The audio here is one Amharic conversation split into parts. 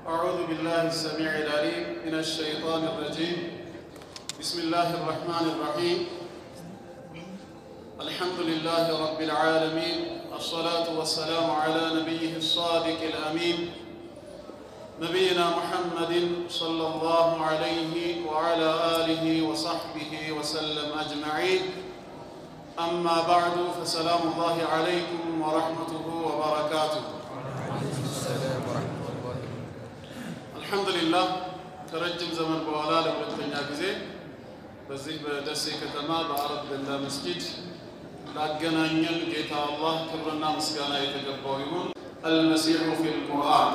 أعوذ بالله السميع العليم من الشيطان الرجيم بسم الله الرحمن الرحيم الحمد لله رب العالمين الصلاة والسلام على نبيه الصادق الأمين نبينا محمد صلى الله عليه وعلى آله وصحبه وسلم أجمعين أما بعد فسلام الله عليكم ورحمته وبركاته አልሐምዱሊላህ ከረጅም ዘመን በኋላ ለሁለተኛ ጊዜ በዚህ በደሴ ከተማ በአረብ ገንዳ መስጂድ ላገናኘን ጌታ አላህ ክብርና ምስጋና የተገባው ይሁን። አልመሲሑ ፊል ቁርአን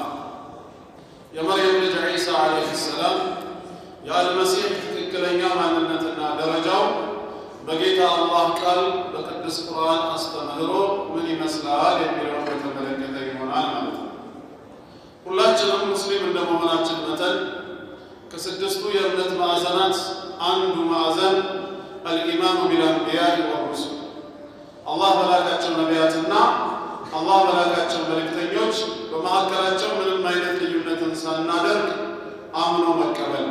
የመርየም ልጅ ዒሳ ዓለይሂ ሰላም የአልመሲሕ ትክክለኛ ማንነትና ደረጃው በጌታ አላህ ቃል በቅዱስ ቁርአን አስተምህሮ ምን ይመስላል የሚለውን በተመለከተ ይሆናል ማለት ነው። ሁላችንም ሙስሊም እንደመሆናችን መጠን ከስድስቱ የእምነት ማዕዘናት አንዱ ማዕዘን አልኢማኑ ቢልአንቢያኢ ወሩሱል አላህ በላካቸው ነቢያትና አላህ በላካቸው መልእክተኞች በመካከላቸው ምንም አይነት ልዩነትን ሳናደርግ አምኖ መቀበል።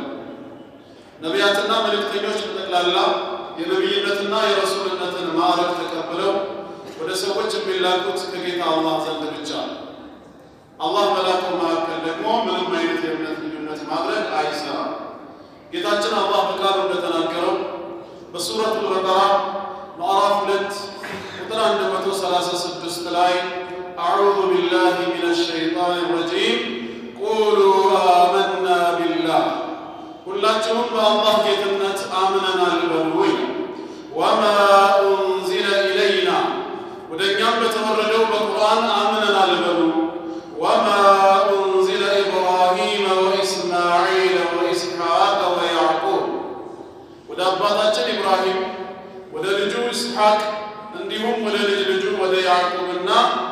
ነቢያትና መልእክተኞች በጠቅላላ የነቢይነትና የረሱልነትን ማዕረግ ተቀብለው ወደ ሰዎች የሚላኩት ከጌታ አላህ ዘንድ ብቻ ነው። አላህ በላከው መካከል ደግሞ ምንም አይነት የእምነት ልዩነት ማድረግ አይሰራም። ጌታችን አላህ በቃሉ እንደተናገረው በሱረቱል በቀራ ምዕራፍ ሁለት ቁጥር 136 ላይ አዑዙ ቢላሂ ሚነ ሸይጣን ረጂም ቁሉ አመና ቢላህ ሁላችሁም በአላህ ጌትነት አምነናል በሉ ወማ ኡንዚለ ኢለይና ወደ እኛም በተወረደው በቁርአን አምነናል በሉ ወማ ኡንዚለ ኢብራሂመ ወኢስማዒለ ወኢስሐቅ ወያዕቁብ ወደ አባታችን ኢብራሂም ወደ ልጁ ኢስሐቅ እንዲሁም ወደ ልጅ ልጁ ወደ ያዕቁብና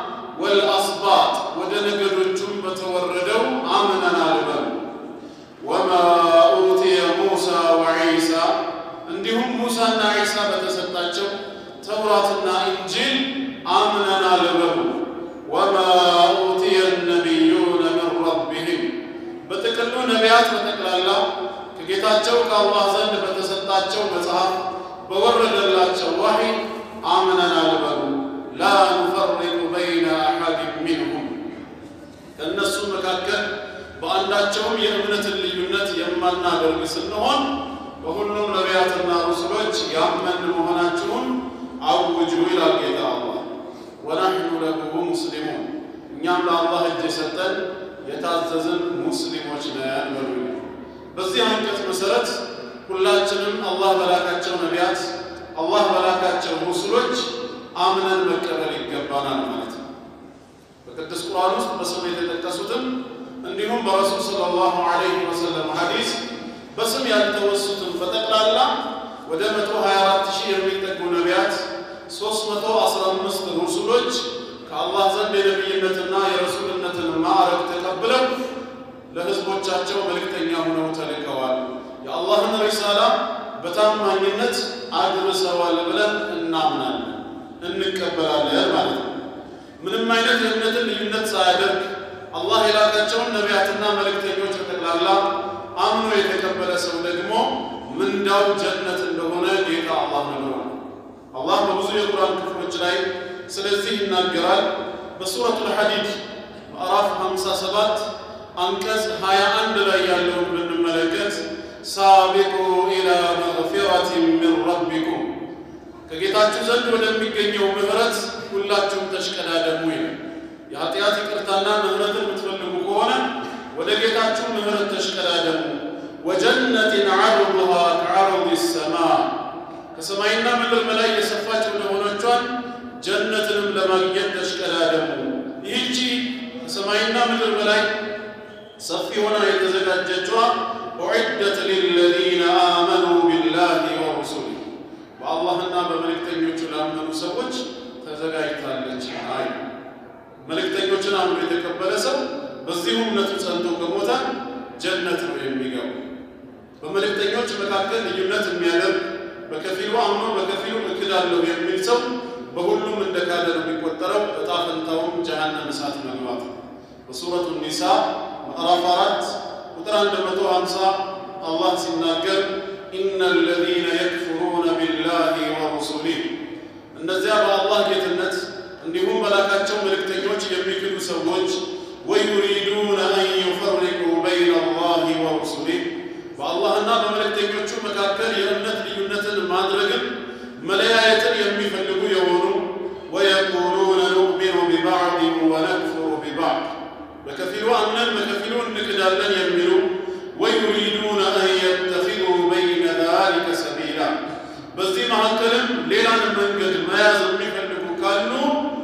ወልአስባጥ ወደ ነገዶቹም በተወረደው አምነናል በሉ ወማ ኡትየ ሙሳ ወዒሳ እንዲሁም ሙሳና ዒሳ በተሰጣቸው ተውራትና እንጂል አምነናል በሉ ወማ ኡትየ ነቢዩነ ምን ረቢህም በጥቅሉ ነቢያት በጠቅላላ ከጌታቸው ከአላህ ዘንድ በተሰጣቸው መጽሐፍ በወረደላቸው ዋሂ አምነናል በሉ ላ ኑፈሪቁ በይነ አሐድን ሚንሁም ከእነሱ መካከል በአንዳቸውም የእምነትን ልዩነት የማናደርግ ስንሆን በሁሉም ነቢያትና ሩስሎች ያመን መሆናችሁን አውጁ ይላል ጌታ አላህ። ወናሕኑ ለሁ ሙስሊሙን እኛም ለአላህ እጅ የሰጠን የታዘዝን ሙስሊሞች ነን በሉ። በዚህ አንቀጽ መሰረት ሁላችንም አላህ በላካቸው ነቢያት፣ አላህ በላካቸው ሩስሎች አምነን መቀበል ይገባናል ማለት ነው። በቅዱስ ቁርአን ውስጥ በስም የተጠቀሱትም እንዲሁም በረሱል ሰለላሁ ዐለይሂ ወሰለም ሐዲስ በስም ያልተወሱትን በጠቅላላ ወደ 124 ሺህ የሚጠጉ ነቢያት 315 ሩሱሎች ከአላህ ዘንድ የነቢይነትና የረሱልነትን ማዕረግ ተቀብለው ለሕዝቦቻቸው መልእክተኛ ሆነው ተልከዋል። የአላህን ሪሳላ በታማኝነት አድርሰዋል ብለን እናምናለን፣ እንቀበላለን ማለት ነው። ምንም አይነት የእምነትን ልዩነት ሳያደርግ አላህ የላካቸውን ነቢያትና መልእክተኞች በጠቅላላ አምኖ የተቀበለ ሰው ደግሞ ምንዳው ጀነት እንደሆነ ጌታ አላህ ነግሯል። አላህ በብዙ የቁርአን ክፍሎች ላይ ስለዚህ ይናገራል። በሱረቱል ሐዲድ ምዕራፍ 57 አንቀጽ 21 ላይ ያለውን ብንመለከት ሳቢቁ ኢላ መግፊረቲን ሚን ረቢኩም ከጌታችሁ ዘንድ ወደሚገኘው ምህረት ሁላችሁም ተሽቀዳደሙ ይላል። የኃጢአት ይቅርታና ምህረትን የምትፈልጉ ከሆነ ወደ ጌታችሁ ምህረት ተሽቀዳደሙ። ወጀነትን ዐርዱሃ ከዐርዲ ሰማ ከሰማይና ምድር በላይ የሰፋች ወደሆነቿን ጀነትንም ለማግኘት ተሽቀዳደሙ። ይህቺ ከሰማይና ምድር በላይ ሰፊ ሆና የተዘጋጀችዋ ኡዒደት ሊለዚነ አመኑ ቢላሂ ወሩሱሊ በአላህና በመልእክተኞቹ ላመኑ ሰዎች ተዘጋጅታለች። አይ መልእክተኞችን አምኖ የተቀበለ ሰው በዚሁ እምነቱ ጸንቶ ከሞተ ጀነት ነው የሚገቡ። በመልእክተኞች መካከል ልዩነት የሚያደርግ በከፊሉ አምኖ በከፊሉ እክዳለሁ የሚል ሰው በሁሉም እንደ ካደ ነው የሚቆጠረው። እጣ ፈንታውም ጀሃነም እሳት መግባት ነው። በሱረቱ ኒሳ ምዕራፍ አራት ቁጥር 150 አላህ ሲናገር ኢነ አለዚነ የክፍሩነ ቢላሂ ወሩሱሊህ እነዚያ በአላህ ጌትነት እንዲሁም በላካቸው መልእክተኞች የሚክዱ ሰዎች ወዩሪዱነ አን ዩፈሪቁ በይነ አላህ ወሩሱሊህ በአላህና በመልእክተኞቹ መካከል የእምነት ልዩነትን ማድረግን መለያየትን የሚፈልጉ የሆኑ ወየቁሉነ ኑእሚኑ ቢባዕድን ወነክፍሩ ቢባዕድ በከፊሉ አምነን በከፊሉ እንክዳለን የሚሉ ወዩሪዱነ አን የተኪዙ በይነ ዛሊከ ሰቢላ በዚህ መካከልም ሌላን መንገድ መያዝ የሚፈልጉ ካሉ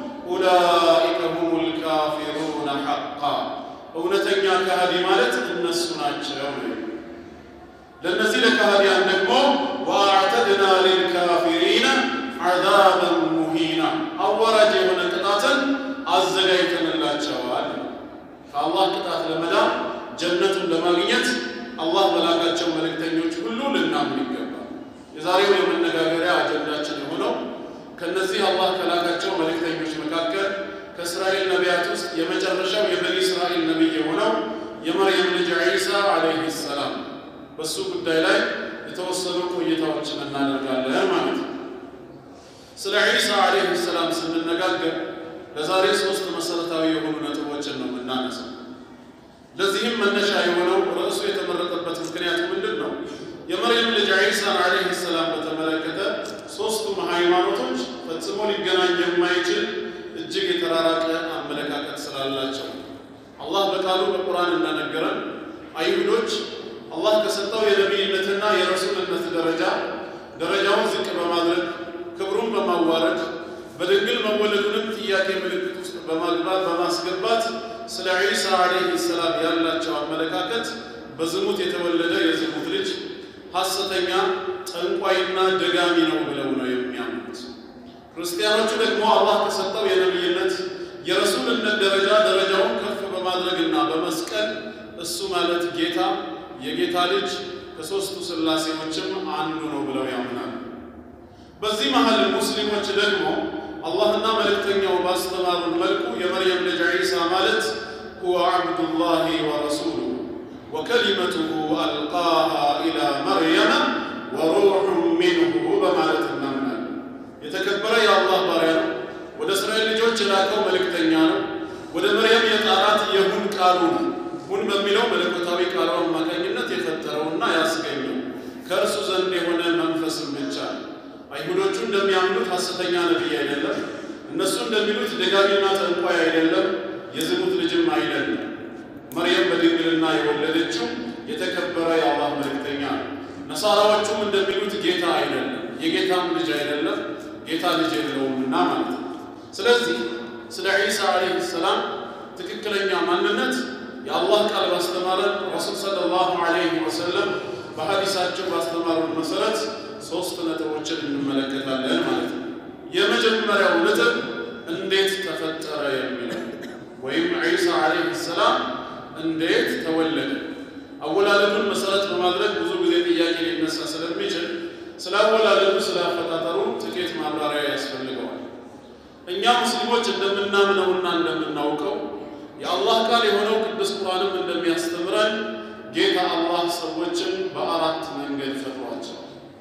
ኡላኢከ ሁሙል ካፊሩነ ሐቃ እውነተኛ ከሃዲ ማለት እነሱ ናቸው ነው። ለእነዚህ ለካህዲያን ደግሞ ወአዕተድና ሊልካፊሪነ ዐዛበን ሙሂና አዋራጅ የሆነ ቅጣትን አዘጋጅተንላቸዋል። ከአላህ ቅጣት ለመዳን ጀነቱን ለማግኘት አላህ በላካቸው መልእክተኞች ሁሉ ልናምን ይገባል። የዛሬው የመነጋገሪያ አጀንዳችን የሆነው ከነዚህ አላህ ከላካቸው መልእክተኞች መካከል ከእስራኤል ነቢያት ውስጥ የመጨረሻው የበኒ እስራኤል ነቢይ የሆነው የመርየም ልጅ ዒሳ ዓለይሂ ሰላም በሱ ጉዳይ ላይ የተወሰኑ ቆይታዎችን እናደርጋለን ማለት ነው። ስለ ዒሳ ዓለይሂ ሰላም ስንነጋገር ለዛሬ ሶስት መሰረታዊ የሆኑ ነጥቦችን ነው የምናነሳው። ለዚህም መነሻ የሆነው ርዕሱ የተመረጠበት ምክንያት ምንድን ነው? የመርየም ልጅ ዒሳን ዓለይሂ ሰላም በተመለከተ ሶስቱም ሃይማኖቶች ፈጽሞ ሊገናኝ የማይችል እጅግ የተራራቀ አመለካከት ስላላቸው አላህ በቃሉ በቁርአን እንደነገረን አይሁዶች አላህ ከሰጠው የነቢይነትና የረሱልነት ደረጃ ደረጃውን ዝቅ በማድረግ ክብሩን በማዋረድ በድንግል መወለዱንም ጥያቄ ምልክት ውስጥ በማግባት በማስገባት ስለ ዒሳ ዓለይሂ ሰላም ያላቸው አመለካከት በዝሙት የተወለደ የዝሙት ልጅ ሐሰተኛ ጠንቋይና ደጋሚ ነው ብለው ነው የሚያምኑት። ክርስቲያኖቹ ደግሞ አላህ ከሰጠው የነቢይነት የረሱልነት ደረጃ ደረጃውን ከፍ በማድረግና በመስቀል እሱ ማለት ጌታ የጌታ ልጅ ከሦስቱ ሥላሴዎችም አንዱ ነው ብለው ያምናሉ። በዚህ መሃል ሙስሊሞች ደግሞ አላህና መልእክተኛው ባስተማሩን መልኩ የመርየም ልጅ ዒሳ ማለት ሁወ ዓብዱላሂ ወረሱሉ ወከሊመቱሁ አልቃሃ ኢላ መርየመ ወሩሑን ሚንሁ በማለት እናምናለን። የተከበረ የአላህ ባሪያ ነው። ወደ እስራኤል ልጆች የላከው መልእክተኛ ነው። ወደ መርየም የጣራት የሁን ቃሉ ነው። ሁን በሚለው መለኮታዊ ቃሉ አማካኝነት የፈጠረውና ያስገኘው ከእርሱ ዘንድ የሆነ መንፈስም ብቻ ነው። አይሁዶቹ እንደሚያምኑት ሐሰተኛ ነቢይ አይደለም። እነሱ እንደሚሉት ደጋሚና ጠንቋይ አይደለም። የዝሙት ልጅም አይደለም። መርየም በድንግልና የወለደችው የተከበረ የአላህ መልእክተኛ ነው። ነሳራዎቹም እንደሚሉት ጌታ አይደለም፣ የጌታም ልጅ አይደለም፣ ጌታ ልጅ የለውምና ማለት ነው። ስለዚህ ስለ ዒሳ ዓለይሂ ሰላም ትክክለኛ ማንነት የአላህ ቃል ባስተማረን ረሱል ሰለላሁ ዐለይሂ ወሰለም በሐዲሳቸው ባስተማሩን መሰረት ሶስት ነጥቦችን እንመለከታለን ማለት ነው። የመጀመሪያው ነጥብ እንዴት ተፈጠረ የሚለው ወይም ዒሳ ዓለይሂ ሰላም እንዴት ተወለደ። አወላለዱን መሰረት በማድረግ ብዙ ጊዜ ጥያቄ ሊነሳ ስለሚችል ስለ አወላለዱ ስለ አፈጣጠሩ ጥቂት ማብራሪያ ያስፈልገዋል። እኛ ሙስሊሞች እንደምናምነውና እንደምናውቀው የአላህ ቃል የሆነው ቅዱስ ቁርአንም እንደሚያስተምረን ጌታ አላህ ሰዎችን በአራት መንገድ ፈጥሯቸው።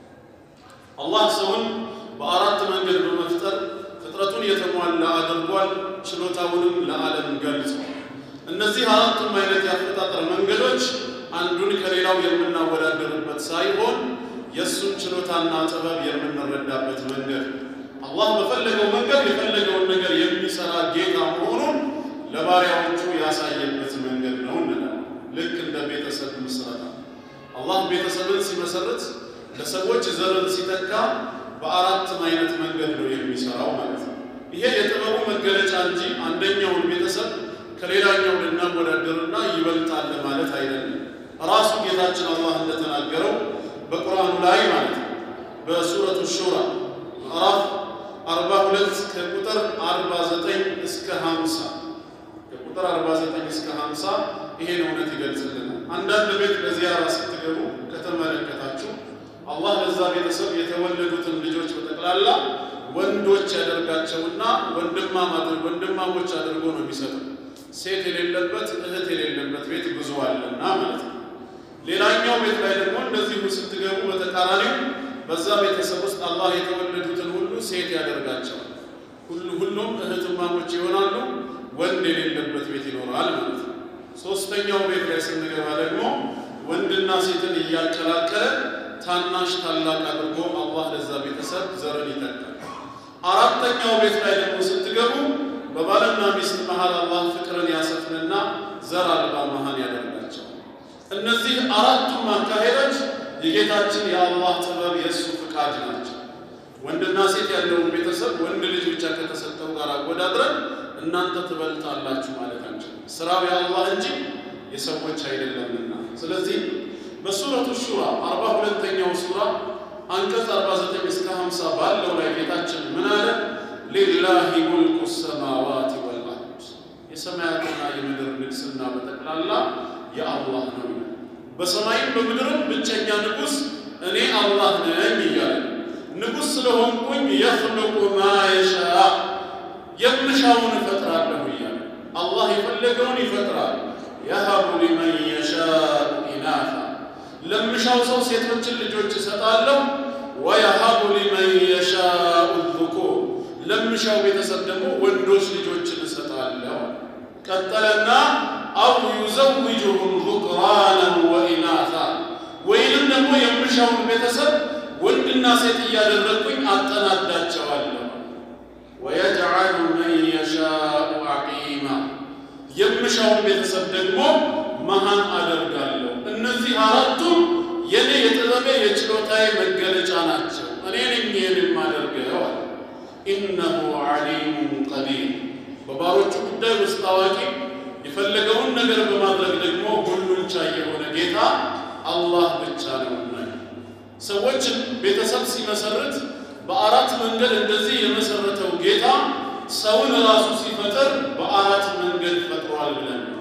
አላህ ሰውን በአራት መንገድ በመፍጠር ፍጥረቱን የተሟላ አድርጓል። ችሎታውንም ለዓለም ገልጿል። እነዚህ አራቱም አይነት የአፈጣጠር መንገዶች አንዱን ከሌላው የምናወዳደርበት ሳይሆን የእሱን ችሎታና ጥበብ የምንረዳበት መንገድ አላህ በፈለገው መንገድ የፈለገውን ነገር የሚሰራ ጌታ መሆኑን ለባሪያዎቹ ያሳየበት መንገድ ነው እንላለን። ልክ እንደ ቤተሰብ ምስረታ አላህ ቤተሰብን ሲመሰርት ለሰዎች ዘርን ሲተካ በአራትም አይነት መንገድ ነው የሚሰራው ማለት ነው። ይሄ የጥበቡ መገለጫ እንጂ አንደኛውን ቤተሰብ ከሌላኛው ልናወዳደርና ይበልጣል ማለት አይደለም። ራሱ ጌታችን አላህ እንደተናገረው በቁርአኑ ላይ ማለት ነው በሱረቱ ሹራ ምዕራፍ 42 ከቁጥር 49 እስከ 50 ከቁጥር 49 እስከ 50 ይሄን እውነት ይገልጽልናል። አንዳንድ ቤት በዚያራ ስትገቡ ከተመለከታችሁ አላህ ለዛ ቤተሰብ የተወለዱትን ልጆች በጠቅላላ ወንዶች ያደርጋቸውና ወንድማም አድርጎ ወንድማሞች አድርጎ ነው የሚሰጠው። ሴት የሌለበት እህት የሌለበት ቤት ብዙ አለና ማለት ነው። ሌላኛው ቤት ላይ ደግሞ እንደዚሁ ስትገቡ በተቃራኒው በዛ ቤተሰብ ውስጥ አላህ የተወለዱትን ሁሉ ሴት ያደርጋቸዋል። ሁሉ ሁሉም እህትማሞች ይሆናሉ። ወንድ የሌለበት ቤት ይኖራል ማለት ነው። ሶስተኛው ቤት ላይ ስንገባ ደግሞ ወንድና ሴትን እያቀላቀለ ታናሽ ታላቅ አድርጎ አላህ ለዛ ቤተሰብ ዘርን ይተካል። አራተኛው ቤት ላይ ደግሞ ስትገቡ በባልና ሚስት መሃል አላህ ፍቅርን ያሰፍንና ዘር አልባ መሃን ያደርጋቸዋል። እነዚህ አራቱም አካሄዶች የጌታችን የአላህ ጥበብ የእሱ ፍቃድ ናቸው። ወንድና ሴት ያለውን ቤተሰብ ወንድ ልጅ ብቻ ከተሰጠው ጋር አወዳድረን እናንተ ትበልጣላችሁ ማለት አንችልም። ስራው የአላህ እንጂ የሰዎች አይደለምና። ስለዚህ በሱረቱ ሹራ አርባ ሁለተኛው ሱራ አንቀጽ 49 እስከ 50 ባለው ላይ ጌታችን ምን አለ? ሊላሂ ሙልኩ ሰማዋት ወልአርድ የሰማያትና የምድር ንግስና በጠቅላላ የአላህ ነው። በሰማይም በምድርም ብቸኛ ንጉሥ እኔ አላህ ነኝ እያለ ንጉሥ ስለሆንኩኝ የኽልቁ ማ የሻ የምሻውን እፈጥራለሁ እያለ አላህ የፈለገውን ይፈጥራል። የሀቡ ሊመን የሻኡ ኢናታ ለምሻው ሰው ሴቶችን ልጆች እሰጣለሁ። ወየሀቡ ሊመን የሻኡ ዙኩር ለምሻው ቤተሰብ ደግሞ ወንዶች ልጆችን እሰጣለሁ። ቀጠለና አው ዩዘውጁሁም ዙክራናን ወኢናታ ወይንም ደግሞ የምሻውን ቤተሰብ ወንድና ሴት እያደረግኩኝ አጠናዳቸዋለሁ። ወየጅዓሉ መን የሻኡ ዐቂማ የምሻውን ቤተሰብ ደግሞ መሃን አደርጋለሁ። እነዚህ አራቱም የኔ የጥበቤ የችሎታዬ መገለጫ ናቸው። እኔ ነኝ ይህን የማደርገው አለ። ኢነሁ ዐሊሙን ቀዲር በባሮቹ ጉዳይ ውስጥ አዋቂ የፈለገውን ነገር በማድረግ ደግሞ ሁሉን ቻይ የሆነ ጌታ አላህ ብቻ ነውና ሰዎችን ቤተሰብ ሲመሰርት በአራት መንገድ እንደዚህ የመሰረተው ጌታ ሰውን ራሱ ሲፈጥር በአራት መንገድ ፈጥሯል ብለን ነው።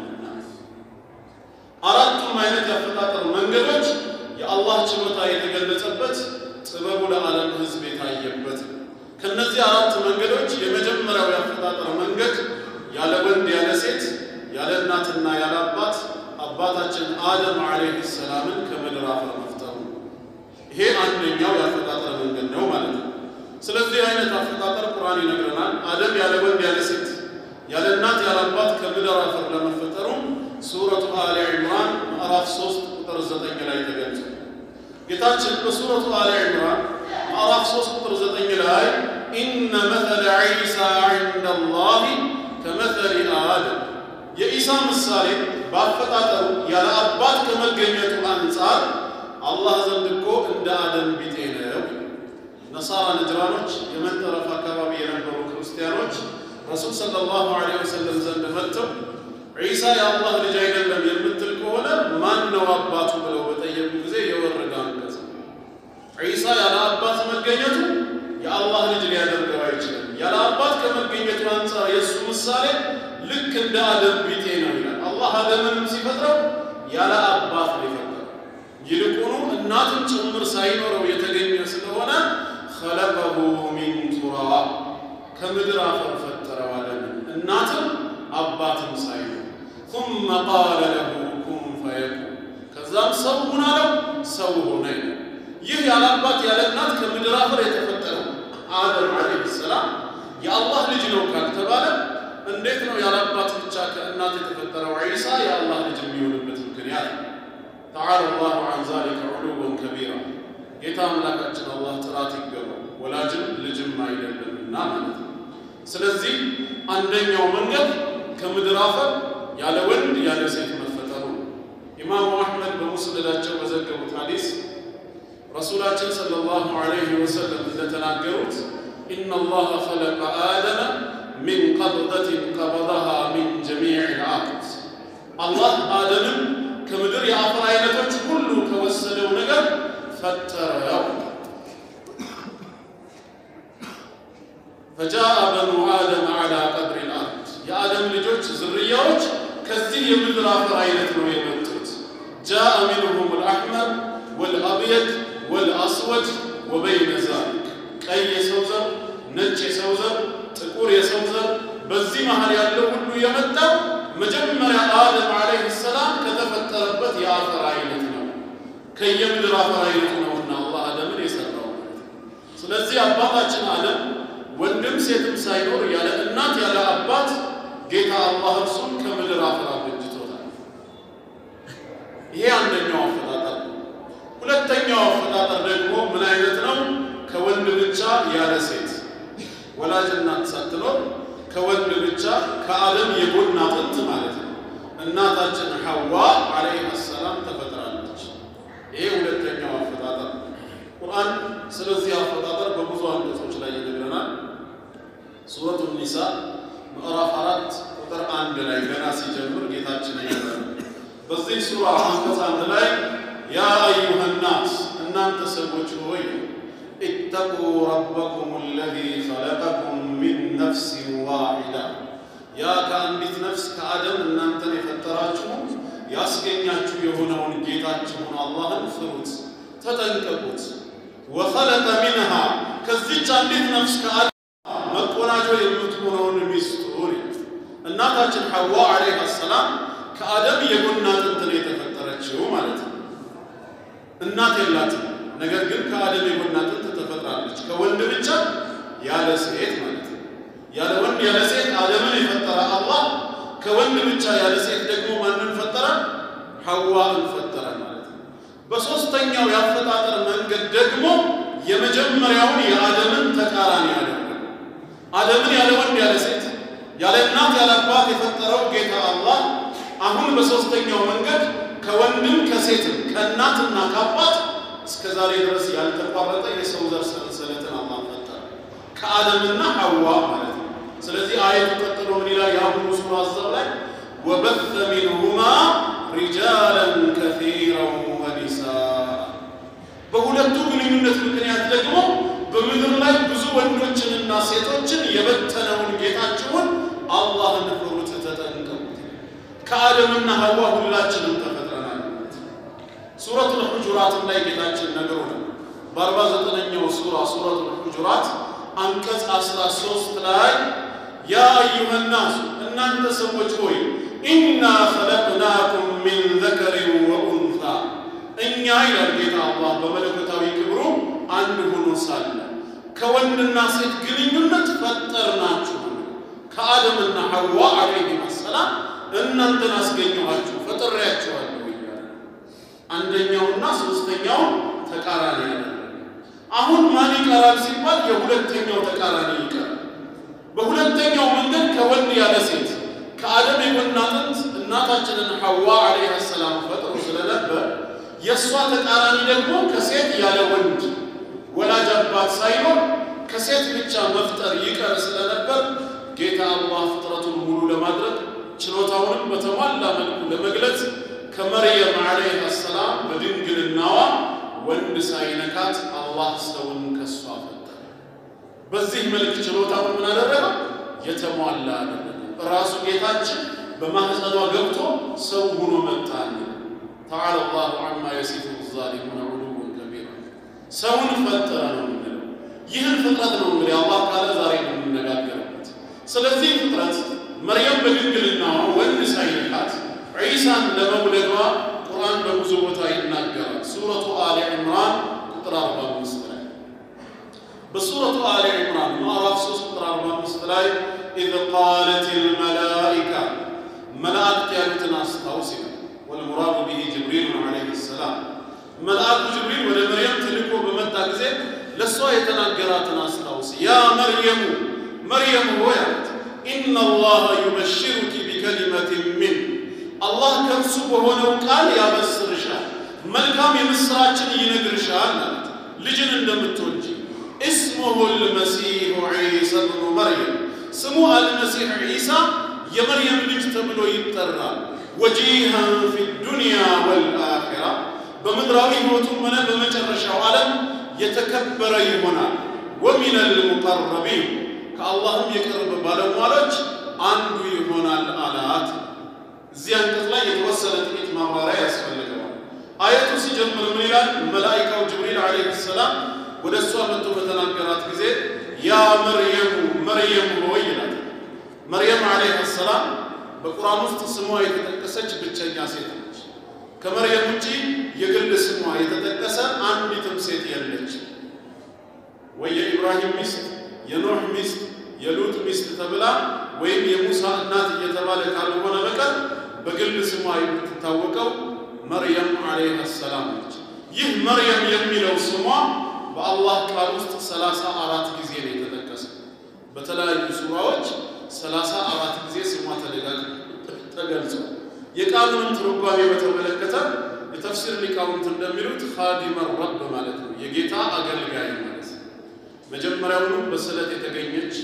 አራቱም አይነት ያፈጣጠር መንገዶች የአላህ ችሎታ የተገለጸበት ጥበቡ ለዓለም ሕዝብ የታየበት ነው። ከነዚህ አራት መንገዶች የመጀመሪያው ያፈጣጠር መንገድ ያለ ወንድ ያለ ሴት ያለ እናትና ያለ አባት አባታችን አደም ዓለይሂ ሰላምን ከምድር አፈር መፍጠሩ ይሄ አንደኛው ያፈጣጠር መንገድ ነው ማለት ነው። ስለዚህ አይነት አፈጣጠር ቁርአን ይነግረናል። አደም ያለ ወንድ ያለ ሴት ያለ እናት ያለ አባት ከምድር አፈር ለመፈጠሩ ሱረቱ አሊ ዒምራን ምዕራፍ 3 ቁጥር 9 ላይ ተገልጿል። ጌታችን በሱረቱ አሊ ዒምራን ምዕራፍ 3 ቁጥር 9 ላይ ኢነ መተለ ዒሳ ዒንደ ላሂ ከመተሊ አደም የኢሳ ምሳሌ በአፈጣጠሩ ያለ አባት ከመገኘቱ አንጻር አላህ ዘንድ እኮ እንደ አደም ቢጤ ነው። ነሳራ ነጅራኖች፣ የመን ጠረፍ አካባቢ የነበሩ ክርስቲያኖች ረሱል ሰለላሁ ዐለይሂ ወሰለም ዘንድ መጥተው ዒሳ የአላህ ልጅ አይደለም የምትል ከሆነ ማን ነው አባቱ ብለው በጠየቁ ጊዜ የወረደ አንቀጽ ዒሳ ያለ አባት መገኘቱ የአላህ ልጅ ሊያደርገው አይችልም። ያለ አባት ከመገኘቱ አንጻር የእሱ ምሳሌ ልክ እንደ አደም ቢጤ ነው ይላል። አላህ አደምንም ሲፈጥረው ያለ አባት ነው የፈጠረው። ይልቁኑ እናትም ጭምር ሳይኖረው የተገኘ ስለሆነ ኸለቀሁ ሚን ቱራብ ከምድር አፈር ፈጠረው አደምን እናትም አባትም ሳይኖር ثم قال له كن فيكون ከዛም ሰው ሁን አለው ሰው ሆነ ይላል። ይህ ያለ አባት ያለ እናት ከምድር አፈር የተፈጠረው አደም ዓለይሂ ሰላም የአላህ ልጅ ነው ካልተባለ እንዴት ነው ያለ አባት ብቻ ከእናት የተፈጠረው ዒሳ የአላህ ልጅ የሚሆንበት ምክንያት? ተዓላ አላሁ ዐን ዛሊከ ዑሉወን ከቢራ ጌታ አምላካችን አላህ ጥራት ይገባው፣ ወላጅም ልጅም አይደለምና ማለት ነው። ስለዚህ አንደኛው መንገድ ከምድር አፈር ያለ ወንድ ያለ ሴት መፈጠሩ ነው። ኢማሙ አሕመድ በሙስነዳቸው በዘገቡት ሐዲስ ረሱላችን ሰለላሁ ዐለይሂ ወሰለም እንደተናገሩት ኢነ አላህ ኸለቀ አደመ ሚን ቀብደትን ቀበደሃ ሚን ጀሚዕ ልአርድ አላህ አደምን ከምድር የአፈር አይነቶች ሁሉ ከወሰደው ነገር ፈጠረው። ፈጃአ በኑ አደም ዐላ ቀድሪ ልአርድ የአደም ልጆች ዝርያዎች ከዚህ የምድር አፈር አይነት ነው የመጡት። ጃአ ሚንሁም ልአሕመር ወልአብየድ ወልአስወድ ወበይነ ዛሊክ ቀይ የሰው ዘር፣ ነጭ የሰው ዘር፣ ጥቁር የሰው ዘር በዚህ መሃል ያለው ሁሉ የመጣው መጀመሪያ አደም ዓለይሂ ሰላም ከተፈጠረበት የአፈር አይነት ነው። ከየምድር አፈር አይነት ነውና አላህ አደምን የሰራው ማለት ነው። ስለዚህ አባታችን አደም ወንድም ሴትም ሳይኖር ያለ እናት ያለ አባት ጌታ አላህ እርሱን ከምድር አፈር አበጅቶታል። ይሄ አንደኛው አፈጣጠር ነው። ሁለተኛው አፈጣጠር ደግሞ ምን አይነት ነው? ከወንድ ብቻ ያለ ሴት ወላጅ እናት ሳትኖር ከወንድ ብቻ ከአደም የጎን አጥንት ማለት ነው እናታችን ሐዋ ዓለይሃ ሰላም ተፈጥራለች። ይሄ ሁለተኛው አፈጣጠር ነው። ቁርአን ስለዚህ አፈጣጠር በብዙ አንቀጾች ላይ ይነግረናል። ሱረቱ ኒሳ ምዕራፍ አራት ቁጥር አንድ ላይ ገና ሲጀምር ጌታችን ይነግረናል። በዚህ ሱራ አንቀጽ አንድ ላይ ያ አዩሃ ናስ እናንተ ሰዎች ሆይ ኢተቁ ረበኩም አለዚ ኸለቀኩም ሚን ነፍሲን ዋሒዳ ያ ከአንዲት ነፍስ ከአደም እናንተን የፈጠራችሁ ያስገኛችሁ የሆነውን ጌታችሁን አላህን ፍሩት፣ ተጠንቀቁት። ወኸለቀ ሚንሃ ከዚች አንዲት ነፍስ ከአደም መቆናጆ የምትሆነውን ሚስቱን እናታችን ሐዋ ዓለይሃ ሰላም ከአደም የጎን አጥንት ነው የተፈጠረችው ማለት ነው። እናት የላትም። ነገር ግን ከአደም የጎን አጥንት ተፈጥራለች። ከወንድ ብቻ ያለ ሴት ማለት ነው። ያለ ወንድ ያለ ሴት አደምን የፈጠረ አላህ ከወንድ ብቻ ያለ ሴት ደግሞ ማንን ፈጠረ? ሐዋን ፈጠረ ማለት ነው። በሦስተኛው የአፈጣጠር መንገድ ደግሞ የመጀመሪያውን የአደምን ተቃራኒ ያደረገ አደምን ያለ ወንድ ያለ ሴት ያለ እናት ያለ አባት የፈጠረው ጌታ አላህ አሁን በሦስተኛው መንገድ ከወንድም ከሴትም ከእናትና ከአባት እስከ ዛሬ ድረስ ያልተቋረጠ የሰው ዘር ሰንሰለትን አላህ ፈጠረ ከአደምና ሐዋ ማለት ነው። ስለዚህ አየቱ ቀጥሎ ምን ይላል? የአሁኑ ሱራ አዛብ ላይ ወበተ ሚንሁማ ሪጃለን ከሲራን ወኒሳአ በሁለቱ ግንኙነት ምክንያት ደግሞ በምድር ላይ ብዙ ወንዶችንና ሴቶችን የበተነውን ጌታችሁን አላህን ፍሩት፣ ተጠንቀቁት። ከአደምና ሐዋ ሁላችንም ተፈጥረናል። ሱረቱል ሁጁራትም ላይ ጌታችን ነግሮናል። በአርባ ዘጠነኛው ሱራ ሱረቱል ሁጁራት አንቀጽ አስራ ሶስት ላይ ያ አዩሃ ናሱ እናንተ ሰዎች ሆይ ኢና ኸለቅናኩም ሚን ዘከሪን ወኡንታ እኛ ይላል ጌታ አላህ በመለኮታዊ ክብሩ አንድ ሆኖ ሳለ ከወንድና ሴት ግንኙነት ፈጠርናችሁ። ከአደምና ሐዋ ዓለይሂም ሰላም እናንተን አስገኘኋችሁ ፈጥሬያችኋለሁ እያለ አንደኛውና ሶስተኛው ተቃራኒ ያለ አሁን ማን ይቀራል ሲባል የሁለተኛው ተቃራኒ ይቀራል። በሁለተኛው መንገድ ከወንድ ያለ ሴት ከአደም የጎን አጥንት እናታችንን ሐዋ ዓለይሃ ሰላም ፈጥሮ ስለነበር የእሷ ተቃራኒ ደግሞ ከሴት ያለ ወንድ ወላጅ አባት ሳይኖር ከሴት ብቻ መፍጠር ይቀር ስለነበር ጌታ አላህ ፍጥረቱን ሙሉ ለማድረግ ችሎታውንም በተሟላ መልኩ ለመግለጽ ከመርየም ዓለይሃ ሰላም በድንግልናዋ ወንድ ሳይነካት አላህ ሰውን ከሷ ፈጠረ። በዚህ መልክ ችሎታውን ምን አደረገ? የተሟላ አደረገ። ራሱ ጌታችን በማህፀኗ ገብቶ ሰው ሆኖ መጣል። ተዓላ አላሁ ዐማ የሲፉ ዛሊሙነ ዑሉወን ከቢራ። ሰውን ፈጠረ ነው የምንለው። ይህን ፍጥረት ነው እንግዲህ አላህ ካለ ዛሬ ነው የምንነጋገርበት። ስለዚህ ፍጥረት መርየም በድንግልናዋ ወንድ ሳይነካት ዒሳን ለመውለዷ ቁርአን በብዙ ቦታ ይናገራል። ሱረቱ አሊ ዕምራን ቁጥር 45 ላይ በሱረቱ አሊ ዕምራን ምዕራፍ 3 ቁጥር 45 ላይ ኢዝ ቃለት ልመላኢካ መላእክት ያሉትን አስታውስ ይላል። ወልሙራዱ ቢሂ ጅብሪል ዓለይሂ ሰላም መልአኩ ጅብሪል ወደ መርየም ተልኮ በመጣ ጊዜ ለእሷ የተናገራትን አስታውስ። ያ መርየሙ መርየም ሆይ አለት ኢነ አላህ ዩበሽሩኪ ቢከሊመትን ሚን አላህ ከእርሱ በሆነው ቃል ያበስርሻል፣ መልካም የምስራችን ይነግርሻል አለት ልጅን እንደምትወልጂ እስሙሁ ልመሲሑ ዒሳ ብኑ መርየም ስሙ አልመሲሕ ዒሳ የመርየም ልጅ ተብሎ ይጠራል። ወጂሃን ፊ ዱንያ ወልአኺራ በምድራዊ ሕይወቱም ሆነ በመጨረሻው ዓለም የተከበረ ይሆናል። ወሚን ልሙቀረቢን ከአላህም የቅርብ ባለሟሎች አንዱ ይሆናል አላት። እዚህ አንቀጽ ላይ የተወሰነ ጥቂት ማብራሪያ ያስፈልገዋል። አየቱ ሲጀምር ምን ይላል? መላኢካው ጅብሪል ዓለይሂ ሰላም ወደ እሷ መጥቶ በተናገራት ጊዜ ያ መርየሙ መርየም ሆይ ይላል። መርየም ዓለይሃ ሰላም በቁርአን ውስጥ ስሟ የተጠቀሰች ብቸኛ ሴት ነች። ከመርየም ውጪ የግል ስሟ የተጠቀሰ አንዲትም ሴት የለች። ወይ የኢብራሂም ሚስት፣ የኖህ ሚስት፣ የሉጥ ሚስት ተብላ ወይም የሙሳ እናት እየተባለ ካልሆነ በቀር በግል ስሟ የምትታወቀው መርየም ዓለይሃ ሰላም ነች። ይህ መርየም የሚለው ስሟ በአላህ ቃል ውስጥ ሰላሳ አራት ጊዜ ነው የተጠቀሰ። በተለያዩ ሱራዎች ሰላሳ አራት ጊዜ ስሟ ተደጋግሞ ተገልጿል። የቃሉንም ትርጓሜ በተመለከተ የተፍሲር ሊቃውንት እንደሚሉት ኻዲመ ረብ ማለት ነው፣ የጌታ አገልጋይ ማለት ነው። መጀመሪያውኑ በስለት የተገኘች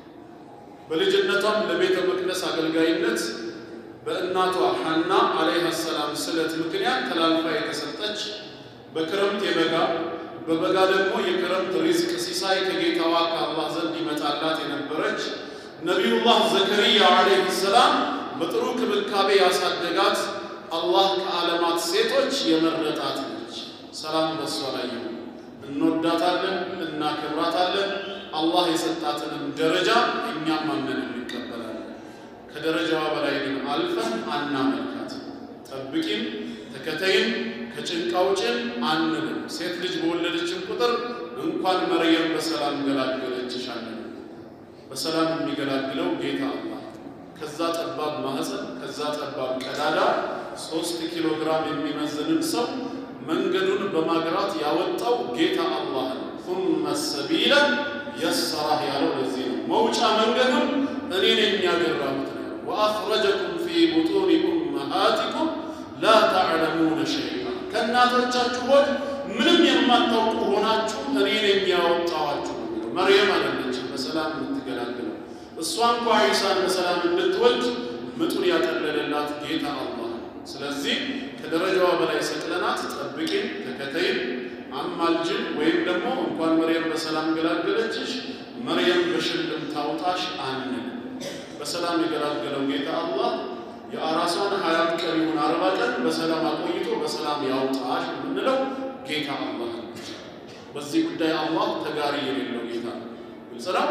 በልጅነቷም ለቤተ መቅደስ አገልጋይነት በእናቷ ሐና ዓለይሃ ሰላም ስለት ምክንያት ተላልፋ የተሰጠች በክረምት የበጋ በበጋ ደግሞ የክረምት ሪዝቅ ሲሳይ ከጌታዋ ከአላህ ዘንድ ይመጣላት የነበረች ነቢዩላህ ዘከሪያ ዓለይሂ ሰላም በጥሩ ክብካቤ ያሳደጋት አላህ ከዓለማት ሴቶች የመረጣት ነች። ሰላም በሷ ላይ ይሁን። እንወዳታለን፣ እናከብራታለን። አላህ የሰጣትንም ደረጃ እኛም ማመን እንቀበላለን። ከደረጃዋ በላይ ግን አልፈን አናመልካት። ጠብቂም ተከተይም ከጭንቅ አውጭን አንልም። ሴት ልጅ በወለደችን ቁጥር እንኳን መርየም በሰላም ገላገለችሽ አንልም። በሰላም የሚገላግለው ጌታ አላህ ከዛ ጠባብ ማህፀን ከዛ ጠባብ ቀዳዳ ሶስት ኪሎ ግራም የሚመዝንን ሰው መንገዱን በማግራት ያወጣው ጌታ አላህ ነው። ثم السبيل يسره ያለው ለዚህ ነው። መውጫ መንገዱን እኔ ነኝ ያገራሁት ነው። وأخرجكم في بطون أمهاتكم لا تعلمون شيئا ከእናቶቻችሁ ሆድ ምንም የማታውቁ ሆናችሁ እኔ ነኝ ያወጣኋችሁ ነው። መርየም አይደለችም በሰላም የምትገላግለው እሷ እንኳ ዒሳን በሰላም እንድትወልድ ምጡን ያቀለለላት ጌታ አላህ ነው። ስለዚህ ከደረጃዋ በላይ ሰቅለናት ጠብቂን፣ ተከተይን፣ አማልጅን ወይም ደግሞ እንኳን መርየም በሰላም ገላገለችሽ መርየም በሽልም ታውጣሽ አንል። በሰላም የገላገለው ጌታ አላህ የአራሷን ሀያት ቀን ይሁን አርባ ቀን በሰላም አቆይቶ በሰላም ያውጣሽ የምንለው ጌታ አላህ ነው። በዚህ ጉዳይ አላህ ተጋሪ የሌለው ጌታ ነው። ግልጽ ነው።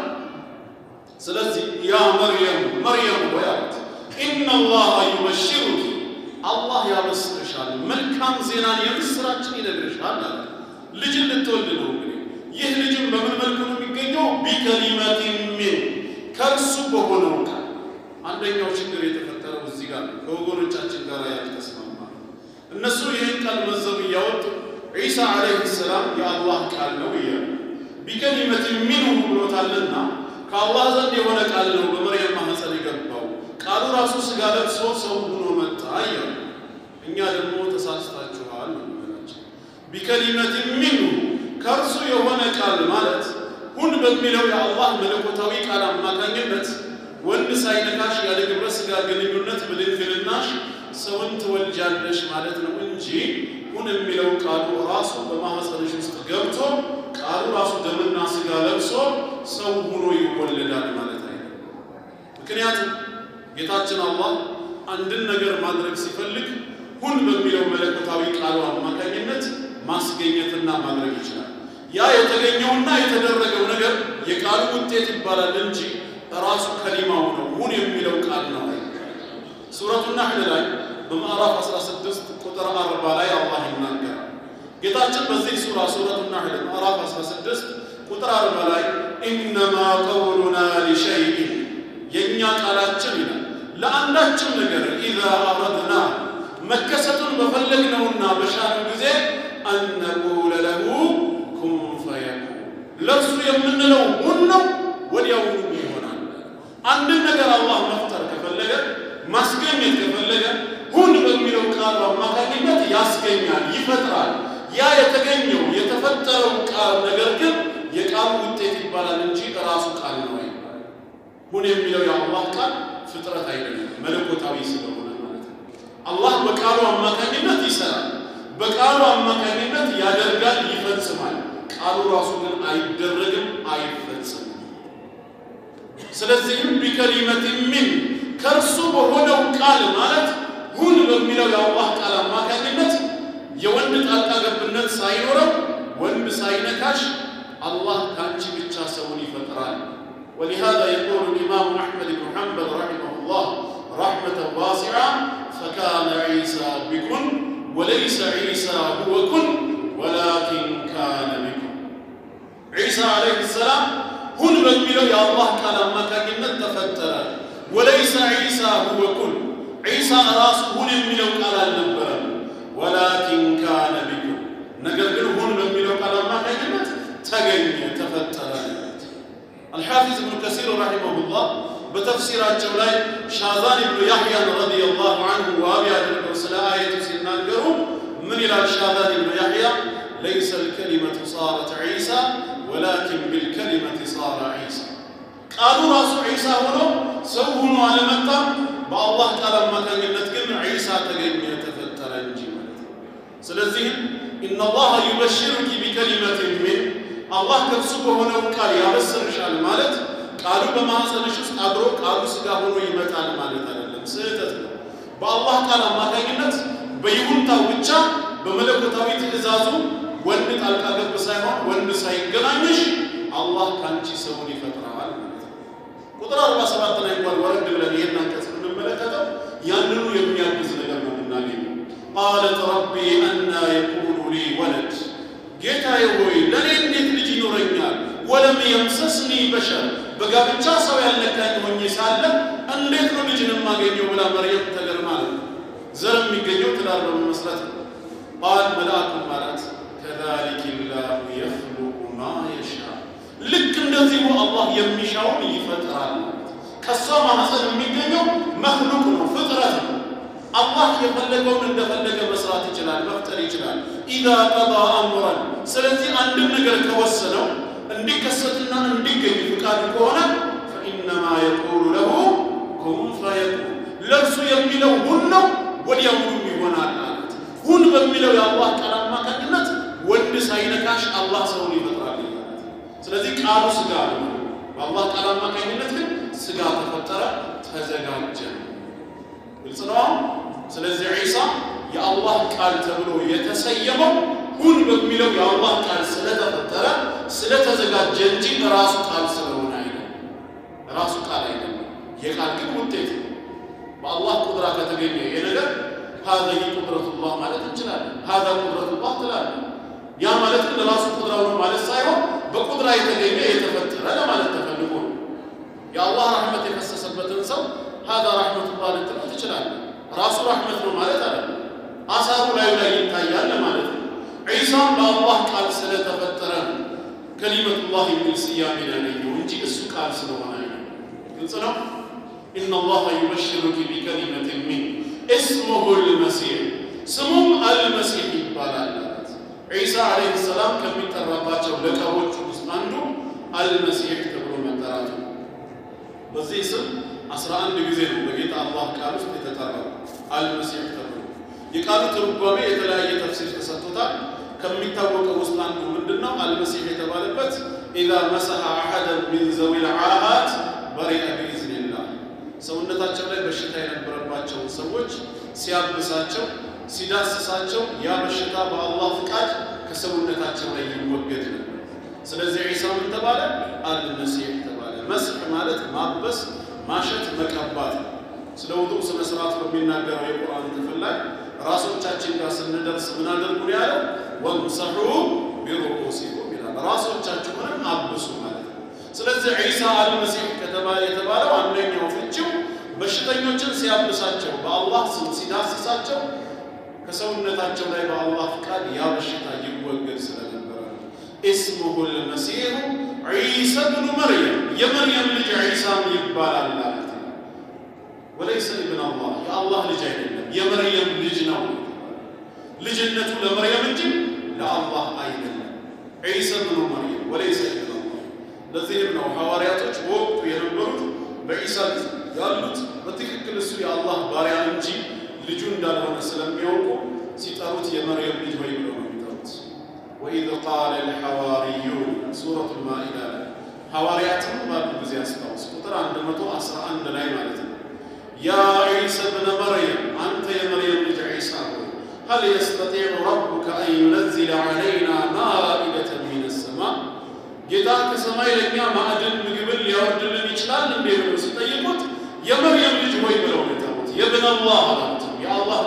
ስለዚህ ያ መርየም መርየም ሆይ አሉት ኢነላሃ ዩበሽሩኪ አላህ ያበስርሻል፣ መልካም ዜናን የምስራችን ይነግርሻል አለ። ልጅን ልትወልድ ነው። እንግዲህ ይህ ልጅም በምን መልኩ ነው የሚገኘው? ቢከሊመቲን ሚን ከእርሱ በሆነው ቃል። አንደኛው ችግር የተፈጠረው እዚህ ጋር ነው። ከወገኖቻችን ጋር ያልተስማማ እነሱ ይህን ቃል መዘው እያወጡ ዒሳ ዓለይሂ ሰላም የአላህ ቃል ነው እያሉ ቢከሊመቲን ሚንሁ ብሎታልና ከአላህ ዘንድ የሆነ ቃል ነው በመርየም ማህፀን የገባው ቃሉ ራሱ ስጋ ለብሶ ሰው ሆኖ መጣ እያሉ እኛ ደግሞ ተሳስታችኋል ነው የምንላቸው። ቢከሊመት ሚንሁ ከእርሱ የሆነ ቃል ማለት ሁን በሚለው የአላህ መለኮታዊ ቃል አማካኝነት ወንድ ሳይነካሽ ያለ ግብረ ስጋ ግንኙነት በድንግልናሽ ሰውን ትወልጃለሽ ማለት ነው እንጂ ሁን የሚለው ቃሉ ራሱ በማህፀንሽ ውስጥ ገብቶ ቃሉ ራሱ ደምና ስጋ ለብሶ ሰው ሆኖ ይወለዳል ማለት አይደለም። ምክንያቱም ጌታችን አላህ አንድን ነገር ማድረግ ሲፈልግ ሁን በሚለው መለኮታዊ ቃሉ አማካኝነት ማስገኘትና ማድረግ ይችላል። ያ የተገኘውና የተደረገው ነገር የቃሉ ውጤት ይባላል እንጂ ራሱ ከሊማው ነው። ሁን የሚለው ቃል ነው። ሱረቱ ናሕል ላይ በምዕራፍ 16 ቁጥር 40 ላይ አላህ ይናገራል። ጌታችን በዚህ ሱራ ሱረቱ ናሕል ምዕራፍ 16 ቁጥር 40 ላይ ኢነማ ቀውሉና ሊሸይኢን የእኛ ቃላችን ይላል ለአንዳችም ነገር ኢዛ አረድና መከሰቱን በፈለግነውና በሻነው ጊዜ አነቁለ ለሁ ኩን ፈየኩን ለእርሱ የምንለው ሁን ነው፣ ወዲያውኑ ይሆናል። አንድን ነገር አላህ መፍጠር ከፈለገ ማስገኘት ከፈለገ ሁን በሚለው ቃሉ አማካኝነት ያስገኛል፣ ይፈጥራል። ያ የተገኘው የተፈጠረው ቃል ነገር ግን የቃሉ ውጤት ይባላል እንጂ ራሱ ቃል ነው አይባልም። ሁን የሚለው የአላህ ቃል ፍጥረት አይደለም፣ መለኮታዊ ስለሆነ ማለት ነው። አላህ በቃሉ አማካኝነት ይሰራል፣ በቃሉ አማካኝነት ያደርጋል፣ ይፈጽማል። ቃሉ ራሱ ግን አይደረግም፣ አይፈጽምም። ስለዚህም ቢከሊመት ሚን ከእርሱ በሆነው ቃል ማለት ሁን በሚለው የአላህ ቃል አማካኝነት የወንድ ጣልቃ ገብነት ሳይኖረው ወንድ ሳይነካሽ አላህ ከአንቺ ብቻ ሰውን ይፈጥራል። ولهذا يقول الإمام أحمد بن حنبل رحمه الله رحمة ካነ ዒሳ ቢኩን ወለይሰ ዒሳ ሁወ ኩን ወላኪን ካነ ቢኩን ዒሳ ዓለይሂ ሰላም ሁን በሚለው የአላህ ቃል አማካኝነት ተፈጠረ። ወለይሰ ዒሳ ሁወ ኩን ዒሳ ራሱ ሁን የሚለው ቃል አልነበረም። ወላኪን ካነ ቢኩን ነገር ግን ሁን በሚለው ቃል አማካኝነት ተገኘ ተፈጠረ። አልሓፊዝ እብኑ ከሲር ረሒመሁላህ በተፍሲራቸው ላይ ሻዛን ብኑ ያሕያን ረዲየላሁ አንሁ ዋቢ አድርገው ስለ አየቱ ሲናገሩ ምን ይላል ሻዛን ብኑ ያሕያ ለይሰ ልከሊመቱ ሳረት ዒሳ ወላኪን ቢልከሊመት ሳረ ዒሳ ቃሉ ራሱ ዒሳ ሆኖ ሰው ሆኖ አልመጣም። በአላህ ቃል አማካኝነት ግን ዒሳ ተገኘ ተፈጠረ እንጂ ማለት ነው። ስለዚህም ኢነላሃ ዩበሽሩኪ ቢከሊመትን ሚን አላህ ከእርሱ በሆነው ቃል ያበስርሻል ማለት ቃሉ በማኅፀንሽ ውስጥ አድሮ ቃሉ ሥጋ ሆኖ ይመጣል ማለት አይደለም። ስህተት ነው። በአላህ ቃል አማካኝነት በይሁንታው ብቻ በመለኮታዊ ትእዛዙ ወንድ ጣልቃ ገብ ሳይሆን ወንድ ሳይገናኝሽ አላህ ከአንቺ ሰውን ይፈጥራል ማለት ነው። ቁጥር 47 ላይ እንኳን ወረድ ብለን ይህን አንቀጽ ብንመለከተው ያንኑ የሚያግዝ ነገር ነው የምናገኘው። ቃለት ረቢ አና የኩኑ ሊ ወለድ ጌታዬ ሆይ ለእኔ እንዴት ልጅ ይኖረኛል? ወለም የምሰስኒ በሸር በጋብቻ ሰው ያልነካኝ ሆኜ ሳለ እንዴት ነው ልጅን የማገኘው ብላ መርየም ተገርማ ነው። ዘር የሚገኘው ትዳር በመመስረት ነው። ቃል መልአኩም ማለት ከዛሊክ ላሁ የኽሉቁ ማ የሻ ልክ እንደዚሁ አላህ የሚሻውን ይፈጥራል። ከእሷ ማህፀን የሚገኘው መክሉቅ ነው፣ ፍጥረት ነው። አላህ የፈለገውን እንደፈለገ መስራት ይችላል፣ መፍጠር ይችላል። ኢዛ ቀዳ አምረን ስለዚህ አንድን ነገር ከወሰነው እንዲከሰትና እንዲገኝ ፍቃዱ ከሆነ ፈኢነማ የቁሉ ለሁ ኩን ፈየኩን ለእርሱ የሚለው ሁን ነው፣ ወዲያውኑም ይሆናል ማለት ሁን በሚለው የአላህ ቃል አማካኝነት ወንድ ሳይነካሽ አላህ ሰውን ይፈጥራል። ስለዚህ ቃሉ ስጋ ነው። በአላህ ቃል አማካኝነት ግን ስጋ ተፈጠረ፣ ተዘጋጀ። ግልጽ ነው። ስለዚህ ዒሳ የአላህ ቃል ተብሎ የተሰየመው ሁን በሚለው የአላህ ቃል ስለተፈጠረ ስለተዘጋጀ እንጂ ራሱ ቃል ስለሆነ አይደለም። ራሱ ቃል አይደለም። የቃል ግን ውጤት ነው። በአላህ ቁድራ ከተገኘ ይሄ ነገር ሀዚህ ቁድረቱላህ ማለት እንችላለን። ሀዛ ቁድረቱላህ ትላለን። ያ ማለት ግን ራሱ ቁድራው ነው ማለት ሳይሆን በቁድራ የተገኘ የተፈጠረ ለማለት ተፈልጎ ነው። የአላህ ረሕመት የፈሰሰበትን ሰው ሀዛ ረሕመቱላህ ልትለው ትችላለህ። ራሱ ረሕመት ነው ማለት አለ። አሳሩ ላዩ ላይ ይታያል ለማለት ነው። ዒሳም በአላህ ቃል ስለተፈጠረ ነው ከሊመቱላህ የሚል ስያሜ ያገኘው እንጂ እሱ ቃል ስለሆነ አይደለም። ግልጽ ነው። ኢነላሃ ዩበሽሩኪ ቢከሊመትን ሚን እስሙሁ ልመሲሕ ስሙም አልመሲሕ ይባላል። ዒሳ ዓለይሂ ሰላም ከሚጠራባቸው ለቀቦቹ ውስጥ አንዱ አልመሲሕ ተብሎ መጠራቱ በዚህ ስም አስራ አንድ ጊዜ ነው በጌታ አላህ ቃል ውስጥ የተጠራው አልመሲሕ ተብሎ። የቃሉ ትርጓሜ የተለያየ ተፍሲር ተሰጥቶታል። ከሚታወቀው ውስጥ አንዱ ምንድን ነው? አልመሲሕ የተባለበት ኢዛ መሰሐ አሐደን ሚን ዘዊል ዓሃት በሪአ ቢኢዝኒላህ ሰውነታቸው ላይ በሽታ የነበረባቸውን ሰዎች ሲያብሳቸው ሲዳስሳቸው ያ በሽታ በአላህ ፍቃድ ከሰውነታቸው ላይ ይወገድ ነበር። ስለዚህ ዒሳ ምን ተባለ? አልመሲሕ ተባለ። መስሕ ማለት ማበስ፣ ማሸት፣ መቀባት ነው። ስለ ውዱእ ስነ ስርዓት በሚናገረው የቁርአን ክፍል ላይ ራሶቻችን ጋር ስንደርስ ምን አድርጉ ነው ያለው? ወምሰሑ ቢሩኡሲኩም ይላል። ራሶቻችሁንም አብሱ ማለት ነው። ስለዚህ ዒሳ አልመሲሕ ከተባለ የተባለው አንደኛው ፍቺው በሽተኞችን ሲያብሳቸው በአላህ ስም ሲዳስሳቸው ከሰውነታቸው ላይ በአላህ ፍቃድ ያ በሽታ ይወገድ ስለነበረ ነው። እስሙሁ ልመሲሑ ዒሳ ብኑ መርየም የመርየም ልጅ ዒሳም ይባላል ማለት ነው። ወለይሰ ኢብን አላህ የአላህ ልጅ አይደለም፣ የመርየም ልጅ ነው። ልጅነቱ ለመርየም እንጂ ለአላህ አይደለም። ዒሳ ብኑ መርየም ወለይሰ ኢብን አላህ። ለዚህም ነው ሐዋርያቶች በወቅቱ የነበሩት በዒሳ ጊዜ ያሉት በትክክል እሱ የአላህ ባሪያ እንጂ ልጁ እንዳልሆነ ስለሚያውቁ ሲጠሩት የመርየም ልጅ ወይ ብለው ነው የሚጠሩት። ወኢዝ ቃለ ልሐዋርዩን ሱረቱ ልማኢዳ ላይ ሐዋርያትም ባሉ ጊዜ አስታውስ፣ ቁጥር 111 ላይ ማለት ነው። ያ ዒሳ ብነ መርየም አንተ የመርየም ልጅ ዒሳ ሆይ ሀል የስተጢዑ ረቡከ አን ዩነዝለ ዐለይና ማኢደተን ሚነ ሰማ ጌታ ከሰማይ ለእኛ ማዕድን ምግብን ሊያወርድልን ይችላል እንዴ ብለው ሲጠይቁት የመርየም ልጅ ሆይ ብለው ነው የጠሩት። የብን አላህ አላቸው፣ የአላህ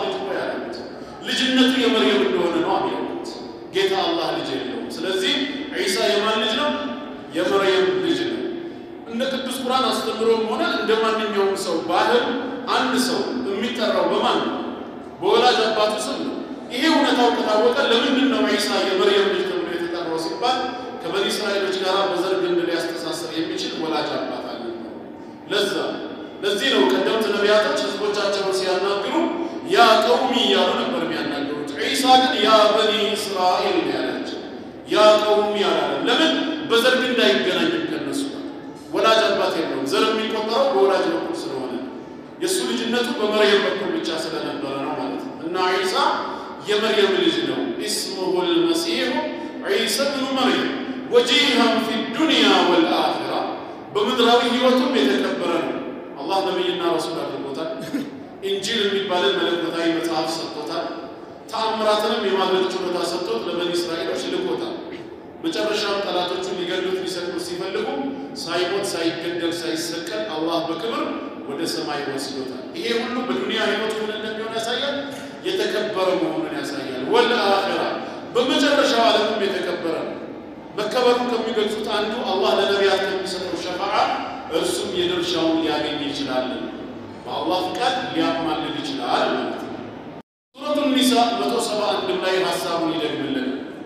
የመርየም እንደሆነ ነው የሚያውቁት። ጌታ አላህ ልጅ የለውም። ስለዚህ ዒሳ የማን ልጅ ነው? የመርየም ልጅ ነው። እንደ ቅዱስ ቁርአን አስተምሮም ሆነ እንደ ማንኛውም ሰው ባህል አንድ ሰው የሚጠራው በማን ነው? በወላጅ አባቱ ስም ነው። ይሄ እውነታው ከታወቀ ለምንድን ነው ዒሳ የመርየም ልጅ ተብሎ የተጠራው ሲባል ከበኒ እስራኤሎች ጋር በዘር ግንድ ሊያስተሳሰር የሚችል ወላጅ አባት አለ። ለዛ ለዚህ ነው ቀደምት ነቢያቶች ህዝቦቻቸውን ሲያናግሩ ያ ቀውሚ እያሉ ነበር የሚያናገሩት። ዒሳ ግን ያ በኒ እስራኤል ነው ያላቸው። ያ ቀውሚ አላለም። ለምን? በዘር ግንድ አይገናኝም ከነሱ ጋር ወላጅ አባት የለውም። ዘር የሚቆጠረው በወላጅ በኩል ስለሆነ የእሱ ልጅነቱ በመርየም በኩል ብቻ ስለነበረ ነው ማለት ነው። እና ዒሳ የመርየም ልጅ ነው። ኢስሙሁ ልመሲሑ ዒሳ ብኑ መርየም ወጂሃን ፊ ዱንያ ወልአኺራ በምድራዊ ህይወቱም የተከበረ ነው። አላህ ነቢይና ረሱል አድርጎታል። ኢንጂል የሚባልን መለኮታዊ መጽሐፍ ሰጥቶታል። ተአምራትንም የማድረግ ችሎታ ሰጥቶት ለበኒ እስራኤሎች ልኮታል። መጨረሻም ጠላቶቹን ሊገሉት ሊሰቅሉት ሲፈልጉ ሳይሞት ሳይገደል ሳይሰቀል አላህ በክብር ወደ ሰማይ ወስዶታል። ይሄ ሁሉ በዱንያ ህይወት ምን እንደሚሆን ያሳያል፣ የተከበረ መሆኑን ያሳያል። ወልአኺራ በመጨረሻው ዓለምም የተከበረ ነው። መከበሩ ከሚገልጹት አንዱ አላህ ለነቢያት ከሚሰጠው ሸፋዓ እርሱም የድርሻውን ሊያገኝ ይችላል። በአላህ ፍቃድ ሊያማልድ ይችላል ማለት ነው። ሱረቱ ኒሳ መቶ ሰባ አንድም ላይ ሀሳቡን ይደግምልን።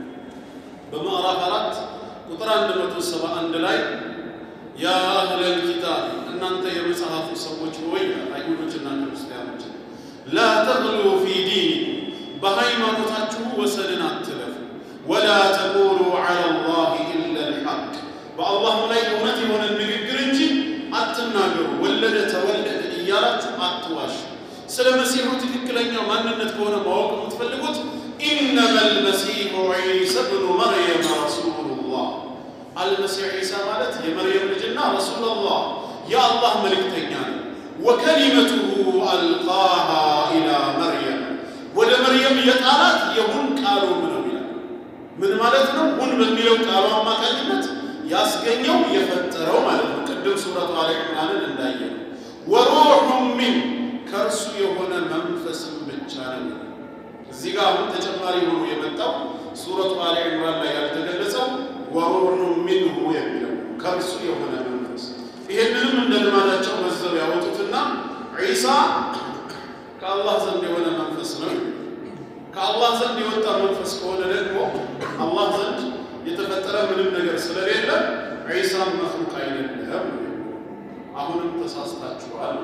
በምዕራፍ አራት ቁጥር አንድ መቶ ሰባ አንድ ላይ ያ አህለል ኪታብ እናንተ የመጽሐፉ ሰዎች ሆይ አይሁዶችና ክርስቲያኖች ላ ተግሉ ፊ ዲኒኩም በሃይማኖታችሁ ወሰንን አትለፉ ወላ ተቁሉ ዐላ ላህ ኢላ ልሐቅ በአላህም ላይ እውነት የሆነ ንግግር እንጂ አትናገሩ። ወለደ ተወለደ እያላችሁ አትዋሹ። ስለ መሲሑ ትክክለኛ ማንነት ከሆነ ማወቅ የምትፈልጉት ኢነማ ልመሲሑ ዒሳ ብኑ መርየም ረሱሉላህ አልመሲሕ ዒሳ ማለት የመርየም ልጅና ረሱሉላህ የአላህ መልእክተኛ ነው። ወከሊመቱሁ አልቃሃ ኢላ መርየም ወደ መርየም የጣላት የሁን ቃሉ ነው ይላል። ምን ማለት ነው? ሁን በሚለው ቃሉ አማካኝነት ያስገኘው የፈጠረው ማለት ነው። ቅድም ሱረቱ አለ ኢምራንን እንዳየ ነው። ወሩሑ ሚን ከእርሱ የሆነ መንፈስም ብቻ ነው። እዚህ ጋር አሁን ተጨማሪ ሆኖ የመጣው ሱረቱ አለ ኢምራን ላይ ያልተገለጸው ወሩሑ ሚንሁ የሚለው ከእርሱ የሆነ መንፈስ። ይሄንንም እንደ ልማዳቸው መዘብ ያወጡትና ዒሳ ከአላህ ዘንድ የሆነ መንፈስ ነው። ከአላህ ዘንድ የወጣ መንፈስ ከሆነ ደግሞ አላህ ዘንድ የተፈጠረ ምንም ነገር ስለሌለ ዒሳም መክሉቅ አይደለም። አሁንም ተሳስታችኋል።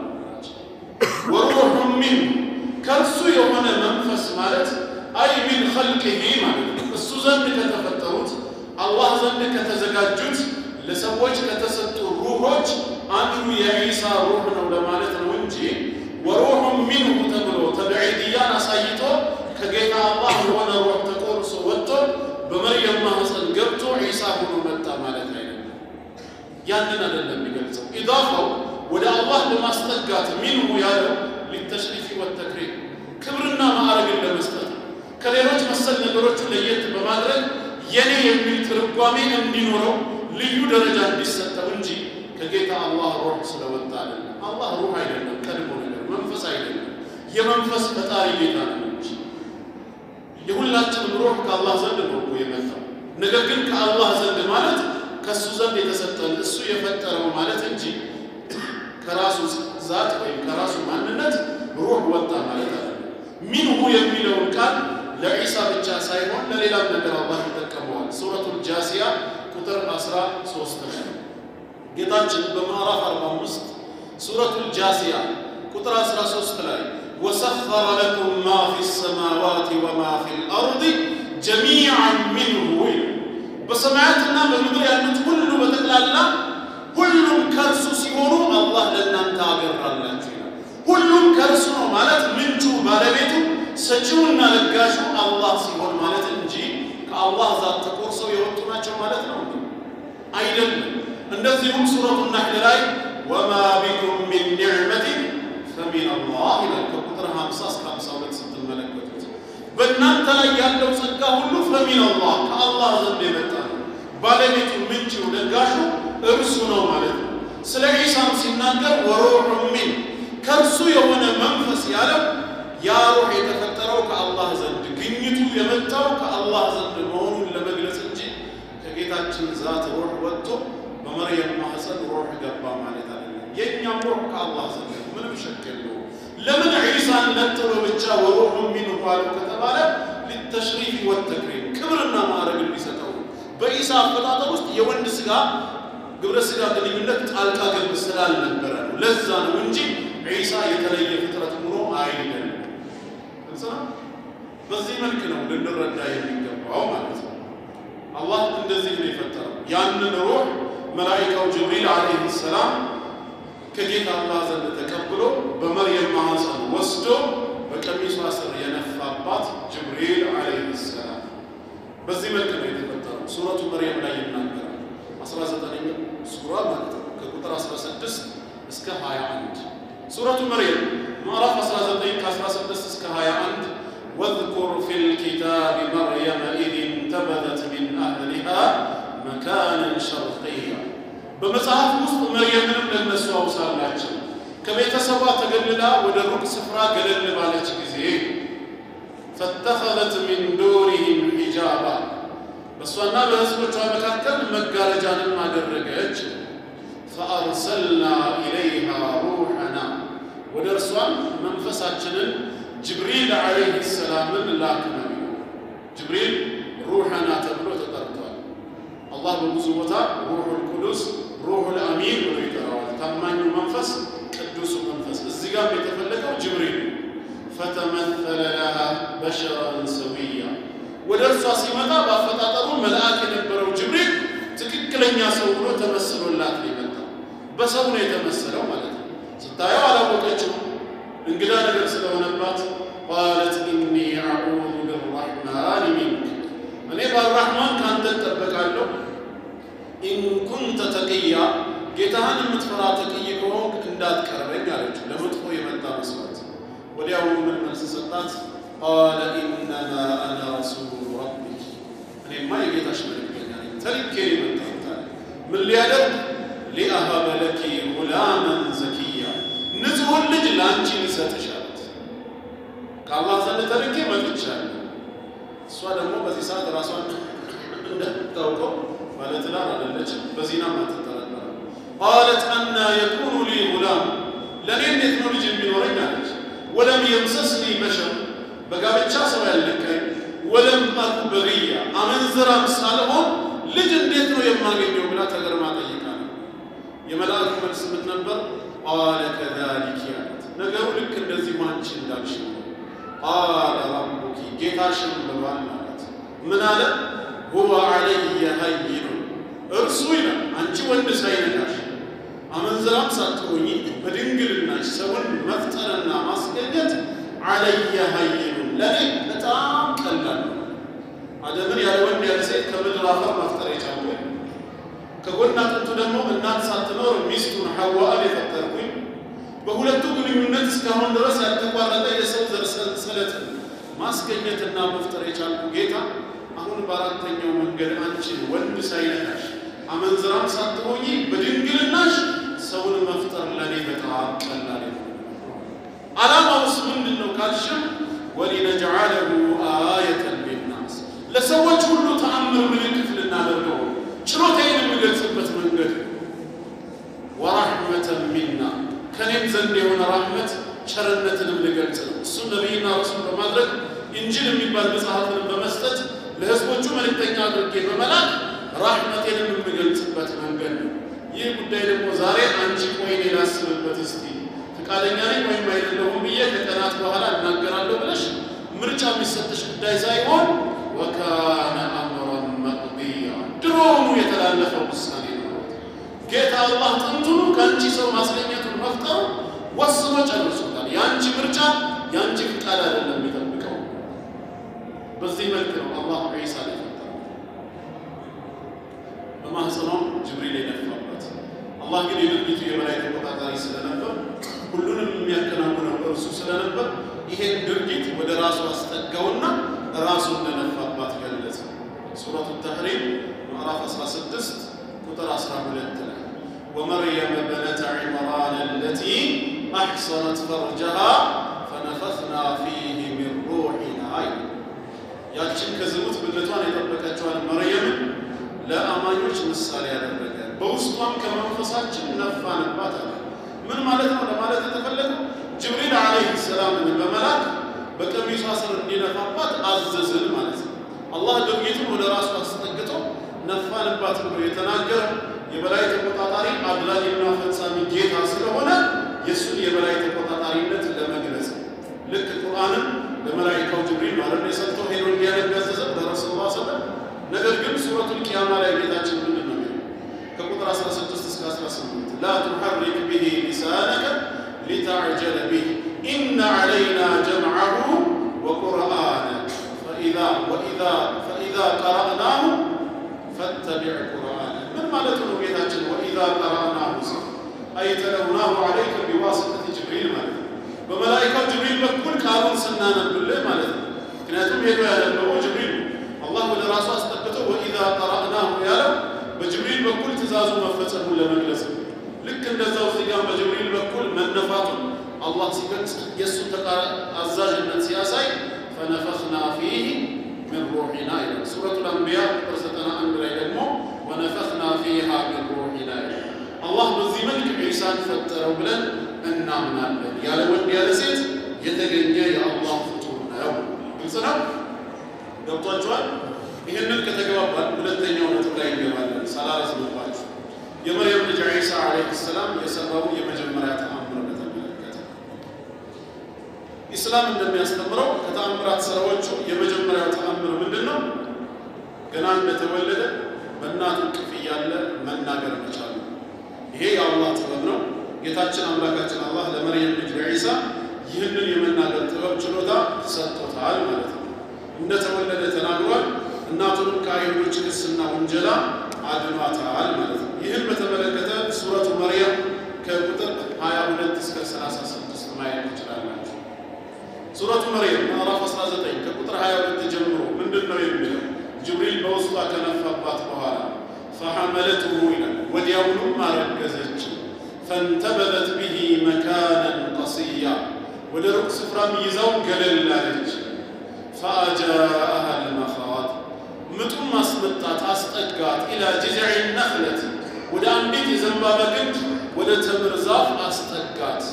ወሩሑ ሚን ከእርሱ የሆነ መንፈስ ማለት አይ ሚን ኸልቅሂ ማለት ነው። እሱ ዘንድ ከተፈጠሩት አላህ ዘንድ ከተዘጋጁት ለሰዎች ከተሰጡ ሩሆች አንዱ የዒሳ ሩህ ነው ለማለት ነው እንጂ ወሩሑ ሚንሁ ተብሎ ተብዒድያን አሳይቶ ከጌታ አላህ የሆነ ሩህ ተቆርሶ ወጥቶ በመርየም ማህፀን ገብቶ ዒሳ ሆኖ መጣ ማለት አይደለም። ያንን አይደለም የሚገልጸው። ኢዳፋው ወደ አላህ በማስጠጋት ሚንሁ ያለው ሊተሽሪፊ ወተክሪም ክብርና ማዕረግን ለመስጠት ነው። ከሌሎች መሰል ነገሮቹ ለየት በማድረግ የኔ የሚል ትርጓሜ እንዲኖረው ልዩ ደረጃ እንዲሰጠው እንጂ ከጌታ አላህ ሩህ ስለወጣ አይደለም። አላህ ሩህ አይደለም፣ ቀድሞ ነገር መንፈስ አይደለም። የመንፈስ ፈጣሪ ጌታ ነው እንጂ የሁላችንም ሩህ ከአላህ ዘንድ ነው እኮ የመጣው። ነገር ግን ከአላህ ዘንድ ማለት ከእሱ ዘንድ የተሰጠን እሱ የፈጠረው ማለት እንጂ ከራሱ ዛት ወይም ከራሱ ማንነት ሩህ ወጣ ማለት አለ። ሚንሁ የሚለውን ቃል ለዒሳ ብቻ ሳይሆን ለሌላም ነገር አላህ ይጠቀመዋል። ሱረቱል ጃሲያ ቁጥር 13 ላይ ጌታችን በምዕራፍ 45 ሱረቱል ጃሲያ ቁጥር 13 ላይ ወሰኸረ ለኩም ማ ፊ ሰማዋት ወማ ፊ ልአርድ ጀሚዓን ሚንሁ በሰማያትና በምድር ያሉት ሁሉ በጠቅላላ ሁሉም ከእርሱ ሲሆኑ አላህ ለእናንተ አገራላችሁ ይላል። ሁሉም ከእርሱ ነው ማለት ምንጩ ባለቤቱ ሰጪውና ለጋሹ አላህ ሲሆን ማለት እንጂ ከአላህ ዛት ተቆርሰው የወጡ ናቸው ማለት ነው አይደለም። እንደዚሁም ሱረቱ ናሕል ላይ ወማ ቢኩም ሚን ኒዕመቲን ፈሚን አላህ ይላል። ከቁጥር 50 እስከ 52 ስትመለከቱት በእናንተ ላይ ያለው ጸጋ ሁሉ ፈሚን አላህ ከአላህ ዘንድ የመጣ ነው። ባለቤቱ ምንጭው ለጋሹ እርሱ ነው ማለት ነው። ስለ ዒሳም ሲናገር ወሩሑ ሚን ከእርሱ የሆነ መንፈስ ያለው ያ ሩህ የተፈጠረው ከአላህ ዘንድ ግኝቱ በመርየም ማህፀን ሩህ ገባ ማለት አይደለም። የእኛም ሩህ ከአላህ ዘንድ ነው፣ ምንም ሸክ የለው። ለምን ዒሳን ነጥሎ ብቻ ወሩሑ ሚንሁ አሉ ከተባለ ሊተሽሪፍ ወተክሪም ክብርና ማዕረግ ሊሰጠው በኢሳ አፈጣጠር ውስጥ የወንድ ስጋ ግብረ ስጋ ግንኙነት ጣልቃ ገብ ስላልነበረ ነው። ለዛ ነው እንጂ ዒሳ የተለየ ፍጥረት ሆኖ አይደለም። ግልጽ ነው። በዚህ መልክ ነው ልንረዳ የሚገባው ማለት ነው። አላህ እንደዚህ ነው የፈጠረው። ያንን ሩህ መላኢካው ጅብሪል ዓለይሂ ሰላም ከጌታ አላህ ዘንድ ተቀብሎ በመርየም ማህፀን ወስዶ በቀሚሷ ስር የነፋባት ጅብሪል ዓለይሂ ሰላም በዚህ መልክ ነው የተፈጠረው። ሱረቱ መርየም ላይ ይናገራል። 19ኛው ሱራ ማለት ነው ከቁጥር 16 እስከ 21 ሱረቱ መርየም ምዕራፍ 19 ከ16 እስከ 21 واذكر في الكتاب مريم إذ انتبذت من أهلها مكانا شرقيا በመጽሐፍ ውስጥ መርየምንም ለነሱ አውሳላቸው ከቤተሰቧ ተገልላ ወደ ሩቅ ስፍራ ገለል ባለች ጊዜ ፈተኸዘት ሚን ዱሪህም ሒጃባ በእሷና በሕዝቦቿ መካከል መጋረጃንም አደረገች። ፈአርሰልና ኢለይሃ ሩሐና ወደ እርሷም መንፈሳችንን ጅብሪል ዓለይህ ሰላምን ላክነው። ጅብሪል ሩሐና ተብሎ ተጠርቷል። አላህ በብዙ ቦታ ሩሑል ቁዱስ ሩሑል አሚን ብሎ ይጠራዋል። ታማኙ መንፈስ፣ ቅዱሱ መንፈስ። እዚህ ጋር የተፈለገው ጅብሪል ፈተመተለ ለሃ በሸረን ሰዊያ ወደ እርሷ ሲመጣ በአፈጣጠሩ መልአክ የነበረው ጅብሪል ትክክለኛ ሰው ብሎ ተመስሎላት ነው የመጣው። በሰው ነው የተመሰለው ማለት ነው። ስታየው አላወቀችው እንግዳ ነገር ስለሆነባት ቃለት ኢኒ አዑዙ ብራሕማን ሚንክ እኔ በአራሕማን ከአንተ እጠበቃለሁ ኢን ኩንተ ተቅያ ጌታህን የምትፈራ ተቅይ ከሆንክ እንዳትቀርበኝ አለችው። ለመጥፎ የመጣ መስሏት ወዲያውኑ ምን መልስ ሰጣት? ቃለ ኢነማ አነ ረሱሉ ረቢክ እኔማ የጌታሽ መልእክተኛ ነኝ፣ ተልኬ የመጣሁት አለ። ምን ሊያደርግ ሊአሀበ ለኪ ጉላመን ዘኪያ ንጹሑን ልጅ ለአንቺ ልሰጥሽ አለት። ከአላህ ዘንድ ተልኬ መጥቻለሁ። እሷ ደግሞ በዚህ ሰዓት ራሷን እንደምታውቀው ባለትዳር አይደለችም፣ በዚና አትጠረጠርም። ቃለት አና የኩኑ ሊ ጉላም ለእኔ እንዴት ነው ልጅ የሚኖረኝ አለች። ወለም የምሰስኒ በሸር በጋብቻ ሰው ያልነካኝ፣ ወለም አኩ በግያ አመንዝራም ሳልሆን ልጅ እንዴት ነው የማገኘው ብላ ተገርማ ጠይቃ ነው። የመልአኩ መልስ ምን ነበር? ቃለ ከዛሊክ ያለት ነገሩ ልክ እንደዚህ አንቺ እንዳልሽ ነው። ቃለ ረቡኪ ጌታሽን ብሏል ማለት ምን አለ? ሁወ ዐለየ ሀይኑ እርሱ ይላል አንቺ ወንድ ሳይነካሽ አመንዝራም ሳትሆኚ በድንግልናሽ ሰውን መፍጠርና ማስገኘት ዐለየ ሀይኑ ለእኔ በጣም ቀላል ነው። አደምን ያለ ወንድ ያለ ሴት ከምድር አፈር መፍጠር የቻልኩ ከጎን አጥንቱ ደግሞ እናት ሳትኖር ሚስቱን ሐዋን የፈጠርኩኝ በሁለቱ ግንኙነት እስካሁን ድረስ ያልተቋረጠ የሰው ዘር ሰንሰለትን ማስገኘትና መፍጠር የቻልኩ ጌታ አሁን በአራተኛው መንገድ አንቺን ወንድ ሳይነካሽ አመንዝራም ሳትሆኚ በድንግልናሽ ሰውን መፍጠር ለእኔ በጣም ቀላል ነው። ዓላማውስ ምንድን ነው ካልሽም ወሊነጅዓለሁ አየተን ሊናስ ለሰዎች ሁሉ ተአምር ምልክት ልናደርገው ችሎታዬን የምገልጽበት መንገድ ወራሕመተን ሚና ከኔም ዘንድ የሆነ ራሕመት ቸርነትንም ልገልጽ ነው። እሱም ነቢይና ረሱል በማድረግ ኢንጂል የሚባል መጽሐፍንም በመስጠት ለሕዝቦቹ መልእክተኛ አድርጌ በመላክ ራሕመቴንም የምገልጽበት መንገድ ነው። ይህ ጉዳይ ደግሞ ዛሬ አንቺ ቆይ እኔ ላስብበት እስቲ ፈቃደኛ ነኝ ወይም አይደለሁም ብዬ ከቀናት በኋላ እናገራለሁ ብለሽ ምርጫ የሚሰጥሽ ጉዳይ ሳይሆን ወካነ አምረን መቅድያ ድሮውኑ የተላለፈ ውሳኔ ነው። ጌታ አላህ ጥንቱኑ ከአንቺ ሰው ማስገኘቱን መፍጠሩ ወስኖ ጨርሶታል። የአንቺ ምርጫ የአንቺ ፍቃድ አይደለም የሚጠብቀው። በዚህ መልክ ነው አላህ ዒሳ ላይ ፈጠረው። በማህፀኗም ጅብሪል የነፋበት። አላህ ግን የድርጊቱ የበላይ ተቆጣጣሪ ስለነበር ሁሉንም የሚያከናውነው እርሱ ስለነበር ይሄን ድርጊት ወደ ራሱ አስጠጋውና ራሱ እንደነፋባት ገለጸ። ሱረቱ ተሕሪም ምዕራፍ 16 ቁጥር 12 ላይ ወመርየም በነተ ዒምራን አለቲ አሕሰነት ፈርጀሃ ፈነፈትና ፊህ ሚን ሩሒና ያችን ከዝሙት ብልቷን የጠበቀችዋን መርየምን ለአማኞች ምሳሌ ያደረገ በውስጧም ከመንፈሳችን ነፋንባት አለ። ምን ማለት ነው ለማለት የተፈለገው ጅብሪል ዓለይሂ ሰላምን በመላክ በቀሚሷ ስር እንዲነፋባት አዘዝን ማለት ነው። አላህ ድርጊቱን ወደ ራሱ አስጠግቶ ነፋንባት ብሎ የተናገረ የበላይ ተቆጣጣሪ አድራጊና ፈጻሚ ጌታ ስለሆነ የእሱን የበላይ ተቆጣጣሪነት ለመግለጽ ልክ ቁርአንን ለመላይካው ጅብሪል ማለት የሰጥቶ ሄዶ እንዲያነብ ያዘዘው ለረሱል ላ ሰለም ነገር ግን ሱረቱል ቂያማ ላይ ጌታችን ምንድን ነው የሚለው ከቁጥር 16 እስከ 18 ላ ቱሐሪክ ብሂ ሊሳነከ ሊተዕጀለ ቢህ ኢነ ዐለይና ጀምዐሁ ወቁርአነ ፈኢዛ ቀረእናሁ ፈተቢዕ ቁርአነ ምን ማለቱ ነው ጌታችን ወኢዛ ቀረእናሁ ሲ አይተለውናሁ ዐለይከ ቢዋስጠት ጅብሪል ማለት ነው በመላይካው ጅብሪል በኩል ቃሉን ስናነብልህ ማለት ነው ምክንያቱም ሄዶ ያነበበው ጅብሪል አላህ ወደ ራሱ አስጠግቶ ወኢዛ ቀረእናሁ ያለው በጅብሪል በኩል ትእዛዙ መፈጸሙን ለመግለጽ ነው ልክ እንደዛው እዚህ ጋር በጅብሪል በኩል መነፋቱን አላህ ሲገልጽ የእሱን አዛዥነት ሲያሳይ ፈነፈኽና ፊህ ምን ሩሒና ይላል። ሱረቱል አንቢያ ቁጥር 91 ላይ ደግሞ ወነፈኽና ፊሃ ምን ሩሒና ይላል። አላህ በዚህ መልክ ዒሳን ፈጠረው ብለን እናምናለን። ያለ ወንድ ያለ ሴት የተገኘ የአላህ ፍጡር ነው። ግልጽ ነው። ገብቷችኋል? ይህንን ከተገባባል ሁለተኛው ነጥብ ላይ እንገባለን። ሳላረዝምባችሁ የመርየም ልጅ ዒሳ ዓለይሂ ሰላም የሰራው የመጀመሪያ ተአምር በተመለከተ ኢስላም እንደሚያስተምረው ከተአምራት ስራዎቹ የመጀመሪያው ተአምር ምንድን ነው? ገና እንደተወለደ በእናቱ እቅፍ እያለ መናገር መቻሉ። ይሄ የአላህ ጥበብ ነው። ጌታችን አምላካችን አላህ ለመርየም ልጅ ለዒሳ ይህንን የመናገር ጥበብ ችሎታ ሰጥቶታል ማለት ነው። እንደተወለደ ተናግሯል። እናቱንም ከአይሁዶች ክስና ውንጀላ አድኗታል ማለት ነው። ይህን በተመለከተ ሱረቱ መርየም ከቁጥር 22 እስከ 36 ማየት ትችላላችሁ። ሱረቱ መርየም ምዕራፍ 19 ከቁጥር 22 ጀምሮ ምንድን ነው የሚለው? ጅብሪል በውስጧ ከነፋባት በኋላ ፈሐመለትሁ ይላል፣ ወዲያውኑም አረገዘች። ፈንተበለት ብሂ መካነን ቀስያ፣ ወደ ሩቅ ስፍራም ይዛው ገለል አለች። ፈአጃአሃ ልመኻት ምጡም አስመጣት አስጠጋት። ኢላ ጅዝዕ ነኽለት ወደ አንዲት የዘንባባ ግንድ ወደ ተምር ዛፍ አስጠጋት።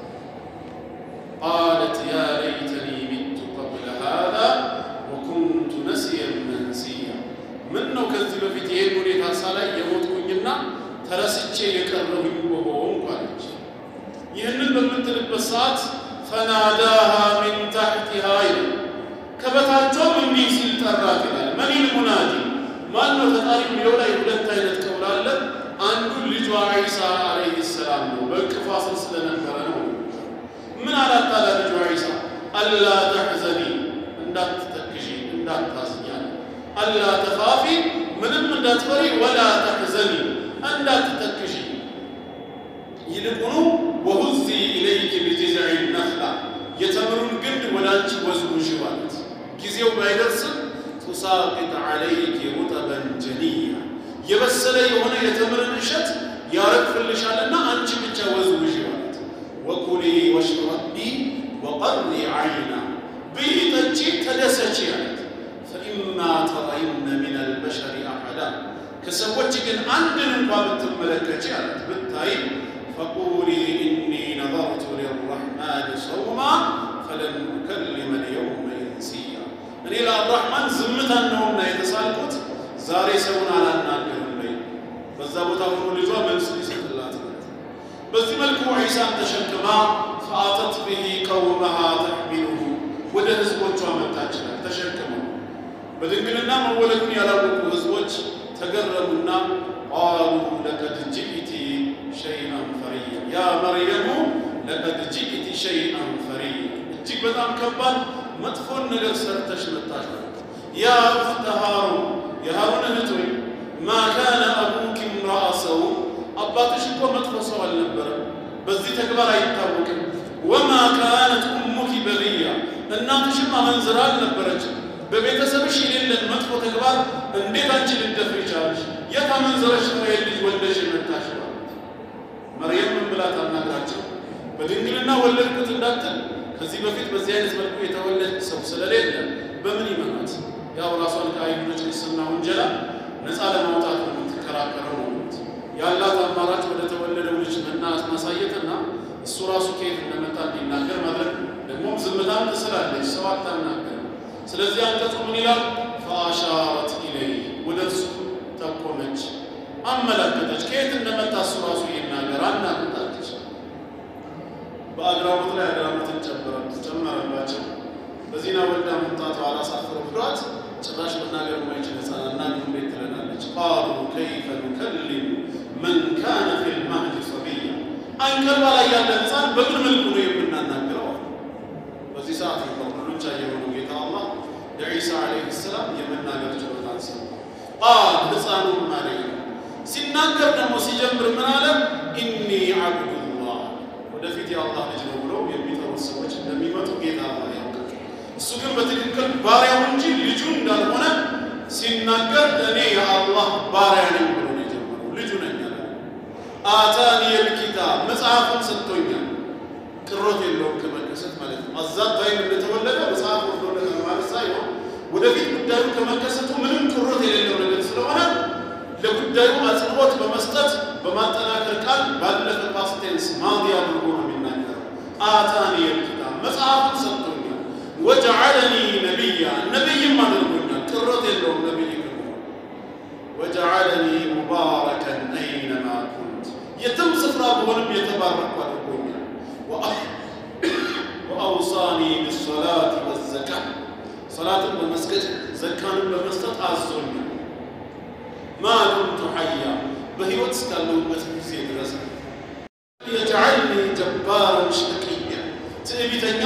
ቃለት ያ ለይተኒ ሚቱ ቀብለ ሃዛ ወኩንቱ ነስየን መንሲያ። ምን ነው ከዚህ በፊት ይህን ሁኔታ ሳላይ የሞትኩኝና ተረስቼ የቀረሁኝ በሆንኩ አለች። ይህንን በምትልበት ሰዓት ፈናዳሃ ሚን ታሕቲሃ ይላል ከበታቸውም እንዲህ ሲል ጠራት ይላል። መኒል ሙናዲ ማን ነው ተጣሪ የሚለው ላይ ሁለት አይነት ቀውል አለ። አንዱ ልጇ ዒሳ ዓለይሂ ሰላም ነው፣ በእቅፏ ስር ስለነበረ ነው። ምን አላት ታዲያ ልጇ ዒሳ? አላ ተሕዘኒ፣ እንዳትተክዢ እንዳታዝኛ፣ አላ ተኻፊ፣ ምንም እንዳትፈሪ፣ ወላ ተሕዘኒ፣ እንዳትተክዢ፣ ይልቁኑ ወሁዚ ኢለይኪ ቢጅዝዕ ነኽላ፣ የተምሩን ግንድ ወደ አንቺ ወዝውዥ ማለት ጊዜው ባይደርስም ቱሳቂጥ ዓለይኪ ሩጠበን ጀኒያ የበሰለ የሆነ የተምርን እሸት ያረግፍልሻልና አንቺ ብቻ ወዝውዥ ማለት ወኩሊ ወሽረቢ ወቀሪ ዓይና ብይ ጠጪ ተደሰቺ አለት ፈኢማ ተረይነ ምን አልበሸሪ አሐዳ ከሰዎች ግን አንድን እንኳ ብትመለከች አለት ብታይ ፈቁሊ ኢኒ ነظርቱ ሊረሕማን ሰውማ ፈለን ኡከሊመ ልየውመ ኢንሲያ እኔ ለአራሕማን ዝምታን ነውና የተሳልኩት ዛሬ ሰውን አላናገርም በይ። በዛ ቦታ ሆኖ ልጇ መልስ ሊሰጥላት ማለት ነው። በዚህ መልኩ ዒሳን ተሸክማ ፈአተት ብሂ ቀውመሃ ተሕሚሉሁ ወደ ህዝቦቿ መጣችላል ተሸክመው። በድንግልና መወለዱን ያላወቁ ህዝቦች ተገረሙና ቃሉ ለቀድ ጅእቲ ሸይአን ፈሪያ ያ መርየሙ ለቀድ ጅእቲ ሸይአን ፈሪያ እጅግ በጣም ከባድ መጥፎን ነገር ሰርተሽ መጣሽ። ያ እኽተ ሃሩን የሃሩን እህት ሆይ ማ ካነ አቡኪ እምረአ ሰው አባትሽ እኮ መጥፎ ሰው አልነበረም፣ በዚህ ተግባር አይታወቅም። ወማ ካነት ኡሙኪ በግያ እናትሽም አመንዝራ አልነበረችም። በቤተሰብሽ የሌለን መጥፎ ተግባር እንዴት አንቺ ልትደፍሪ ቻለሽ? የት አመንዝረሽ ነው የልጅ ወልደሽ የመጣሽ? ማለት መርየም ምን ብላ ታናግራቸው? በድንግልና ወለድኩት እንዳትል ከዚህ በፊት በዚህ አይነት መልኩ የተወለደ ሰው ስለሌለ በምን ይመናት? ያው ራሷን ከአይሁዶች ክስና ውንጀላ ነፃ ለማውጣት ነው የምትከራከረው ነው። ያላት አማራጭ ወደ ተወለደው ልጅ መና ማሳየትና እሱ ራሱ ከየት እንደመጣ እንዲናገር ማድረግ ደግሞ ዝምታም ትስላለች፣ ሰው አታናገር። ስለዚህ አንቀጹ ምን ይላል? ፈአሻረት ኢለይ ወደ እሱ ጠቆመች፣ አመላከተች። ከየት እንደመጣ እሱ ራሱ ይናገር አናግጣለች። በአግራሞት ላይ አግራሞትን ጨመረባቸው። በዚና ወልዳ መምጣቷ አላሳፍረ ብሏት ጭራሽ መናገር የማይችል ህፃን እናግሩ እንዴት ትለናለች? ቃሉ ከይፈ ኑከሊሙ መን ካነ ፊል ማህዲ ሰቢያ አንቀልባ ላይ ያለ ህፃን በምን መልኩ ነው የምናናግረው? በዚህ ሰዓት ነው ሁሉን ቻይ የሆነው ጌታ አላህ ለዒሳ ዓለይሂ ሰላም የመናገር ችሎታን ሰው ቃል ህፃኑ ማለይ ሲናገር ደግሞ ሲጀምር ምን አለ? ኢኒ ዓብዱላህ ወደፊት የአላህ ልጅ ነው ብለው የሚጠሩት ሰዎች እንደሚመጡ ጌታ አላህ ያውቃል። እሱ ግን በትክክል ባሪያው እንጂ ልጁ እንዳልሆነ ሲናገር እኔ የአላህ ባሪያ ነኝ ብሎ ነው የጀመረው። ልጁ ነኝ አለ። አታኒ የልኪታብ መጽሐፍን ሰጥቶኛል። ቅሮት የለውም ከመከሰት ማለት ነው። አዛት ታይም እንደተወለደ መጽሐፍ ወርዶለት ማለት ሳይሆን ወደፊት ጉዳዩ ከመከሰቱ ምንም ቅሮት የሌለው ነገር ስለሆነ ለጉዳዩ አጽንዖት በመስጠት በማጠናከር ቃል ባለፈ ፓስት ቴንስ ማዲ አድርጎ ነው የሚናገረው። አታኒ የልኪታብ መጽሐፍን ሰጥቶኛል ወጀዐለኒ ነቢያ ነቢይም አድርጎኛል። ቅሮት የለውም ነቢይ ከሆነ ወጀዐለኒ ሙባረከን አይነማ ኩንት የትም ስፍራ ብሆንም የተባረኩ አድርጎኛል። ወአውሳኒ ብሶላት ወዘካ ሰላትን በመስገድ ዘካንን በመስጠት አዞኛል። ማ ዱምቱ ሐያ በሕይወት እስካለሁበት ጊዜ ድረስ የጀዐልኒ ጀባረን ሸቂያ ትዕቢተኛ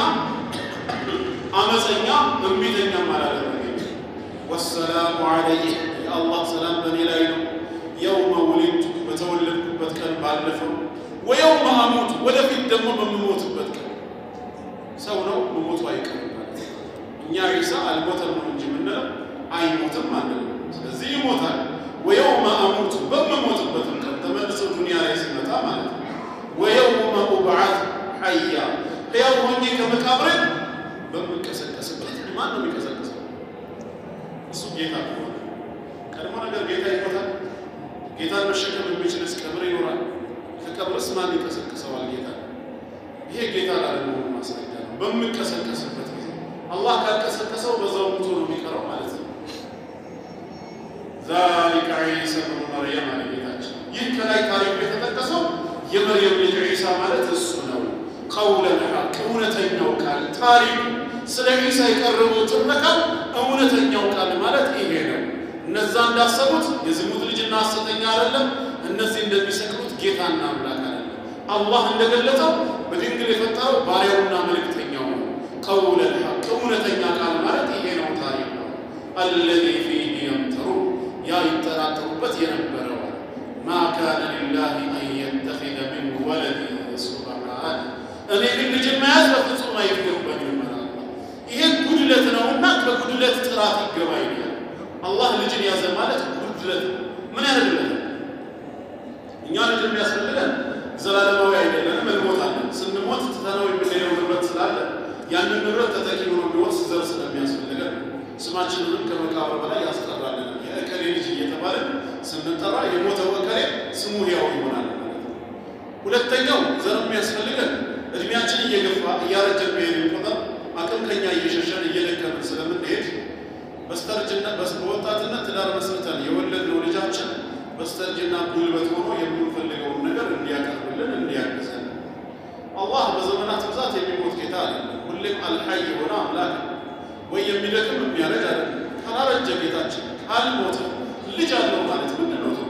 አመፀኛ እምቢተኛም አላደረገኝ። ወሰላሙ ዐለይህ የአላህ ሰላም በእኔ ላይ ነው። የውመ ውሊድቱ በተወለድኩበት ቀን ባለፈው፣ ወየውመ አሙቱ ወደፊት ደግሞ በምሞትበት ቀን። ሰው ነው መሞቱ አይቀርም ማለት ነው። እኛ ዒሳ አልሞተም ነው እንጂ የምንለው አይሞትም አንልም። ስለዚህ ይሞታል። ወየውመ አሙቱ በምሞትበትም ቀን ተመልሶ ዱንያ ላይ ሲመጣ ማለት ነው። ወየውመ ኡብዓት ሐያ ሕያው ሆኜ ከመቃብሬ በምንቀሰቀስበት ማን ነው የሚቀሰቀሰው? እሱ ጌታ ከሆነ ቀድሞ ነገር ጌታ ይሞታል። ጌታን መሸከም የሚችልስ ቀብር ይኖራል። ከቀብርስ ማን ይቀሰቅሰዋል? ጌታ። ይሄ ጌታ ላለመሆኑ ማስረጃ ነው። በምንቀሰቀስበት ጊዜ አላህ ካልቀሰቀሰው በዛው ሙቶ ነው የሚቀረው ማለት ነው። ዛሊከ ዒሳ ብኑ መርየም አለ ጌታችን። ይህ ከላይ ታሪኩ የተጠቀሰው የመርየም ልጅ ዒሳ ማለት እሱ ነው። ቀውለል ሐቅ እውነተኛው ቃል ታሪኩ ስለ ዒሳ የቀረበው ትረካው እውነተኛው ቃል ማለት ይሄ ነው። እነዛ እንዳሰቡት የዝሙት ልጅና ሐሰተኛ አይደለም። እነዚህ እንደሚሰቅሉት ጌታና አምላክ አይደለም። አላህ እንደገለጸው በድንግል የፈጠረው ባሪያውና መልእክተኛው ነው። ቀውለል ሐቅ እውነተኛ ቃል ማለት ይሄ ነው። ታሪክ ነው። አለዚ ፊህ የምተሩ ያ ይጠራጠሩበት የነበረው ማ ካነ ሊላሂ አን የተኺዘ ሚን ወለድ ሱብሓነ እኔ ግን ልጅን መያዝ በፍጹም አይገባኝም። ይሄ ጉድለት ነውና ከጉድለት ጥራት ይገባ ይላል። አላህ ልጅን ያዘ ማለት ጉድለት ምን ያደርግለት? እኛ ልጅ የሚያስፈልገን ዘላለማዊ አይደለንም፣ እንሞታለን። ስንሞት ትተነው የምንሄደው ንብረት ስላለ ያንን ንብረት ተተኪ ሆኖ የሚወርስ ዘር ስለሚያስፈልገን ስማችንንም ከመቃብር በላይ ያስጠራልን። የእከሌ ልጅ እየተባለን ስንጠራ የሞተው እከሌ ስሙ ሕያው ይሆናል ማለት ነው። ሁለተኛው ዘር የሚያስፈልገን እድሜያችን እየገፋ እያረጀን በሄድን ቁጥር አቅም ከኛ እየሸሸን እየደከምን ስለምንሄድ በስተርጅና በወጣትነት ትዳር መስርተን የወለድነው ልጃችን በስተርጅና ጉልበት ሆኖ የምንፈልገውን ነገር እንዲያቀርብልን እንዲያግዘን። አላህ በዘመናት ብዛት የሚሞት ጌታ አይደለም። ሁሌም አልሐይ የሆነ አምላክ ነው። ወይ የሚደክም የሚያረጅ አይደለም። ካላረጀ ጌታችን ካልሞተ ልጅ አለው ማለት ምንድን ነው?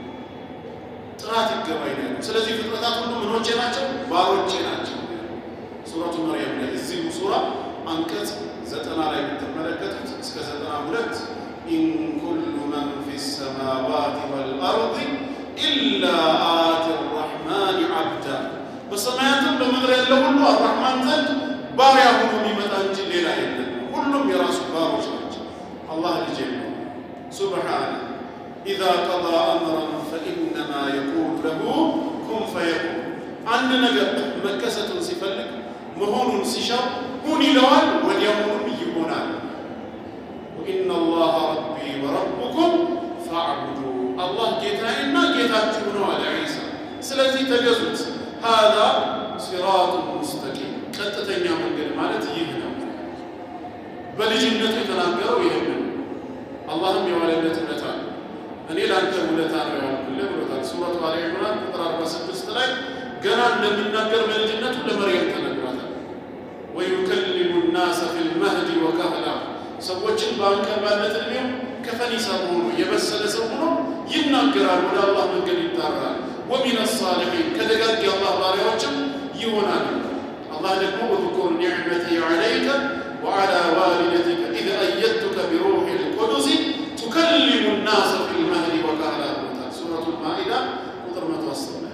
ጥራት ይገባኝ ነው። ስለዚህ ፍጥረታት ሁሉ ምኖቼ ናቸው? ባሮቼ ናቸው። ሱረቱ መርየም ላይ እዚሁ ሱራ አንቀጽ ዘጠና ላይ የምትመለከቱት እስከ ዘጠና ሁለት ኢን ኩሉ መን ፊ ሰማዋት ወልአርድ ኢላ አቲ ራሕማን ዓብዳ በሰማያትም በምድር ያለ ሁሉ አራሕማን ዘንድ ባሪያ ሆኖ የሚመጣ እንጂ ሌላ የለም። ሁሉም የራሱ ባሮች ናቸው። አላህ ልጅ የለው ሱብሓነ ኢዛ ቀዳ አምረን ፈኢነማ የቁሉ ለሁ ኩን ፈየኩን አንድ ነገር መከሰቱን ሲፈልግ መሆኑን ሲሻው ሁን ይለዋል፣ ወዲያውኑም ይሆናል። ወኢነ አላህ ረቢ ወረቡኩም ፈዕቡዱ አላህ ጌታዬና ጌታችሁ ነው አለ ዒሳ። ስለዚህ ተገዙት። ሃዛ ሲራጡን ሙስተቂም ቀጥተኛ መንገድ ማለት ይህ ነው። በልጅነቱ የተናገረው ይህንን አላህም የዋለለት ውለታ ነው። እኔ ለአንተ ውለታ ነው ያልኩልህ ብሎታል። ሱረቱ አሊ ዕምራን ቁጥር 46 ላይ ገና እንደሚናገር በልጅነቱ ለመርየም ተነግሯታል። ወዩከሊሙ ናሰ ፊል መህዲ ወከህላ ሰዎችን በአንቀባነት ዕድሜው ከፈኒሳ ሆኖ የበሰለ ሰው ሆኖ ይናገራል፣ ወደ አላህ መንገድ ይጣራል። ወሚን ሳሊሒን ከደጋግ የአላህ ባሪያዎችም ይሆናል። አላህ ደግሞ ወዝኩር ኒዕመቲ ዐለይከ ወዐላ ዋሊደቲከ ኢዝ አየድቱከ ቢሩሒ ልቁዱስ ቱከሊሙ ናሰ ፊል መህዲ ወከህላ ብሎታል። ሱረቱል ማኢዳ ቁጥር 110 ላይ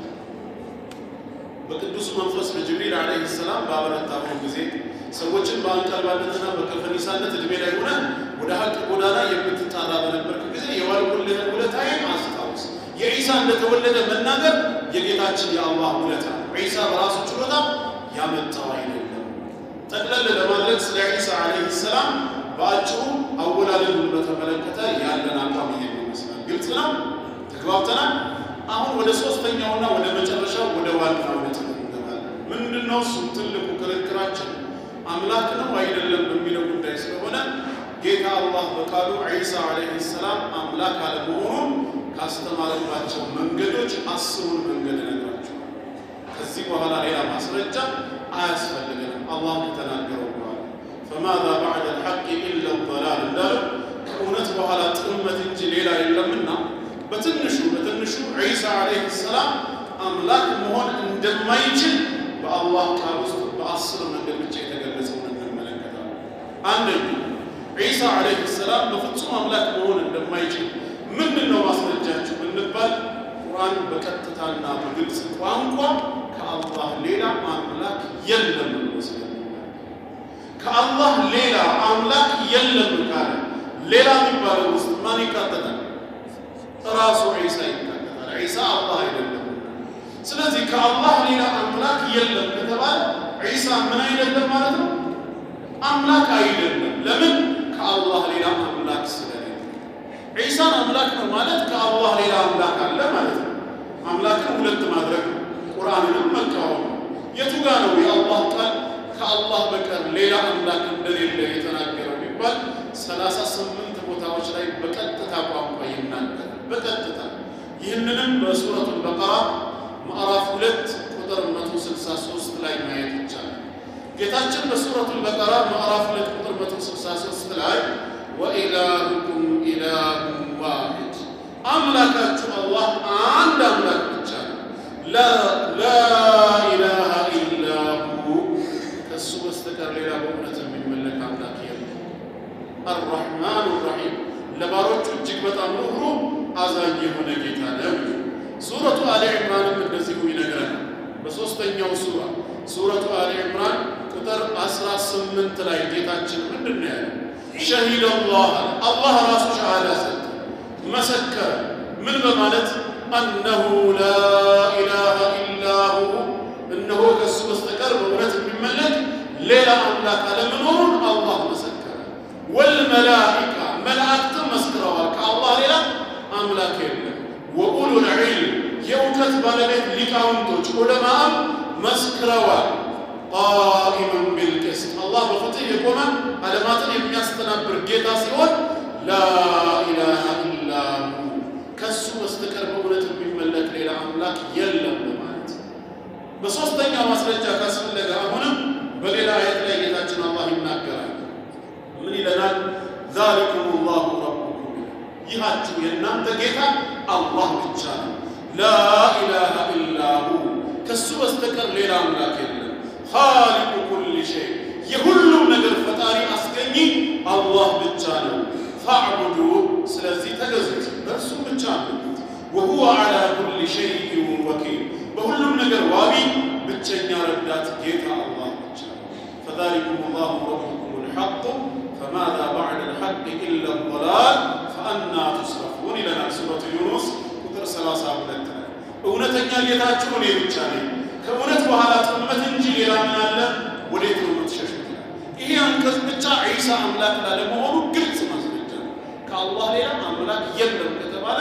በቅዱስ መንፈስ በጅብሪል ዓለይሂ ሰላም ባበረታሁ ጊዜ ሰዎችን በአንቀልባነትና በከፈኒሳነት ዕድሜ ላይ ሆነ ወደ ሀቅ ጎዳና የምትጣራ በነበርክ ጊዜ የዋልኩልህን ውለታዬን አስታውስ። የዒሳ እንደተወለደ መናገር የጌታችን የአላህ ውለታ ነው። ዒሳ በራሱ ችሎታ ያመጣው አይደለም። ጠቅለል ለማድረግ ስለ ዒሳ ዓለይሂ ሰላም በአጭሩ አወላለዱን በተመለከተ ያለን አቋም ይሄን ይመስላል። ግልጽ ነው። ተግባብተናል። አሁን ወደ ሶስተኛውና ወደ መጨረሻው ወደ ዋናው ነጥብ እንገባለን። ምንድነው እሱ ትልቁ ክርክራችን አምላክ ነው አይደለም በሚለው ጉዳይ ስለሆነ ጌታ አላህ በቃሉ ዒሳ ዓለይሂ ሰላም አምላክ አለመሆኑን ካስተማረባቸው መንገዶች አስሩን መንገድ እነግራቸዋለሁ። ከዚህ በኋላ ሌላ ማስረጃ አያስፈልገንም። አላህ ከተናገረው በኋላ ፈማዛ ባዕደ ልሐቅ ኢላ ላል እንዳለው ከእውነት በኋላ ጥመት እንጂ ሌላ የለምና በትንሹ በትንሹ ዒሳ ዓለይሂ ሰላም አምላክ መሆን እንደማይችል በአላህ ቃል ውስጥ በአስር መንገድ ብቻ የተገለጸውን እንመለከታለን። አንደኛ ዒሳ ዓለይሂ ሰላም በፍጹም አምላክ መሆን እንደማይችል ምንድን ነው ማስረጃችሁ ብንባል ቁርአን በቀጥታና በግልጽ ቋንቋ ከአላህ ሌላ አምላክ የለም ብሎ ስለሚናገር ከአላህ ሌላ አምላክ የለም ካለ ሌላ የሚባለው ውስጥ ማን ይካተታል? ራሱ ዒሳ ይካተታል። ዒሳ አላህ አይደለም። ስለዚህ ከአላህ ሌላ አምላክ የለም ከተባለ ዒሳ ምን አይደለም ማለት ነው? አምላክ አይደለም። ለምን? ከአላህ ሌላ አምላክ ስለሌለ። ዒሳን አምላክ ነው ማለት ከአላህ ሌላ አምላክ አለ ማለት ነው። አምላክን ሁለት ማድረግ ነው። ቁርአንንም መቃወም ነው። የቱ ጋ ነው የአላህ ቃል ከአላህ በቀር ሌላ አምላክ እንደሌለ የተናገረው ቢባል ሰላሳ ስምንት ቦታዎች ላይ በቀጥታ ቋንቋ ይናገራል። በቀጥታ ይህንንም በሱረቱል በቀራ ምዕራፍ ሁለት ቁጥር 163 ላይ ማየት ይቻላል። ጌታችን በሱረቱል በቀራ ምዕራፍ ሁለት ቁጥር 163 ላይ ወኢላሁኩም ኢላሁን ዋሂድ አምላካችሁ አላህ አንድ አምላክ ብቻ ነው። ላኢላሃ ኢላሁ ከእሱ በስተቀር ሌላ በእውነት የሚመለክ አምላክ የለም። አርራሕማኑ ራሒም ለባሮቹ እጅግ በጣም ሩህሩህ አዛኝ የሆነ ጌታ ነው። ሱረቱ አሊ ዕምራንም እንደዚሁ ይነግረናል። በሦስተኛው ሱራ ሱረቱ አሊ ዕምራን ቁጥር 18 ላይ ጌታችን ምንድን ነው ያለው? ሸሂደ አላህ አላህ ራሱ ሸሃዳ ሰጠ፣ መሰከረ። ምን በማለት አነሁ ላኢላሃ ኢላሁ እነሆ ከእሱ በስተቀር በእውነት የሚመለክ ሌላ አምላክ አለመኖሩን አላህ መሰከረ። ወልመላኢካ መላእክትም መስክረዋል፣ ከአላህ ሌላ አምላክ የለም። ወኡሉል ዒልም የእውቀት ባለቤት ሊቃውንቶች ዑለማም መስክረዋል። ቃኢመን ቢልቅስት አላህ በፍትህ የቆመ ዓለማትን የሚያስተናብር ጌታ ሲሆን ላኢላሃ ኢላሁ ከሱ በስተቀር በእውነት የሚመለክ ሌላ አምላክ የለም በማለት በሦስተኛ ማስረጃ ካስፈለገ አሁንም በሌላ አየት ላይ ጌታችን አላህ ይናገራል። ምን ይለናል? ዛሊኩም ላሁ ረቡኩም ይሃችሁ የእናንተ ጌታ አላህ ብቻ ነው። ላኢላሃ ኢላሁ ከሱ በስተቀር ሌላ አምላክ የለም። ኻሊቁ ኩል ሸይ የሁሉም ነገር ፈጣሪ አስገኚ አላህ ብቻ ነው። ፈዕቡዱ ስለዚህ ተገዙት፣ በእርሱ ብቻ አምልኩት። ወሁወ ዐላ ኩል ሸይኢን ወኪል በሁሉም ነገር ዋቢ ብቸኛ ረዳት ጌታ አላህ ብቻ ነው። ፈዛሊኩም ላሁ ረቡኩም ልሐቁ ፈማዛ ባዕደ ልሐቅ ኢላ ضላል ፈአና ቱስረፉን ይለናል ሱረቱ ዩኑስ ቁጥር 32 ላይ እውነተኛ ጌታችሁ እኔ ብቻ ነኝ፣ ከእውነት በኋላ ጥመት እንጂ ሌላ ምን አለ? ወዴት ነው የምትሸሹት? ይሄ አንቀጽ ብቻ ዒሳ አምላክ ላለመሆኑ ግልጽ ማስረጃ ነው። ከአላህ ሌላ አምላክ የለም ከተባለ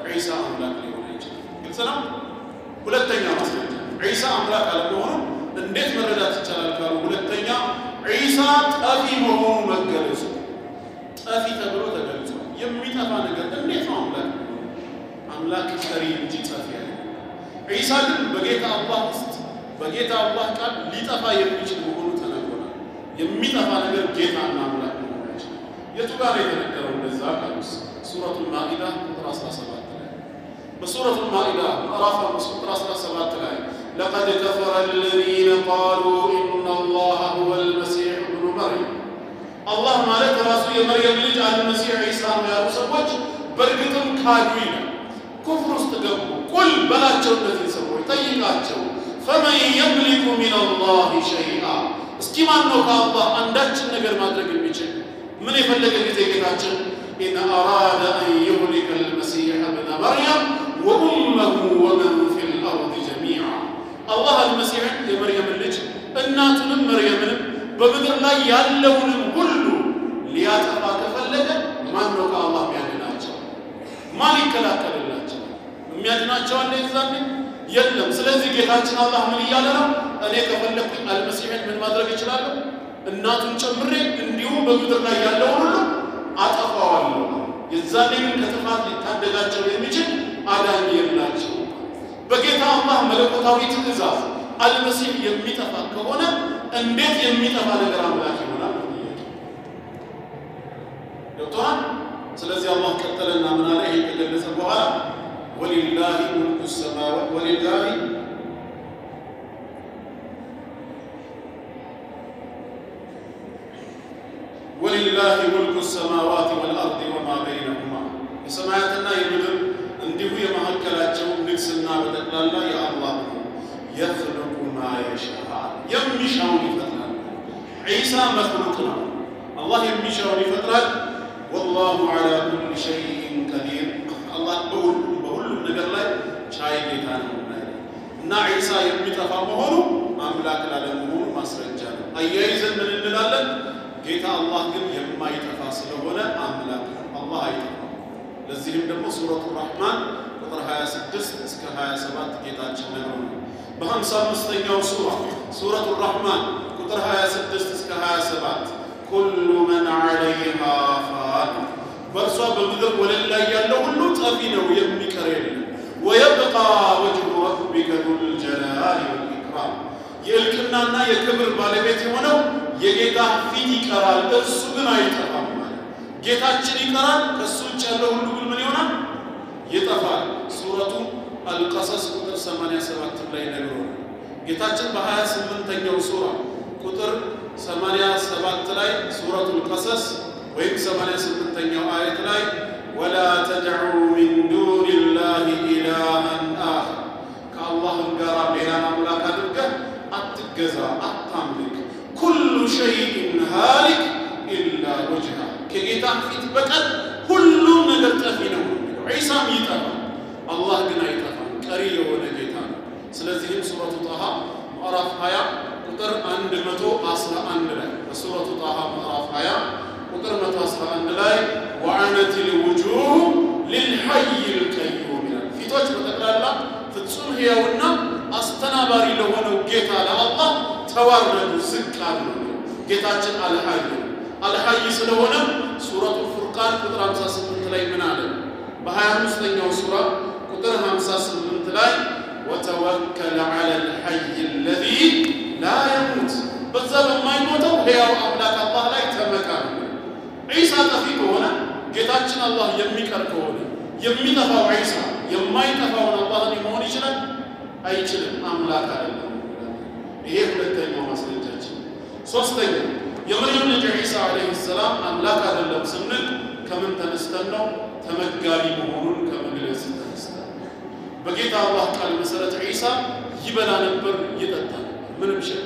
ዒሳ አምላክ ሊሆን አይችልም። ግልጽ ነው። ሁለተኛ ማስረጃ ዒሳ አምላክ አለመሆኑ እንዴት መረዳት ይቻላል ካሉ፣ ሁለተኛ ዒሳ ጠፊ መሆኑ መገለጹ ጠፊ ተብሎ ተገልጿል። የሚጠፋ ነገር እንዴት ነው አምላክ አምላክ ቀሪ እንጂ ጠፊ ያለ ዒሳ ግን በጌታ አላህ ውስጥ በጌታ አላህ ቃል ሊጠፋ የሚችል መሆኑ ተነግሮናል። የሚጠፋ ነገር ጌታና አምላክ መሆኑ አይችልም። የቱ ጋር የተነገረው እንደዛ ቃል ውስጥ ሱረቱ ማኢዳ ቁጥር 17 ላይ በሱረቱ ማኢዳ ምዕራፍ 5 ቁጥር 17 ላይ ለቀድ ከፈረ አለዚነ ቃሉ ኢነ አላህ ሁወ አልመሲሕ እብኑ መርየም አላህ ማለት ራሱ የመርየም ልጅ አልመሲሕ ዒሳ ነው ያሉ ሰዎች በእርግጥም ካዱ ይላል። ኩፍር ውስጥ ገቡ። ቁል በላቸው እነዚህ ሰዎች ጠይቃቸው፣ ፈመን የምሊኩ ሚን አላህ ሸይአ እስኪ ማን ነው ከአላህ አንዳችን ነገር ማድረግ የሚችል? ምን የፈለገ ጊዜ ጌታችን ኢን አራደ አን ዩህሊከ አልመሲሕ እብነ መርየም ወኡመሁ ወመን ፊ ልአርድ ጀሚዓ አላህ አልመሲሕን የመርየምን ልጅ እናቱንም መርየምንም በምድር ላይ ያለውንም ሁሉ ሊያጠፋ ከፈለገ ማን ነው ከአላህ የሚያድናቸው? ማን ይከላከልላቸው? የሚያድናቸው አለ የዛኔ የለም። ስለዚህ ጌታችን አላህ ምን እያለ ነው? እኔ ከፈለግኩኝ አልመሲሕን ምን ማድረግ እችላለሁ? እናቱን ጨምሬ እንዲሁም በምድር ላይ ያለውን ሁሉ አጠፋዋለሁ። የዛኔ ግን ከጥፋት ሊታደጋቸው የሚችል አዳኝ የላቸው። በጌታ አላህ መለኮታዊ ትእዛዝ አልመሲሕ የሚጠፋ ከሆነ እንዴት የሚጠፋ ነገር አምላክ ይሆናል? ገብቶሃል? ስለዚህ አላህ ቀጠለና ምን አለ? ይሄ ከገለጸ በኋላ ወሊላሂ ሙልኩ ሰማዋት ወሊላሂ ወሊላሂ ሙልኩ ሰማዋት ወልአርድ ወማ በይነሁማ የሰማያትና የምድር እንዲሁ የመካከላቸው ንግስና በጠቅላላ የአላህ ነው። የኽልቁ ማ የሻእ የሚሻውን ይፈጥራል። ዒሳ መክሉቅ ነው። አላህ የሚሻውን ይፈጥራል። ወላሁ ዐላ ኩሊ ሸይኢን ቀዲር አላህ በሁሉም ነገር ላይ ቻይ ጌታ ነው እና ዒሳ የሚጠፋ መሆኑ አምላክ ላለመሆኑ ማስረጃ ነው። አያይዘን ምን እንላለን? ጌታ አላህ ግን የማይጠፋ ስለሆነ አምላክ ነው። አላህ አይጠፋም። ለዚህም ደግሞ ሱረቱ ራሕማን ቁጥር 26 እስከ 27 ጌታችን ነግሮናል። በሀምሳ አምስተኛው ሱራ ሱረቱ ራሕማን ቁጥር 26 እስከ 27 ኩሉ መን ዐለይሃ ፋን በእርሷ በምድር ወለል ላይ ያለው ሁሉ ጠፊ ነው፣ የሚቀር የለም። ወየብቃ ወጅሁ ረቢከ ዙል ጀላሊ ወልኢክራም የእልቅናና የክብር ባለቤት የሆነው የጌታ ፊት ይቀራል፣ እርሱ ግን አይጠፋም። ማለት ጌታችን ይቀራል፣ ከእሱ ውጭ ያለው ሁሉ ግን ምን ይሆናል? ይጠፋል። ሱረቱ አልቀሰስ ቁጥር 87 ላይ ነግሮናል። ጌታችን በ28ኛው ሱራ ቁጥር 87 ላይ ሱረቱ አልቀሰስ ወይም 88ኛው አየት ላይ ወላ ተድዑ ሚን ዱኒ ላህ ኢላሃን አኸር ከአላህም ጋር ሌላን አምላክ አድርገህ አትገዛ፣ አታምልክ። ኩሉ ሸይኢን ሃሊክ ኢላ ወጅሃ ከጌታ ፊት በቀር ሁሉም ነገር ጠፊ ነው። ዒሳም ይጠፋል፣ አላህ ግን አይጠፋም፣ ቀሪ የሆነ ጌታ ነው። ስለዚህም ሱረቱ ጣሃ ምዕራፍ 20 ቁጥር 111 ላይ በሱረቱ ጣሃ ምዕራፍ 20 ቁጥር 111 ላይ ወዐነት ልውጁህ ሊልሐይ ልቀዩም ይላል። ፊቶች በጠቅላላ ፍጹም ሕያውና አስተናባሪ ለሆነው ጌታ ለአላህ ተዋረዱ፣ ዝቅ አሉ። ጌታችን አልሐይ አልሐይ ስለሆነ ሱረቱ ፉርቃን ቁጥር 58 ላይ ምን አለ? በ25ኛው ሱራ ቁጥር 58 ላይ ወተወከል ዐለ ልሐይ አለዚ ላ የሙት በዛ በማይሞተው ሕያው አምላክ አላህ ላይ ተመካ ነው። ዒሳ ጠፊ ከሆነ ጌታችን አላህ የሚቀር ከሆነ የሚጠፋው ዒሳ የማይጠፋውን አላህን መሆን ይችላል? አይችልም። አምላክ አይደለም። ይሄ ሁለተኛው ማስረጃችን። ሶስተኛው የመርየም ልጅ ዒሳ ዓለይሂ ሰላም አምላክ አይደለም ስንል ከምን ተነስተን ነው? ተመጋቢ መሆኑን ከመግለጽ ተነስተን በጌታ አላህ ቃል መሰረት ዒሳ ይበላ ነበር፣ ይጠጣ ነበር። ምንም ሸክ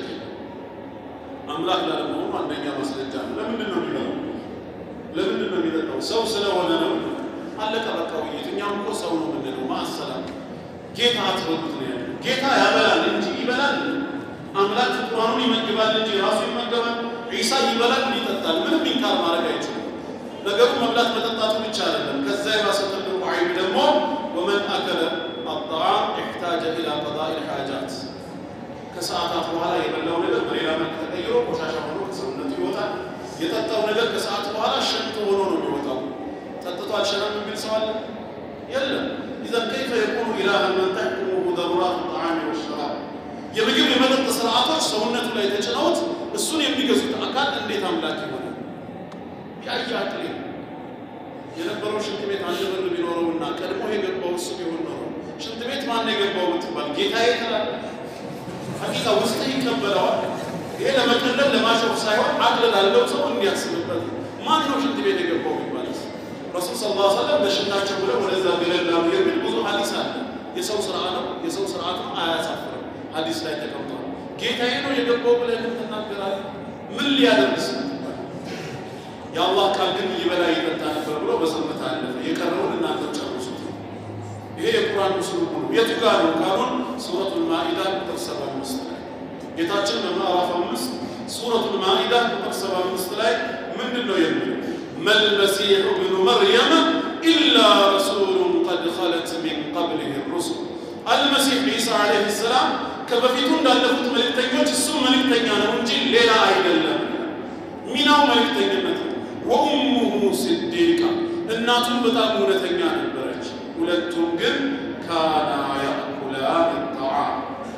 አምላክ ላለመሆኑ አንደኛ ማስረጃ ነው። ለምንድን ነው የሚበላው? ለምንድን ነው የሚጠጣው? ሰው ስለሆነ ነው። አለቀ በቃ ውይይት። እኛም እኮ ሰው ነው የምንለው። ማሰላም ጌታ አትበሉት ነው ያለው። ጌታ ያበላል እንጂ ይበላል። አምላክ ፍጡራኑን ይመግባል እንጂ ራሱ ይመገባል። ዒሳ ይበላል፣ ይጠጣል። ምንም ኢንካር ማድረግ አይችልም። ነገሩ መብላት መጠጣቱ ብቻ አይደለም። ከዛ የባሰ ትልቁ አይብ ደግሞ ወመን አከለ አጣዓም ኢሕታጀ ኢላ ቀዳኢ ልሓጃት ከሰዓታት በኋላ የበላው ነገር በሌላ መልክ ተቀይሮ ቆሻሻ ሆኖ ከሰውነቱ ይወጣል። የጠጣው ነገር ከሰዓት በኋላ ሸንቶ ሆኖ ነው የሚወጣው። ጠጥቶ አልሸናም የሚል ሰው አለ? የለም። ኢዘን ከይፈ የኩኑ ኢላሃን መን ተሕኩሙሁ ደሩራት ጣዓሚ ወሸራብ የምግብ የመጠጥ ስርዓቶች ሰውነቱ ላይ ተጭነውት እሱን የሚገዙት አካል እንዴት አምላክ ይሆናል? ያየ አቅሌ የነበረው ሽንት ቤት አንድ በር ቢኖረውና ቀድሞ የገባው እሱ ቢሆን ኖሮ ሽንት ቤት ማን የገባው ብትባል ጌታዬ ትላለህ። ሐቂቃ ውስጥ ይቀበለዋል። ይሄ ለመቀለል ለማሾፍ ሳይሆን አቅል ላለው ሰው እንዲያስብበት ማን ነው ሽንት ቤት የገባው ቢባልስ ረሱል ስ ላ ሰለም ለሽንታቸው ብለው ወደዛ ገለላሉ የሚል ብዙ ሀዲስ አለ። የሰው ስራ ነው፣ የሰው ስርዓት ነው፣ አያሳፍርም። ሀዲስ ላይ ተቀምጧል። ጌታዬ ነው የገባው ብለህ ግን ትናገራለህ። ምን ሊያደርስ ትባል? የአላህ ቃል ግን ይበላ ይጠጣ ነበር ብሎ በዝምታ አለፈ። የቀረውን እናንተ ጨርሱት። ይሄ የቁርአን ምስሉ ነው። የቱ ጋር ነው ካሉን ሱረቱል ማኢዳ ቁጥር ሰባ አምስት ላይ ጌታችን በምዕራፍ አምስት ሱረቱል ማኢዳ ቁጥር ሰባ አምስት ላይ ምንድን ነው የሚለው? መልመሲሑ ብኑ መርየም ኢላ ረሱሉን ቀድ ኸለት ሚን ቀብሊህ ሩሱል አልመሲሕ ዒሳ ዓለይሂ ሰላም ከበፊቱ እንዳለፉት መልእክተኞች እሱ መልእክተኛ ነው እንጂ ሌላ አይደለም። ሚናው መልእክተኝነት ነው። ወኡሙሁ ስዲቃ እናቱም በጣም እውነተኛ ነበረች። ሁለቱም ግን ካና ያእኩላን ጣዓም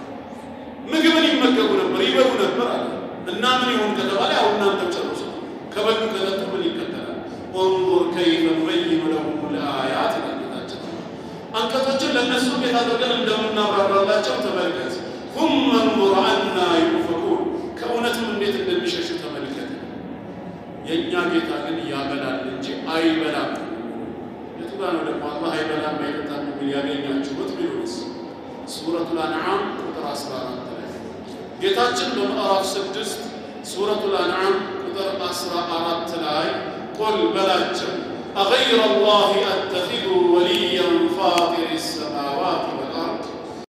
ምግብን ይመገቡ ነበር፣ ይበሉ ነበር አለ እና ምን ይሁን ከተባለ ያው እናንተ ጨርሱ። ከበሉ ከጠጡ ምን ይከተላል? እንظር ከይፈ ኑበይኑ ለሁም ልአያት ይላጌታችን አንቀጾችን ለእነሱ እንዴት አድርገን እንደምናብራራላቸው ተመልከት። ሁመ እንظር አና ዩፈኩን ከእውነትም እንዴት እንደሚሸሹ ተመልከት። የእኛ ጌታ ግን ያበላል እንጂ አይበላም። የቱ ጋ ነው ደግሞ አላህ አይበላም አይጠጣም የሚል ያገኛችሁት ቢሉንስ? ሱረቱል አንዓም ቁጥር 14 ላይ ጌታችን በምዕራፍ ስድስት ሱረቱል አንዓም ቁጥር 14 ላይ ቁል በላቸው አገይረ ላህ አተኪዙ ወልያን ፋጢር ሰማዋት ወልአርድ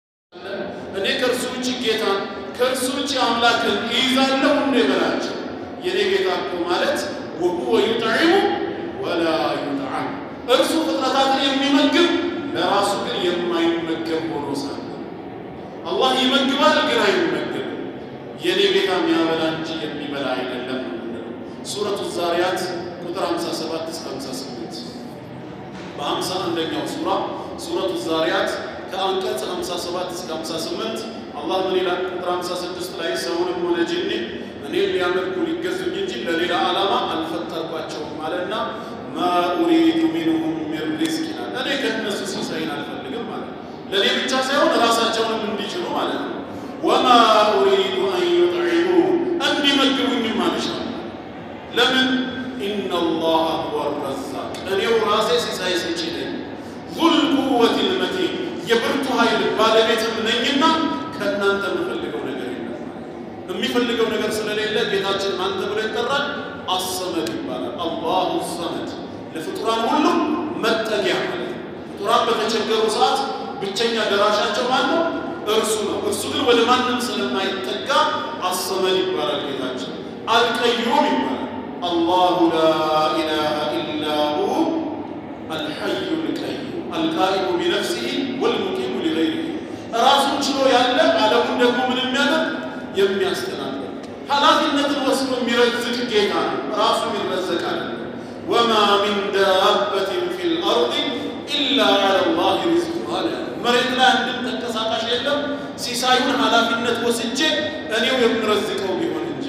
እኔ ከእርሱ ውጭ ጌታን ከእርሱ ውጭ አምላክን ይይዛለሁ እንደ በላቸው። የኔ ጌታ እኮ ማለት ወሁወ ዩጥዒሙ ወላ ዩጥዓም እርሱ ፍጥረታትን የሚመግብ ለራሱ ግን የማይመገብ ሆኖ ሳለ አላህ ይመግባል ግን አይመገብም። የኔ ጌታ የሚያበላ እንጂ የሚበላ አይደለም ነው የምንለው። ሱረቱ ዛሪያት ቁጥር 57 እስከ 58 በሀምሳ አንደኛው ሱራ ሱረቱ ዛሪያት ከአንቀጽ 57 እስከ 58 አላህ ምን ይላል? ቁጥር 56 ላይ ሰውንም ሆነ ጂኒ እኔን ሊያመልኩ ሊገዙኝ እንጂ ለሌላ ዓላማ አልፈጠርኳቸውም አለና ማ ኡሪዱ ሚንሁም ሚን ሪዝቅ ይላል። እኔ ከእነሱ ሲሳይን አልፈልግም ማለት ነው። ለእኔ ብቻ ሳይሆን ራሳቸውንም እንዲችሉ ማለት ነው። ወማ ኡሪዱ አን ዩጥዒሙ እንዲመግቡኝም አልሻም። ለምን ኢነላህ ሁወ ረዛቅ እኔው ራሴ ሲሳይ ሰጪ ነኝ። ዙል ቁወት ልመቲን የብርቱ ኃይል ባለቤትም ነኝና ከእናንተ የምፈልገው ነገር የለም። የሚፈልገው ነገር ስለሌለ ጌታችን ማን ተብሎ ይጠራል? አሰመድ ይባላል። አላሁ ሰመድ ለፍጡራን ሁሉ መጠጊያ ማለት ነው። ፍጡራን በተቸገሩ ሰዓት ብቸኛ ደራሻቸው ማን ነው? እርሱ ነው። እርሱ ግን ወደ ማንም ስለማይጠጋ አሰመድ ይባላል ጌታችን። አልቀዩም ይባላል። አላሁ ላ ኢላሃ ኢላ ሁ አልሐዩ ልቀዩም አልቃኢሙ ቢነፍሲሂ ወልሙቂሙ ሊገይሪሂ ራሱን ችሎ ያለ ዓለሙን ደግሞ ምን የሚያደርግ የሚያስተናግድ ኃላፊነትን ወስዶ የሚረዝቅ ጌታ ነው። ራሱ ይረዘቃል። ወማ ሚን ዳበትን ፊ ልአርድ ኢላ ዐላ ላህ ሪዝቁሃ መሬት ላይ አንድም ተንቀሳቃሽ የለም ሲሳዩን ኃላፊነት ወስጄ እኔው የምረዝቀው ቢሆን እንጂ።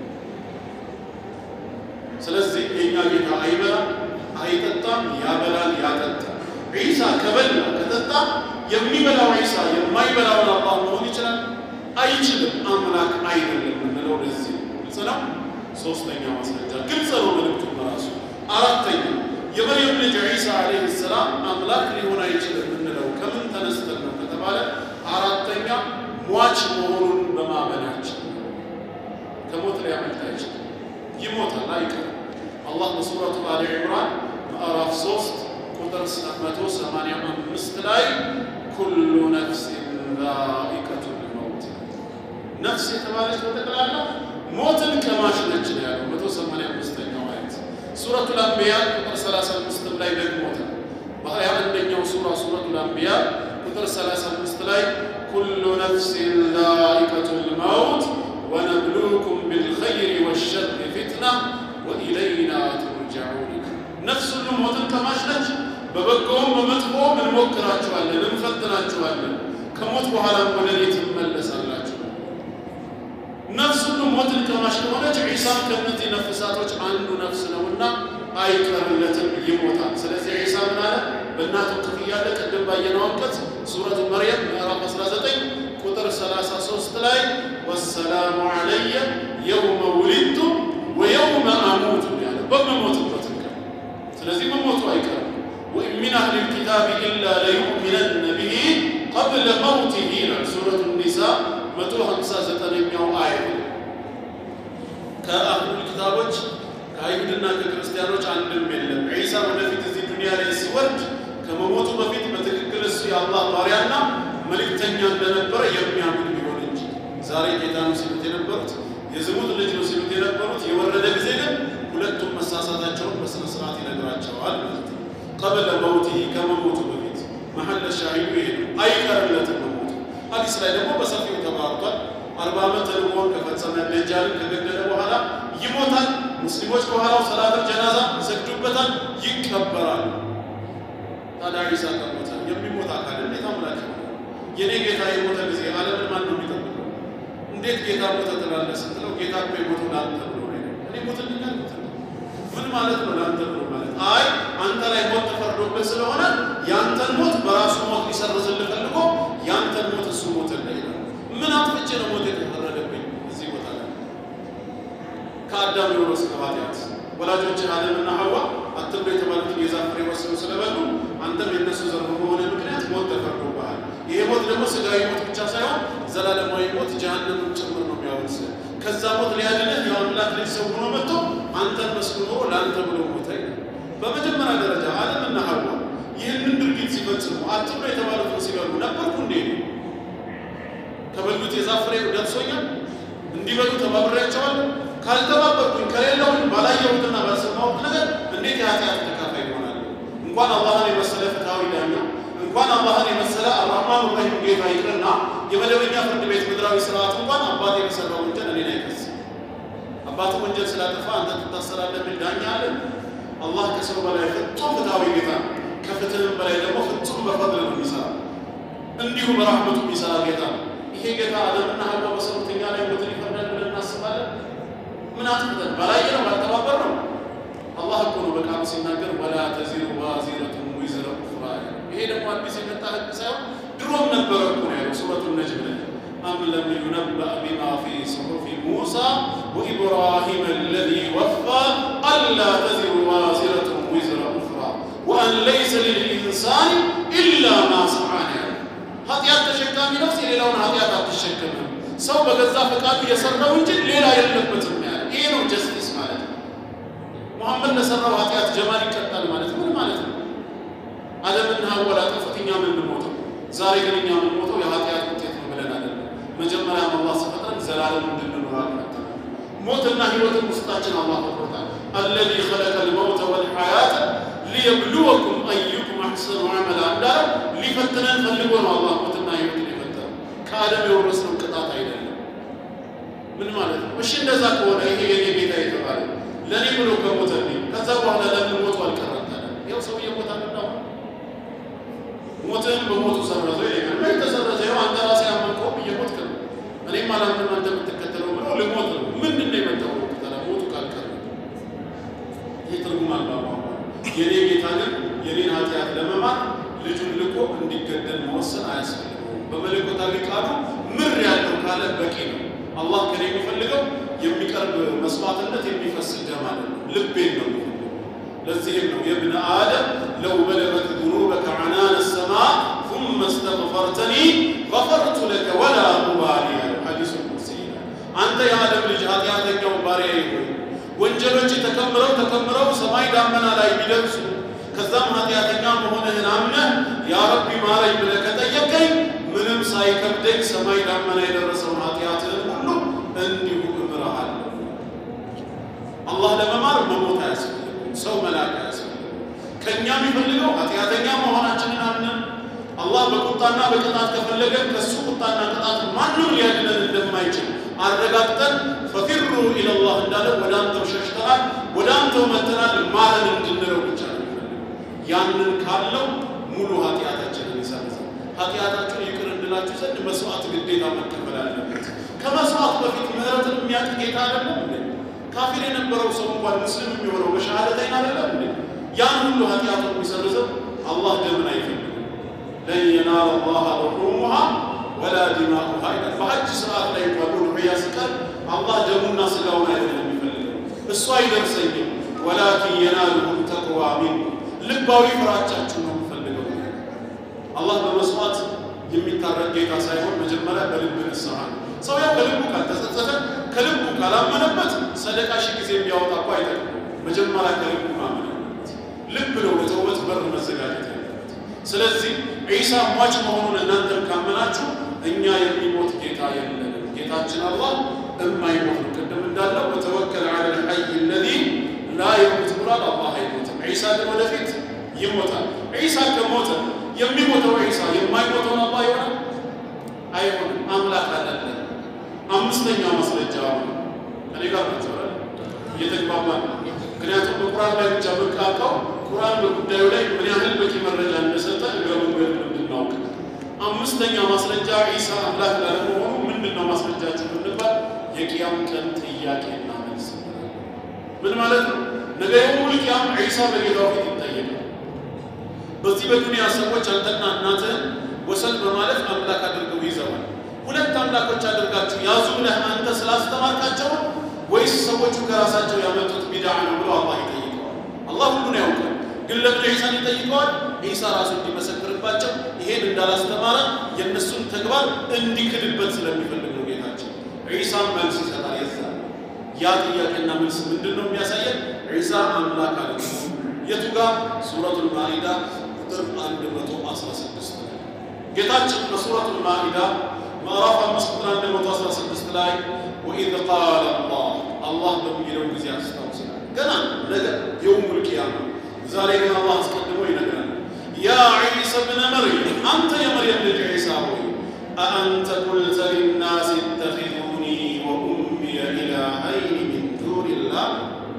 ስለዚህ የእኛ ጌታ አይበላም፣ አይጠጣም፣ ያበላል፣ ያጠጣል። ዒሳ ከበላ ከጠጣ የሚበላው ዒሳ የማይበላውን አላህ መሆን ይችላል? አይችልም። አምላክ አይደለም የምንለው ለዚህ ግልጽ ነው። ሶስተኛ ማስረጃ ግልጽ ነው መልእክቱ በራሱ። አራተኛ የመርየም ልጅ ዒሳ ዓለይሂ ሰላም አምላክ ሊሆን አይችልም የምንለው ከምን ተነስተን ነው ከተባለ አራተኛ ሟች መሆኑን በማመናችን ከሞት ሊያመልጥ አይችልም። ይሞታል፣ አይቀርም። አላህ በሱረቱ አሊ ዕምራን ምዕራፍ 3 ቁጥር 185 ላይ ኩሉ ነፍሲን ዛኢቀቱል መውት ነፍስ የተባለች በጠቅላላ ሞትን ቀማሽ ነች ነው ያለው 185ኛው አየት ሱረቱል አንቢያ ቁጥር 35 ላይ ደግሞታል። ሀያ አንደኛው ሱራ ሱረቱል አንቢያ ቁጥር 35 ላይ ኩሉ ነፍሲን ዛኢቀቱል መውት ወነብሉኩም ቢልኸይሪ ወሸሪ ፊትና ወኢለይና ቱርጀዑን። ነፍስ ሁሉ ሞትን ቀማሽ ነች። በበጎውም በመጥፎም እንሞክራችኋለን፣ እንፈትናችኋለን። ከሞት በኋላም ወደ እኔ ትመለሳላችሁ። ነፍስ ሁሉ ሞትን ቀማሽ ከሆነች ዒሳም ከእነዚህ ነፍሳቶች አንዱ ነፍስ ነውና አይቀርለትም፣ ይሞታል። ስለዚህ ዒሳ ምን አለ? በእናቱ እቅፍ እያለ ቅድም ባየነው አንቀጽ ሱረቱ መርየም ምዕራፍ 19 ቁጥር 33 ላይ ወሰላሙ ዐለየ የውመ ውሊድቱ ወየውመ አሙቱ ያለ በመሞትበት ቀን። ስለዚህ መሞቱ አይቀርም። ወኢን ሚን አህሊ ልኪታብ ኢላ ለዩእሚነነ ብሂ ቀብለ መውቲሂ ይላል ሱረቱ ኒሳ 159ኛው አየት ከአህሉል ኪታቦች ከአይሁድና ከክርስቲያኖች አንድም የለም። ዒሳ ወደፊት እዚህ ዱንያ ላይ ሲወርድ ከመሞቱ በፊት በትክክል እሱ የአላህ ባሪያና መልእክተኛ እንደነበረ የሚያምን ቢሆን እንጂ ዛሬ ጌታ ነው ሲሉት የነበሩት የዝሙት ልጅ ነው ሲሉት የነበሩት የወረደ ጊዜ ግን ሁለቱም መሳሳታቸውን በስነ ስርዓት ይነግራቸዋል ማለት ነው። ቀብለ መውቲ ከመሞቱ በፊት መሐለ ሻሂዱ ይሄ ነው። አይቀርለትም መሞቱ። ሐዲስ ላይ ደግሞ በሰፊው ተባርቷል። አርባ ዓመት ተልእኮውን ከፈጸመ ደጃልን ከገደለ በኋላ ይሞታል። ሙስሊሞች ከኋላው ሰላተል ጀናዛ ይሰግዱበታል፣ ይቀበራል። ታዲያ ዒሳ ከሞተ የሚሞት አካል እንዴት አምላክ ነው? የኔ ጌታ የሞተ ጊዜ ዓለምን ማን ነው የሚጠብቀው? እንዴት ጌታ ሞተ ትላለህ ስትለው ጌታ እኮ የሞተው ለአንተ ብሎ ነው። እኔ ሞትልኛል ሞት ምን ማለት ነው? ለአንተ ብሎ ማለት አይ አንተ ላይ ሞት ተፈርዶብህ ስለሆነ ያንተን ሞት በራሱ ሞት ሊሰርዝልህ ፈልጎ ያንተን ሞት እሱ ሞተልህ ይላል። ምን አጥፍቼ ነው ሞት የተፈረደብኝ? እዚህ ቦታ ላይ ከአዳም የወረስከው ኃጢአት ወላጆችን አደምና ሐዋ አትብሎ የተባሉትን የዛፍ ፍሬ ወስደው ስለበሉ አንተም የነሱ ዘር በመሆነ ምክንያት ሞት ተፈርዶብሃል። ይሄ ሞት ደግሞ ስጋዊ ሞት ብቻ ሳይሆን ዘላለማዊ ሞት ጀሃነምን ጭምር ነው የሚያወርስ። ከዛ ሞት ሊያድንህ የአምላክ ልጅ ሰው ሆኖ መጥቶ አንተን መስሎ ኖሮ ለአንተ ብሎ ሞተ ይላል። በመጀመሪያ ደረጃ አደምና ሐዋ ይህንን ድርጊት ሲፈጽሙ አትብሎ የተባሉትን ሲበሉ ነበርኩ እንዴ? ከበሉት የዛፍ ፍሬ ደርሶኛል እንዲበሉ ተባብሬያቸዋለሁ። ካልተባበርኩኝ ከሌለውን ባላየሁትና ባልሰማሁት ነገር እንዴት የኃጢአት ተካፋይ ይሆናል? እንኳን አላህን የመሰለ ፍትሐዊ ዳኛ እንኳን አላህን የመሰለ አርራህማን ራሂም ጌታ ይቅርና የመደበኛ ፍርድ ቤት ምድራዊ ስርዓት እንኳን አባት የመሰራው ወንጀል እኔን አይከስም። አባት ወንጀል ስላጠፋ አንተ ትታሰራለህ የሚል ዳኛ አለ? አላህ ከሰው በላይ ፍጹም ፍትሐዊ ጌታ ነው። ከፍትህም በላይ ደግሞ ፍጹም በፈድል ነው የሚሰራ እንዲሁ በራህመቱ የሚሰራ ጌታ ነው። ይሄ ጌታ አደምና ሐዋ በሰሩት እኛ ላይ ሞትን ይፈርዳል ብለን እናስባለን? ምን አጥፍተን ባላየ ነው ባልተባበር ነው። አላህ እኮ ነው በቃሉ ሲናገር ወላ ተዚሩ ዋዚረቱን ዊዝረ ኡኽራ። ይሄ ደግሞ አዲስ የመጣ ህግ ሳይሆን ድሮም ነበረ እኮ ነው ያለው ሱረቱ ነጅም ላይ አም ለም ዩነበእ ቢማ ፊ ሱሑፊ ሙሳ ወኢብራሂም አለዚ ወፋ አላ ተዚሩ ዋዚረቱን ዊዝረ ኡኽራ ወአን ለይሰ ልልኢንሳን ኢላ ማ ሰዓ ያለ ኃጢአት ተሸካሚ ነፍስ የሌላውን ኃጢአት አትሸከምም። ሰው በገዛ ፈቃዱ የሰራው እንጂ ሌላ የለበትም ያለ ይሄ ነው ጀስቲስ ማለት ነው። መሐመድ ለሰራው ኃጢአት ጀማል ይቀጣል ማለት ምን ማለት ነው? አደምና ሐዋ ላጠፉት እኛ የምንሞተው ዛሬ ግን እኛ የምንሞተው የኃጢአት ውጤት ነው ብለን አይደለም። መጀመሪያም አላህ ሲፈጥረን ዘላለም እንድንኖር አልፈጠረም። ሞትና ህይወትን ውስጣችን አላህ ፈጥሮታል። አለዚ ኸለቀ ልመውተ ወልሐያተ ሊየብሉወኩም አዩኩም አሕሰኑ ዐመላ እንዳለው ሊፈትነን ፈልጎ ነው አላህ ሞትና ህይወትን የፈጠረው። ከአደም የወረስነው ቅጣት አይደለም። ምን ማለት ነው? እሺ እንደዛ ከሆነ ይሄ የኔ ጌታ የተባለ ለእኔ ብሎ ከሞተልኝ ከዛ በኋላ ለምን ሞቱ አልቀረም? ታዲያ ያው ሰው እየሞታ ነው። ሞትህን በሞቱ ሰረዘው ይለኛል። ምን ተሰረዘ? ያው አንተ ራስህ ያመንከውም እየሞትክ ነው። እኔም አላምንም አንተ የምትከተለው ብሎ ልሞት ነው። ምንድን ነው የመጣው? ታዲያ ሞቱ ካልቀረ ይህ ትርጉም አልባ ቋንቋ። የኔ ጌታ ግን የኔን ኃጢአት ለመማር ልጁን ልኮ እንዲገደል መወሰን አያስፈልገውም። በመለኮታዊ ቃሉ ምር ያለው ካለ በቂ ነው። አላህ ከኔ የሚፈልገው የሚቀርብ መስዋዕትነት የሚፈስ ደም አለ ነው። ልቤን ነው የሚፈልገው። ለዚህም ነው የብነ አደም ለው በለገት ذنوبك عنان السماء ثم استغفرتني غفرت لك ولا أبالي ሐዲሱ ቁድሲ አንተ የአደም ልጅ ኃጢአተኛው ባሪያዬ ሆይ ወንጀሎች ተከምረው ተከምረው ሰማይ ዳመና ላይ ቢደርሱ ከዛም ኃጢአተኛ መሆንህን አምነህ ያ ረቢ ማረኝ ብለህ ከጠየቀኝ ምንም ሳይከብደኝ ሰማይ ዳመና የደረሰውን ኃጢአትህን ሁሉ እንዲሁ እምርሃለሁ። አላህ ለመማር መሞት አያስፈልግም። ሰው መላክ አያስፈልግም። ከእኛ የሚፈልገው ኃጢአተኛ መሆናችንን አምነን አላህ በቁጣና በቅጣት ከፈለገን ከእሱ ቁጣና ቅጣት ማንም ሊያድነን እንደማይችል አረጋግጠን ፈፊሩ ኢለላህ እንዳለ ወደ አንተው ሸሽተናል፣ ወደ አንተው መተናል ማረን እንድንለው ብቻ ነው የሚፈልገው። ያንን ካለው ሙሉ ኃጢአታችንን ይሰርዛል። ኃጢአታችሁን ይቅር እንድላችሁ ዘንድ መስዋዕት ግዴታ መከፈል አለበት። ከመስዋዕት በፊት ምህረትን የሚያውቅ ጌታ አይደለም እንዴ? ካፊር የነበረው ሰው እንኳን ሙስሊም የሚሆነው በሸሃደተይን አይደለም እንዴ? ያን ሁሉ ኃጢአቱን የሚሰርዘው አላህ ደምን አይፈልግም። ለን የናለ ላህ ሉሑሙሃ ወላ ዲማኡሃ ይላል። በሐጅ ስርዓት ላይ እንኳን ኡድሕያ ሲቀር አላህ ደሙና ስጋውን አይደለም የሚፈልገው፣ እሱ አይደርሰኝም። ወላኪን የናሉሁ ተቅዋ ሚንኩም ልባዊ ፍራቻችሁ ነው የሚፈልገው። አላህ በመስዋዕት የሚታረቅ ጌታ ሳይሆን መጀመሪያ በልብ ንስሐ ነው። ሰው ያው ከልቡ ካልተጸጸተ ከልቡ ካላመነበት ሰደቃ ሺህ ጊዜ ቢያወጣ እኮ አይጠቅም። መጀመሪያ ከልቡ ማመን አለበት። ልብ ነው ለተውበት በር መዘጋጀት ያለበት። ስለዚህ ዒሳ ሟች መሆኑን እናንተም ካመናችሁ እኛ የሚሞት ጌታ የለንም። ጌታችን አላህ እማይሞት ነው። ቅድም እንዳለው ወተወከል ዐለ ልሐይ አለዚ ላ የሙት ብሏል። አላህ አይሞትም። ዒሳ ግን ወደፊት ይሞታል። ዒሳ ከሞተ የሚሞተው ዒሳ የማይሞተውን አላህ ይሆናል? አይሆንም። አምላክ አይደለም። አምስተኛ ማስረጃ እኔ ጋር ናቸው እየተግባባ ነው። ምክንያቱም በቁርአን ላይ ብቻ መቃቃው ቁርአን በጉዳዩ ላይ ምን ያህል በቂ መረጃ እንደሰጠ እግረ መንገድ እንድናውቅ። አምስተኛ ማስረጃ ዒሳ አምላክ ላለመሆኑ ምንድን ነው ማስረጃችሁ ብንባል የቅያም ቀን ጥያቄና መልስ። ምን ማለት ነው? ነገ የውሙል ቂያም ዒሳ በጌታው ፊት ይጠየቃል። በዚህ በዱንያ ሰዎች አንተና እናትህን ወሰን በማለፍ አምላክ አድርገው ይዘዋል። ሁለት አምላኮች አድርጋችሁ ያዙ ብለህ አንተ ስላስተማርካቸው ወይስ ሰዎቹ ከራሳቸው ያመጡት ቢድዓ ነው ብሎ አላህ ይጠይቀዋል። አላህ ሁሉን ያውቃል። ግን ለምን ዒሳን ይጠይቀዋል? ዒሳ ራሱ እንዲመሰክርባቸው ይሄን እንዳላስተማረ የእነሱን ተግባር እንዲክድበት ስለሚፈልግ ነው ጌታቸው። ዒሳን መልስ ይሰጣል። የዛ ያ ጥያቄና መልስ ምንድን ነው የሚያሳየን? ዒሳ አምላክ አለ። የቱ ጋር? ሱረቱል ማኢዳ ቁጥር 116 ጌታችን በሱረቱል ማኢዳ ምዕራፍ አምስት ቁጥር 116 ላይ ወኢዝ ቃለ አላህ አላህ በሚለው ጊዜ አስታውሰናል። ገና ነገ የውሙል ቂያማ ዛሬ ግን አላህ አስቀድሞ ይነግራል። ያ ዒሳ ብነ መርየም አንተ የመርየም ልጅ ዒሳ ሆይ አአንተ ቁልተ ሊናስ ኢተኺዙኒ ወኡሚየ ኢላሀይኒ ሚን ዱኒላህ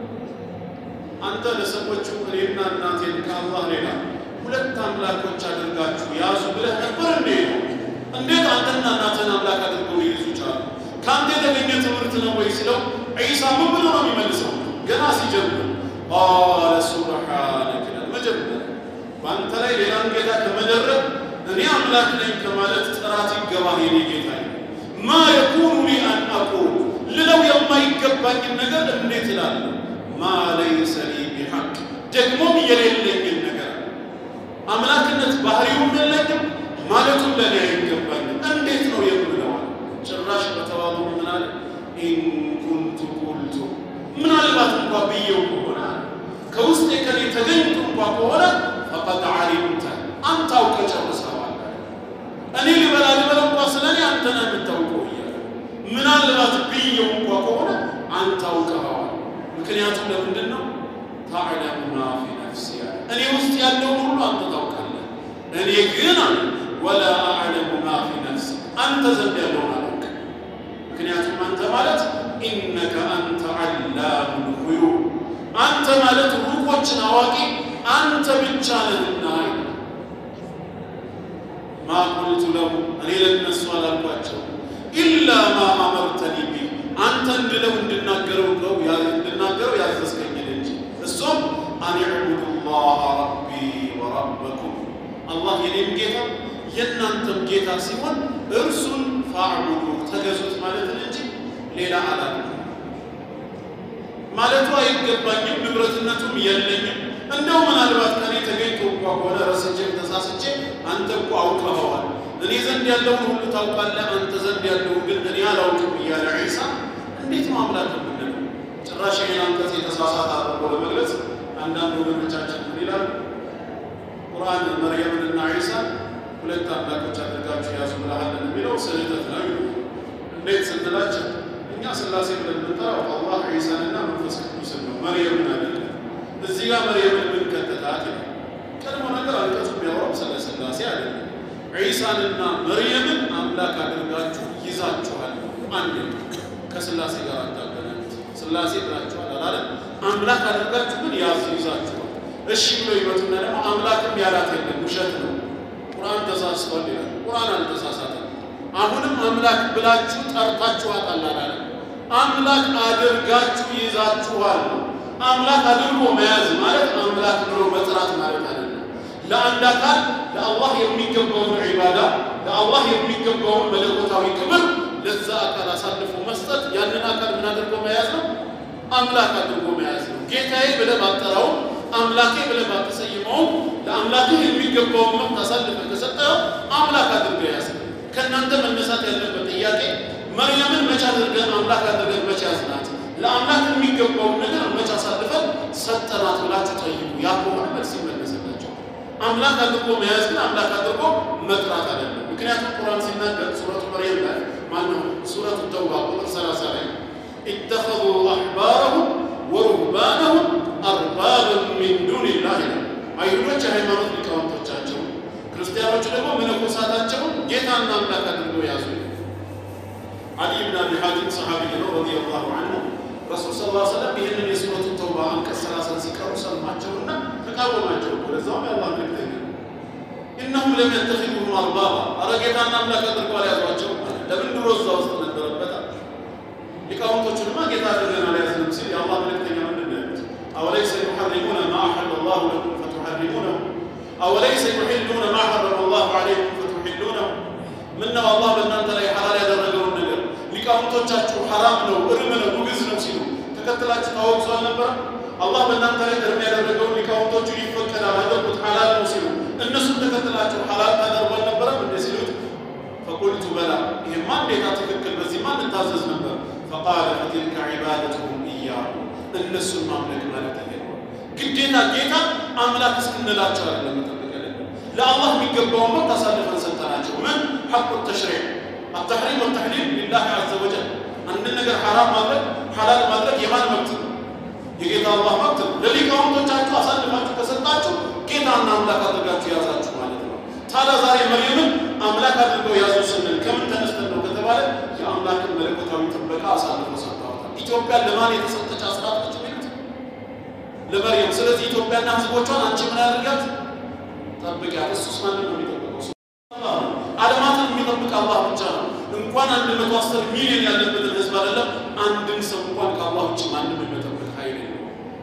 አንተ ለሰዎቹ እኔና እናቴን ከአላህ ሌላ ሁለት አምላኮች አድርጋችሁ ያዙ ብለህ ነበር እንዴ? እንዴት አንተና እናትህን አምላክ አድርገው ሊይዙ ቻሉ? ከአንተ የተገኘ ትምህርት ነው ወይ ሲለው ዒሳ ምን ብሎ ነው የሚመልሰው? ገና ሲጀምር ቃለ ሱብሓነከ ይላል። መጀመሪያ በአንተ ላይ ሌላን ጌታ ከመደረብ እኔ አምላክ ነኝ ከማለት ጥራት ይገባህ የኔ ጌታ። ማ የኩኑ ሊ አን አቁል ልለው የማይገባኝን ነገር እንዴት እላለሁ? ማ ለይሰ ሊ ቢሐቅ ደግሞም የሌለኝን ነገር አምላክነት ባህሪውም የለኝም ማለቱም ለእኔ አይገባኝም። እንዴት ነው የምለው? ጭራሽ በተዋሉ ምን አለ? ኢን ኩንቱ ቁልቱ ምናልባት እንኳ ብዬው ከሆነ ከውስጥ ከኔ ተገኝቶ እንኳ ከሆነ ፈቀድ ዓሊምተ አንተ አውቀህ ጨርሰዋል። እኔ ልበላ ልበላ እንኳ ስለ እኔ አንተ ነህ የምታውቀው እያለ ምናልባት ብዬው እንኳ ከሆነ አንተ አውቀኸዋል። ምክንያቱም ለምንድን ነው ታዕለሙ ማ ፊ ነፍሲ እኔ ውስጥ ያለውን ሁሉ አንተ ታውቃለህ። እኔ ግን አለ ወላ አዕለሙ ማ ፊ ነፍሲ አንተ ዘንድ ያለውን አላውቅም። ምክንያቱም አንተ ማለት ኢነከ አንተ ዓላሙ ልጉዩብ አንተ ማለት ሩቆችን አዋቂ አንተ ብቻ ነህና ማ ቁልቱ ለሁ እኔ ለነሱ አላልኳቸው ኢላ ማ አመርተኒ ቢ አንተ እንድለው እንድናገረው ነው እንድናገረው ያዘዝከኝን እንጂ እሱም አን ዕቡዱ ላህ ረቢ ወረበኩም አላህ የኔም ጌታ የእናንተም ጌታ ሲሆን እርሱን ፋዕቡዱ ተገዙት ማለትን እንጂ ሌላ አላለ ማለቱ አይገባኝም፣ ንብረትነቱም የለኝም። እንደው ምናልባት ከኔ ተገኝቶ እንኳ ከሆነ ረስቼም ተሳስቼ አንተ እኮ አውቀኸዋል፣ እኔ ዘንድ ያለውን ሁሉ ታውቃለህ፣ አንተ ዘንድ ያለውን ግን እኔ አላውቅም እያለ ዒሳ እንዴት ነው አምላክ የምንለው? ጭራሽ ይህን አንቀጽ የተሳሳተ አድርጎ ለመግለጽ አንዳንድ ወገኖቻችን ምን ይላል? ቁርአን መርየምንና ዒሳ ሁለት አምላኮች አድርጋችሁ ያዙ ብለሃልን የሚለው ስህተት ነው ይሉ። እንዴት ስንላቸው እኛ ስላሴ ብለን የምንጠራው አላህ ዒሳንና መንፈስ ቅዱስን ነው፣ መርየምን አይደለም። እዚህ ጋር መርየምን ምን ከተታት ይላል። ስለ ሥላሴ አይደለም። ዒሳንና መርየምን አምላክ አድርጋችሁ ይዛችኋል። አንድ ከሥላሴ ጋር አታገናኙት። ሥላሴ ብላችኋል አላለም። አምላክ አድርጋችሁ ግን ያዝ ይዛችኋል። እሺ ብሎ ይመጡና ደግሞ አምላክም ያላት የለም ውሸት ነው፣ ቁርአን ተሳስቷል ይላል። ቁርአን አልተሳሳተም። አሁንም አምላክ ብላችሁ ጠርታችኋታል አላለም። አምላክ አድርጋችሁ ይዛችኋል። አምላክ አድርጎ መያዝ ማለት አምላክ ብሎ መጥራት ማለት አይደለም። ለአንድ አካል ለአላህ የሚገባውን ዒባዳ ለአላህ የሚገባውን መለኮታዊ ክብር ለዛ አካል አሳልፎ መስጠት ያንን አካል ምን አድርጎ መያዝ ነው? አምላክ አድርጎ መያዝ ነው። ጌታዬ ብለህ ባጠራው አምላኬ ብለህ ባትሰይመውም ለአምላክህ የሚገባውን መብት አሳልፈህ ከሰጠኸው አምላክ አድርገህ ያዝ። ከእናንተ መነሳት ያለበት ጥያቄ መርያምን መቼ አድርገን አምላክ አድርገን መቼ ያዝናት? ለአምላክ የሚገባውን ነገር መቼ አሳልፈን ሰጠናት ብላችሁ ጠይቁ። ያ ከሆነ መልስ ይመለስላቸው። አምላክ አድርጎ መያዝ ግን አምላክ አድርጎ መጥራት አይደለም። ምክንያቱም ቁርአን ሲናገር ሱረቱ መርየም ላይ ማነው ሱረቱ ተውባ ቁጥር 30 ላይ ኢተኸዙ አሕባረሁም ወሩህባነሁም አርባበን ሚን ዱኒላህ ይላል። አይሁዶች የሃይማኖት ሊቃውንቶቻቸው፣ ክርስቲያኖቹ ደግሞ መነኮሳታቸውን ጌታና አምላክ አድርገው ያዙ። አሊ ብን አቢ ሐቲም ሰሓቢይ ነው ረዲየላሁ ዐንሁ ረሱል ስ ላ ሰለም ይህንን የሱረቱ ተውባ አንቀጽ ሰላሳን ሲቀሩ ሰማቸውና ተቃወማቸው። ወደዛውም ያላህ መልክተኛ እነሁም ለም የተኺዙሁም አርባባ አረ ጌታና አምላክ አድርገው አልያዟቸው። ለምን ድሮ እዛ ውስጥ ነበረበት? ሊቃውንቶቹንማ ጌታ አድርገን አልያዝንም ሲል የአላህ መልክተኛ ምንድን ነው ያሉት? አወለይሰ ዩሐሪሙነ ማ አሐለ ላሁ ለኩም ፈቱሐሪሙነሁ አወለይሰ ዩሒሉነ ማ ሐረመ ላሁ ዐለይኩም ፈቱሒሉነሁ ምነው አላህ በእናንተ ላይ ሐላል ያደረገውን ነገር ሊቃውንቶቻችሁ ሐራም ነው እርም ነው ውግዝ ነው ሲሉ ተከትላችሁ ታወግዙ አልነበረ? አላህ በእናንተ ላይ እርም ያደረገውን ሊቃውንቶቹ ይፈቀዳል አደረጉት ሐላል ነው ሲሉ እነሱም ተከትላችሁ ሐላል ታደርጉ አልነበረም እንደ ሲሉት ፈቁልቱ በላ ይህማ እንዴታ ትክክል በዚህማ እንታዘዝ ነበር። ፈቃለ ፈትልከ ዒባደትሁም እያሉ እነሱን ማምለክ ማለት ይሄ ነው። ግዴታ ጌታ አምላክ እስክንላቸው አይደለም መጠበቅ ያለብን። ለአላህ የሚገባውን መብት አሳልፈን ሰጠናቸው። ምን ሐቁ ተሽሪዕ አተሕሪም ወተሕሊል ሊላህ ዐዘ ወጀል። አንድን ነገር ሐራም ማድረግ ሐላል ማድረግ የማን መብት ነው? የጌታ አላህ መብት ነው። ለሊቃውንቶቻችሁ አሳልፋችሁ ከሰጣችሁ ጌታና አምላክ አድርጋችሁ ያዛችሁ ማለት ነው። ታዲያ ዛሬ መርየምን አምላክ አድርገው ያዙ ስንል ከምን ተነስተን ነው ከተባለ የአምላክን መለኮታዊ ጥበቃ አሳልፈው ሰጥተዋታል። ኢትዮጵያ ለማን የተሰጠች አስራት ነች የሚሉት ለመርየም። ስለዚህ ኢትዮጵያና ሕዝቦቿን አንቺ ምን ያደርጋት ጠብቂያት። እሱስ ማንን ነው የሚጠብቀው? ዓለማትን የሚጠብቅ አላህ ብቻ ነው። እንኳን አንድ መቶ አስር ሚሊዮን ያለበትን ሕዝብ አይደለም አንድን ሰው እንኳን ከአላህ ውጭ ማንም የሚጠብቅ ኃይል የለም።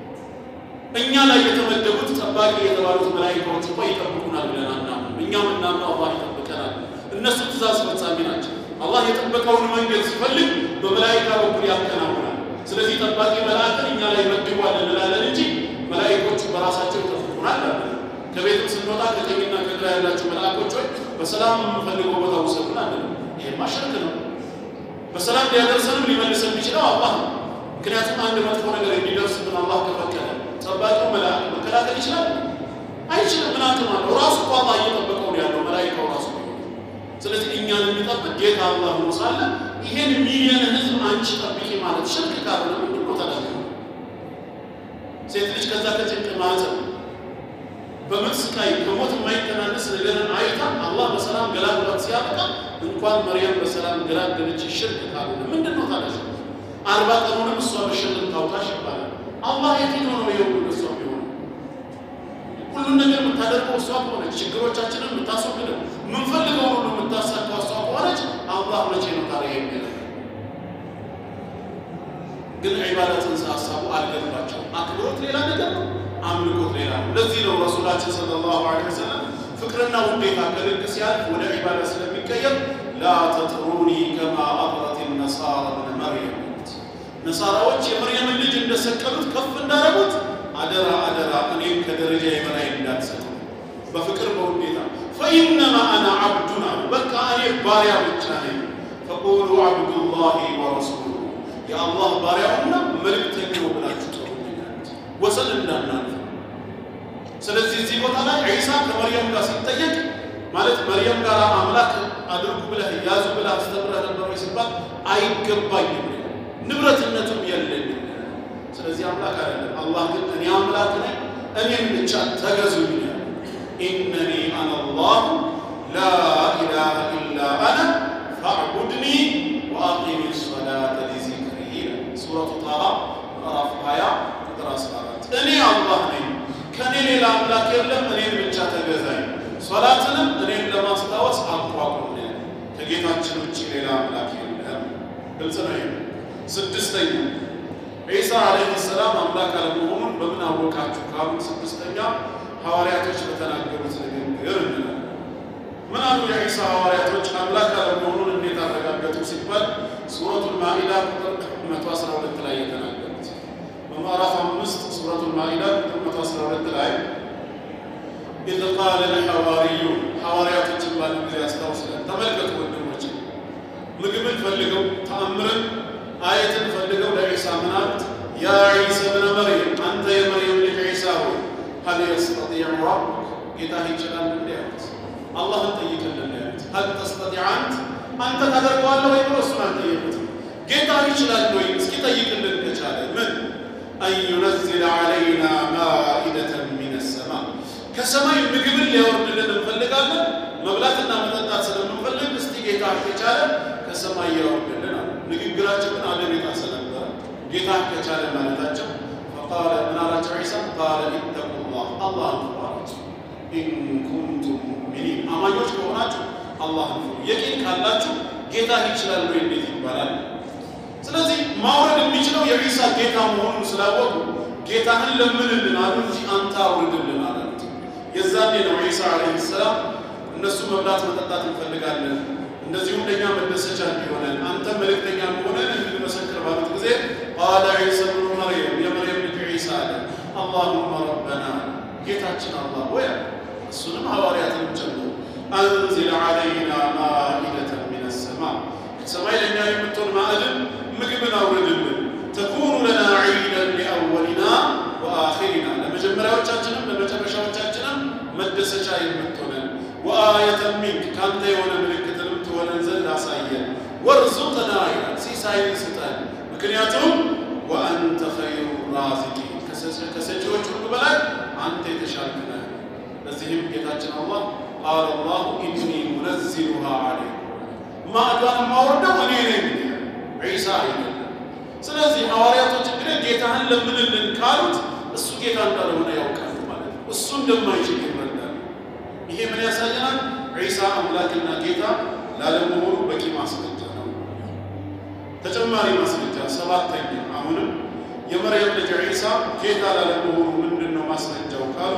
እኛ ላይ የተመደቡት ጠባቂ የተባሉት መላኢካዎች እንኳ ይጠብቁናል ብለን አናምንም። እኛ ምናምነው አላህ ይጠብቀናል። እነሱ ትእዛዝ ፈጻሚ ናቸው። አላህ የጠበቀውን መንገድ ሲፈልግ በመላኢካ በኩል ያከናውናል። ስለዚህ ጠባቂ መላእክን እኛ ላይ መድቧል እንላለን እንጂ መላኢኮቹ በራሳቸው ይጠብቁናል አለ። ከቤትም ስንወጣ ከቀኝና ከግራ ያላቸው መልአኮች ወይ በሰላም የምንፈልገው ቦታ ውሰዱን አለ። ይሄማ ሽርክ ነው። በሰላም ሊያደርሰንም ሊመልሰን የሚችለው አላህ ነው። ምክንያቱም አንድ መጥፎ ነገር እንዲደርስብን አላህ ከፈቀደ ጠባቂው መልአክ መከላከል ይችላል? አይችልም። ምን አቅም አለው? ራሱ እኮ አላህ እየጠበቀው ነው ያለው መላኢካው ራሱ። ስለዚህ እኛን የሚጠብቅ ጌታ አላህ ሆኖ ሳለ ይሄን ሚሊየን ህዝብ አንቺ ጠብቂ ማለት ሽርክ ካልሆነ ምንድን ነው ተደረገ? ሴት ልጅ ከዛ ከጭንቅ ማህፀን በምጥ ስቃይ ከሞት የማይተናነስ ነገርን አይታ አላህ በሰላም ገላግሏት ሲያበቃ እንኳን መርያም በሰላም ገላገለች ሽርክ ካልሆነ ምንድን ነው ታዲያ? አርባ ቀኑንም እሷ በሸልም ታውጣሽ ይባላል። አላህ የትኛው ነው ይኸው ሁሉ እሷ ቢሆን ሁሉን ነገር የምታደርገው እሷ ከሆነች ችግሮቻችንን የምታስወግደው የምንፈልገው ሁሉ የምታሳካው እሷ ከሆነች አላህ መቼ ነው ታዲያ የሚለው? ግን ዒባዳ ጽንሰ ሀሳቡ አልገባቸው። አክብሮት ሌላ ነገር ነው፣ አምልኮት ሌላ ነው። ለዚህ ነው ረሱላችን ሰለላሁ ዐለይሂ ወሰለም ፍቅርና ውዴታ ከልክ ሲያልፍ ወደ ዒባዳ ስለሚቀየር ላ ተጥሩኒ ከማ አጥረት ነሳራ ብነ መርየም ነሳራዎች የመርየምን ልጅ እንደሰቀሉት ከፍ እንዳረጉት አደራ አደራ እኔም ከደረጃ የበላይ እንዳትሰጡ በፍቅር በውዴታ ፈኢነማ አና ዓብዱን አሉ። በቃ እኔ ባሪያ ብቻ ነኝ። ፈቁሉ ዓብዱላሂ ወረሱሉ የአላህ ባሪያውና መልእክተኛው ብላችሁ ጥሩኛል፣ ወሰን እንዳናልፍ። ስለዚህ እዚህ ቦታ ላይ ዒሳ ከመርየም ጋር ሲጠየቅ ማለት መርየም ጋር አምላክ አድርጉ ብለህ ያዙ ብለህ አስተምረህ ነበር ወይ ሲባል አይገባኝም ንብረትነቱም የለኝም። ስለዚህ አምላክ አይደለም። አላህ ግን እኔ አምላክ ነኝ፣ እኔም ብቻ ተገዙኝ። ኢነኒ አነ አላሁ ላ ኢላሃ ኢላ አነ ፈዕቡድኒ ወአቂሚ ሰላተ ሊዚክሪ ይላል። ሱረቱ ጣሃ ምዕራፍ 20 ቁጥር 14 እኔ አላህ ነኝ፣ ከእኔ ሌላ አምላክ የለም፣ እኔን ብቻ ተገዛኝ፣ ሶላትንም እኔን ለማስታወስ አቋቁም ነው። ከጌታችን ውጭ ሌላ አምላክ የለም። ግልጽ ነው። ይሄ ስድስተኛ ዒሳ ዓለይሂ ሰላም አምላክ አለመሆኑን በምን አወቃችሁ ካሉን ስድስተኛ ሐዋርያቶች በተናገሩት ንግግር እንላለን። ምን አሉ የዒሳ ሐዋርያቶች አምላክ አለመሆኑን እንዴት አረጋገጡ ሲባል ሱረቱል ማኢዳ ቁጥር 112 ላይ የተናገሩት በምዕራፍ አምስት ሱረቱል ማኢዳ ቁጥር 112 ላይ ኢዝ ቃለ ልሐዋርዩን ሐዋርያቶችን ባሉ ጊዜ ያስታውስለን። ተመልከቱ ወንድሞች፣ ምግብን ፈልገው ተአምርን አየትን ፈልገው ለዒሳ ምን አሉት? ያ ዒሳ ብነ መርየም አንተ የመርየም ልጅ ዒሳ ሆይ ሀል የስተጢዕ ረቡክ ጌታህ ይችላል እንዲ ያሉት አላህን ጠይቅልን ያሉት ሀል ተስተጢዕ አንት አንተ ታደርገዋለህ ወይ ብሎ እሱን አልጠየቁትም። ጌታህ ይችላል ወይ እስኪ ጠይቅልን ከቻለ ምን አን ዩነዝለ ዓለይና ማኢደተን ሚነ ሰማ ከሰማይ ምግብን ሊያወርድልን እንፈልጋለን። መብላትና መጠጣት ስለምንፈልግ እስቲ ጌታ ከቻለ ከሰማይ ያወርድልን አሉ። ንግግራቸው ግን አደብ የጣሰ ነበረ። ጌታ ከቻለ ማለታቸው ፈቃለ ምን አላቸው ዒሳ ቃለ ኢተቁላህ አላህን ፍሩ አላቸው። ኢን ኩንቱም ሙእሚኒን አማኞች ከሆናችሁ አላህን ፍሩ። የቂን ካላችሁ ጌታ ይችላል ወይ እንዴት ይባላል? ስለዚህ ማውረድ የሚችለው የዒሳ ጌታ መሆኑን ስላወቁ ጌታህን ለምንልን አሉ እንጂ አንተ አውርድልን አላሉት። የዛኔ ነው ዒሳ ዓለይሂ ሰላም እነሱ መብላት መጠጣት እንፈልጋለን እንደዚሁም ለእኛ መደሰቻ እንዲሆነን አንተ መልእክተኛ መሆነን እንድንመሰክር ባሉት ጊዜ ቃለ ዒሳ ብኑ መርየም የመርየም ልጅ ዒሳ አለ አላሁመ ረበና ጌታችን አላህ ሆይ እሱንም ሐዋርያትንም ጨምሮ አንዚል ዓለይና ማኢደተን ሚነ ሰማ ከሰማይ ለእኛ የምትሆን ማዕድን ምግብን አውርድልን ተኩኑ ለና ዒደን ሊአወሊና ወአኺሪና ለመጀመሪያዎቻችንም ለመጨረሻዎቻችንም መደሰቻ የምትሆነን ወአየተን ሚንክ ከአንተ የሆነ ምልክትንም ትሆነን ዘንድ አሳየን። ወርዙቅና ይላል ሲሳይን ስጠን፣ ምክንያቱም ወአንተ ኸይሩ ራዚቂን ከሰጪዎች ሁሉ በላይ አንተ የተሻልክ ነህ። ለዚህም ጌታችን አላህ ቃለ አላሁ ኢኒ ሙነዚሉሃ ዐለይኩም ማዕዷን ማወርደው እኔ ነኝ ዒሳ አይደለም። ስለዚህ ሐዋርያቶች እንግዲህ ጌታህን ለምንልን ካሉት እሱ ጌታ እንዳልሆነ ያውቃሉ ማለት ነው። እሱ እንደማይችል ይረዳሉ። ይሄ ምን ያሳየናል? ዒሳ አምላክና ጌታ ላለመሆኑ በቂ ማስረጃ ነው። ተጨማሪ ማስረጃ ሰባተኛ፣ አሁንም የመርየም ልጅ ዒሳ ጌታ ላለመሆኑ ምንድን ነው ማስረጃው ካሉ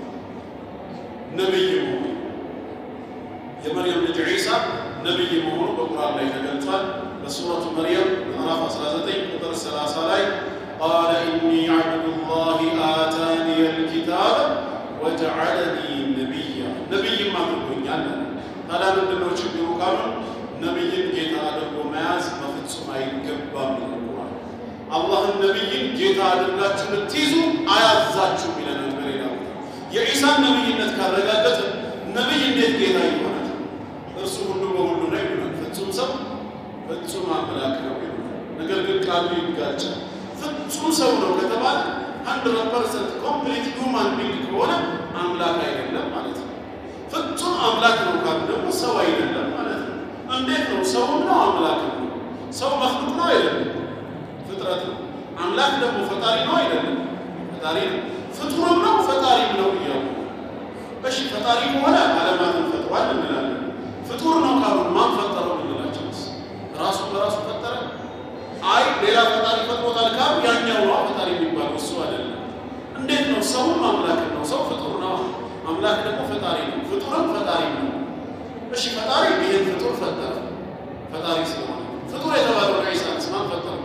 ነቢይ መሆኑ የመርየም ልጅ ዒሳ ነቢይ መሆኑ በቁርአን ላይ ተገልጿል። በሱረቱ መርየም ምዕራፍ 19 ቁጥር 30 ላይ ቃለ ኢኒ ዓብዱላሂ አታኒየ ልኪታብ ወጀዐለኒ ነቢያ ነቢይም አድርጎኛል። ታዲያ ምንድን ነው ችግሩ ካሉ ነቢይን ጌታ አድርጎ መያዝ በፍጹም አይገባም ይልቁዋል። አላህን ነቢይን ጌታ አድርጋችሁ ልትይዙ አያዛችሁም ይለናል በሌላ ቦታ። የዒሳን ነቢይነት ካረጋገጥ ነቢይ እንዴት ጌታ ይሆናል? እርሱ ሁሉ በሁሉ ነው ይሉናል። ፍጹም ሰው ፍጹም አምላክ ነው ይሉናል። ነገር ግን ቃሉ ይጋጫል። ፍጹም ሰው ነው ከተባለ ሀንድረድ ፐርሰንት ኮምፕሊት ሁማን ቢንግ ከሆነ አምላክ አይደለም ማለት ነው። ፍጹም አምላክ ነው ካሉ ደግሞ ሰው አይደለም ማለት ነው። እንዴት ነው? ሰውም ነው አምላክ ነው። ሰው መክሉቅ ነው አይደለም፣ ፍጥረት ነው። አምላክ ደግሞ ፈጣሪ ነው አይደለም፣ ፈጣሪ ነው። ፍጡርም ነው ፈጣሪም ነው እያሉ እሺ፣ ፈጣሪ ከሆነ ዓለማትን ፈጥሯል እንላለን። ፍጡር ነው ካሉ ማን ፈጠረው እንላቸውስ? ራሱ በራሱ ፈጠረ? አይ ሌላ ፈጣሪ ፈጥሮታል ካሉ ያኛው ነው ፈጣሪ የሚባለው እሱ አይደለም። እንዴት ነው? ሰውም አምላክ ነው። ሰው ፍጡር ነው። አምላክ ደግሞ ፈጣሪ ነው። ፍጡርም ፈጣሪ ነው። እሺ ፈጣሪ ይህን ፍጡር ፈጠረ። ፈጣሪ ስለሆነ ፍጡር የተባለው ዒሳንስ ማን ፈጠረ?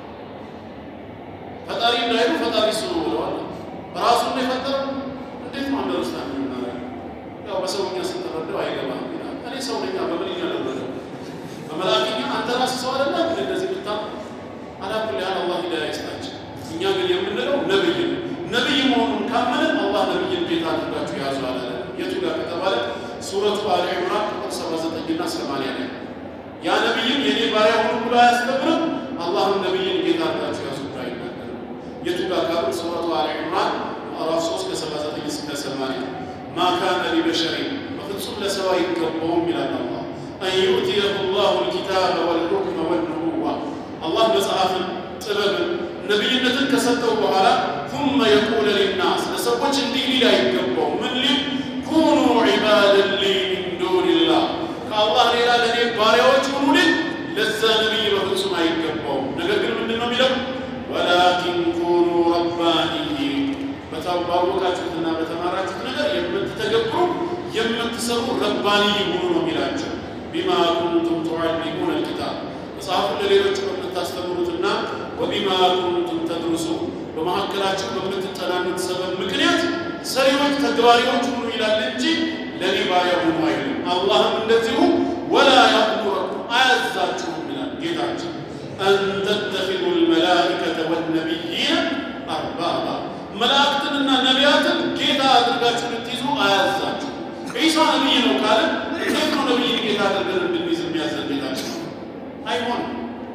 ፈጣሪ እንዳይሉ ፈጣሪ እሱ ነው ብለዋል። ራሱን ነው የፈጠረው። እንዴት ነው አንደርስታንድ የምናደርገው? ያው በሰውኛ ስትረዳው አይገባም ይላል። እኔ ሰው ነኛ በምንኛ ነበረ በመላክኛ አንተ ራስህ ሰው አይደለም እንደዚህ ብታ አላኩል ያህል አላህ ሂዳያ ይስጣቸው። እኛ ግን የምንለው ነብይ ነው። ነብይ መሆኑን ካመንን አላህ ነብይን ቤት አድርጋችሁ ያዙ አለ። የቱ ጋር ከተባለ ሱረቱ አሊ ዒምራን ቁጥር 79 እና 80 ላይ ያ ነብይም የኔ ባሪያ ሁኑ ብሎ አያስተምርም። አላህም ነብይን ጌታ አድርጋችሁ ያዙ ብሎ አይናገርም። የቱ ጋር ካሉ ሱረቱ አሊ ዒምራን ምዕራፍ 3 ከ79 እስከ 80 ማ ካነ ሊበሸሪ በፍጹም ለሰው አይገባውም ይላል አላህ አን ዩእትየሁ ላሁ ልኪታበ ወልሑክመ ወልኑቡዋ አላህ መጽሐፍን ጥበብን ነቢይነትን ከሰጠው በኋላ ثم يقول للناس ለሰዎች እንዲህ ሊል አይገባው ምን ሊል ኩኑ ዒባደን ሊ ሚን ዱንላህ ከአላህ ሌላ ለእኔ ባሪያዎች ሁኑልኝ ለዛ ነቢይ በፍጹም አይገባውም ነገር ግን ምንድን ነው የሚለው ወላኪን ኩኑ ረባኒይን በታወቃችሁትና በተማራችሁት ነገር የምትተገብሩ የምትሰሩ ረባንይ ሁኑ ነው የሚላቸው ቢማ ኩንቱም ቱዓሊሙነ ልኪታብ መጽሐፉን ለሌሎች በምታስተምሩትና ወቢማ ኩንቱም ተድሩሱ በመካከላቸው በምትጠናኑት ሰበብ ምክንያት ሰሪዎች ተግባሪዎች ሁኑ ይላል እንጂ ለኔ ባሪያ ሁኑ አይልም። አላህም እንደዚሁ ወላ ያእሙረኩም አያዛችሁም ይላል ጌታችን አን ተተኪዙ ልመላኢከተ ወነቢይነ አርባባ መላእክትንና ነቢያትን ጌታ አድርጋችሁ ልትይዙ አያዛችሁ። ዒሳ ነቢይ ነው ካለ እንዴት ነው ነቢይን ጌታ አድርገን እንድንይዝ የሚያዘን ጌታችን? አይሆንም።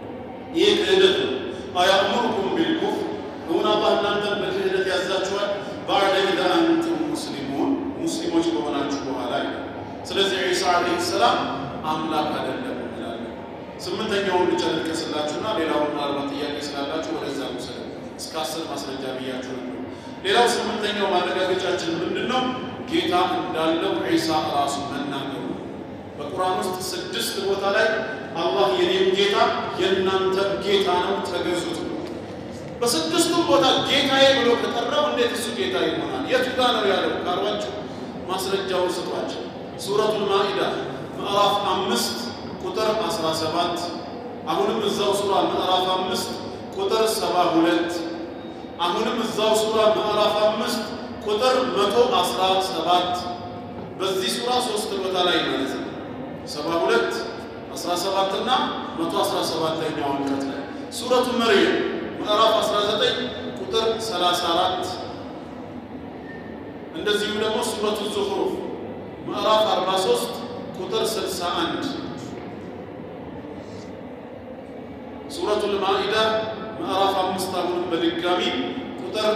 ይህ ክህደት ነው። አያእሙሩኩም ቢልኩፍር እውን አላህ እናንተን በክህደት ያዛችኋል ባዕደ ኢዘ አንቱም ሙስሊሙን ሙስሊሞች ከሆናችሁ በኋላ ይላል። ስለዚህ ዒሳ ዓለይሂ ሰላም አምላክ አይደለም እንላለን። ስምንተኛውን ብቻ ልጥቀስላችሁና ሌላውን ምናልባት ጥያቄ ስላላችሁ ወደዛ ውሰድ። እስከ አስር ማስረጃ ብያችሁ ነበር። ሌላው ስምንተኛው ማረጋገጫችን ምንድን ነው? ጌታ እንዳለው ዒሳ ራሱ መናገሩ በቁርአን ውስጥ ስድስት ቦታ ላይ አላህ የኔም ጌታ የእናንተም ጌታ ነው ተገዙት ነው። በስድስቱም ቦታ ጌታዬ ብሎ ከጠራው እንዴት እሱ ጌታ ይሆናል? የቱ ጋ ነው ያለው ካሏቸው ማስረጃውን ስጧቸው። ሱረቱል ማኢዳ ምዕራፍ አምስት ቁጥር 17 አሁንም እዛው ሱራ ምዕራፍ አምስት ቁጥር ሰባ ሁለት አሁንም እዛው ሱራ ምዕራፍ አምስት ቁጥር መቶ አስራ ሰባት በዚህ ሱራ ሶስት ቦታ ላይ ማለት ነው ሰባ ሁለት አስራ ሰባት እና መቶ አስራ ሰባተኛው አንቀጽ ላይ ሱረቱ መርየም ምዕራፍ 19 ቁጥር 34 እንደዚሁም ደግሞ ሱረቱ ዙኽሩፍ ምዕራፍ 43 ቁጥር 61 ሱረቱል ማኢዳ ምዕራፍ 5 አሁንም በድጋሚ ቁጥር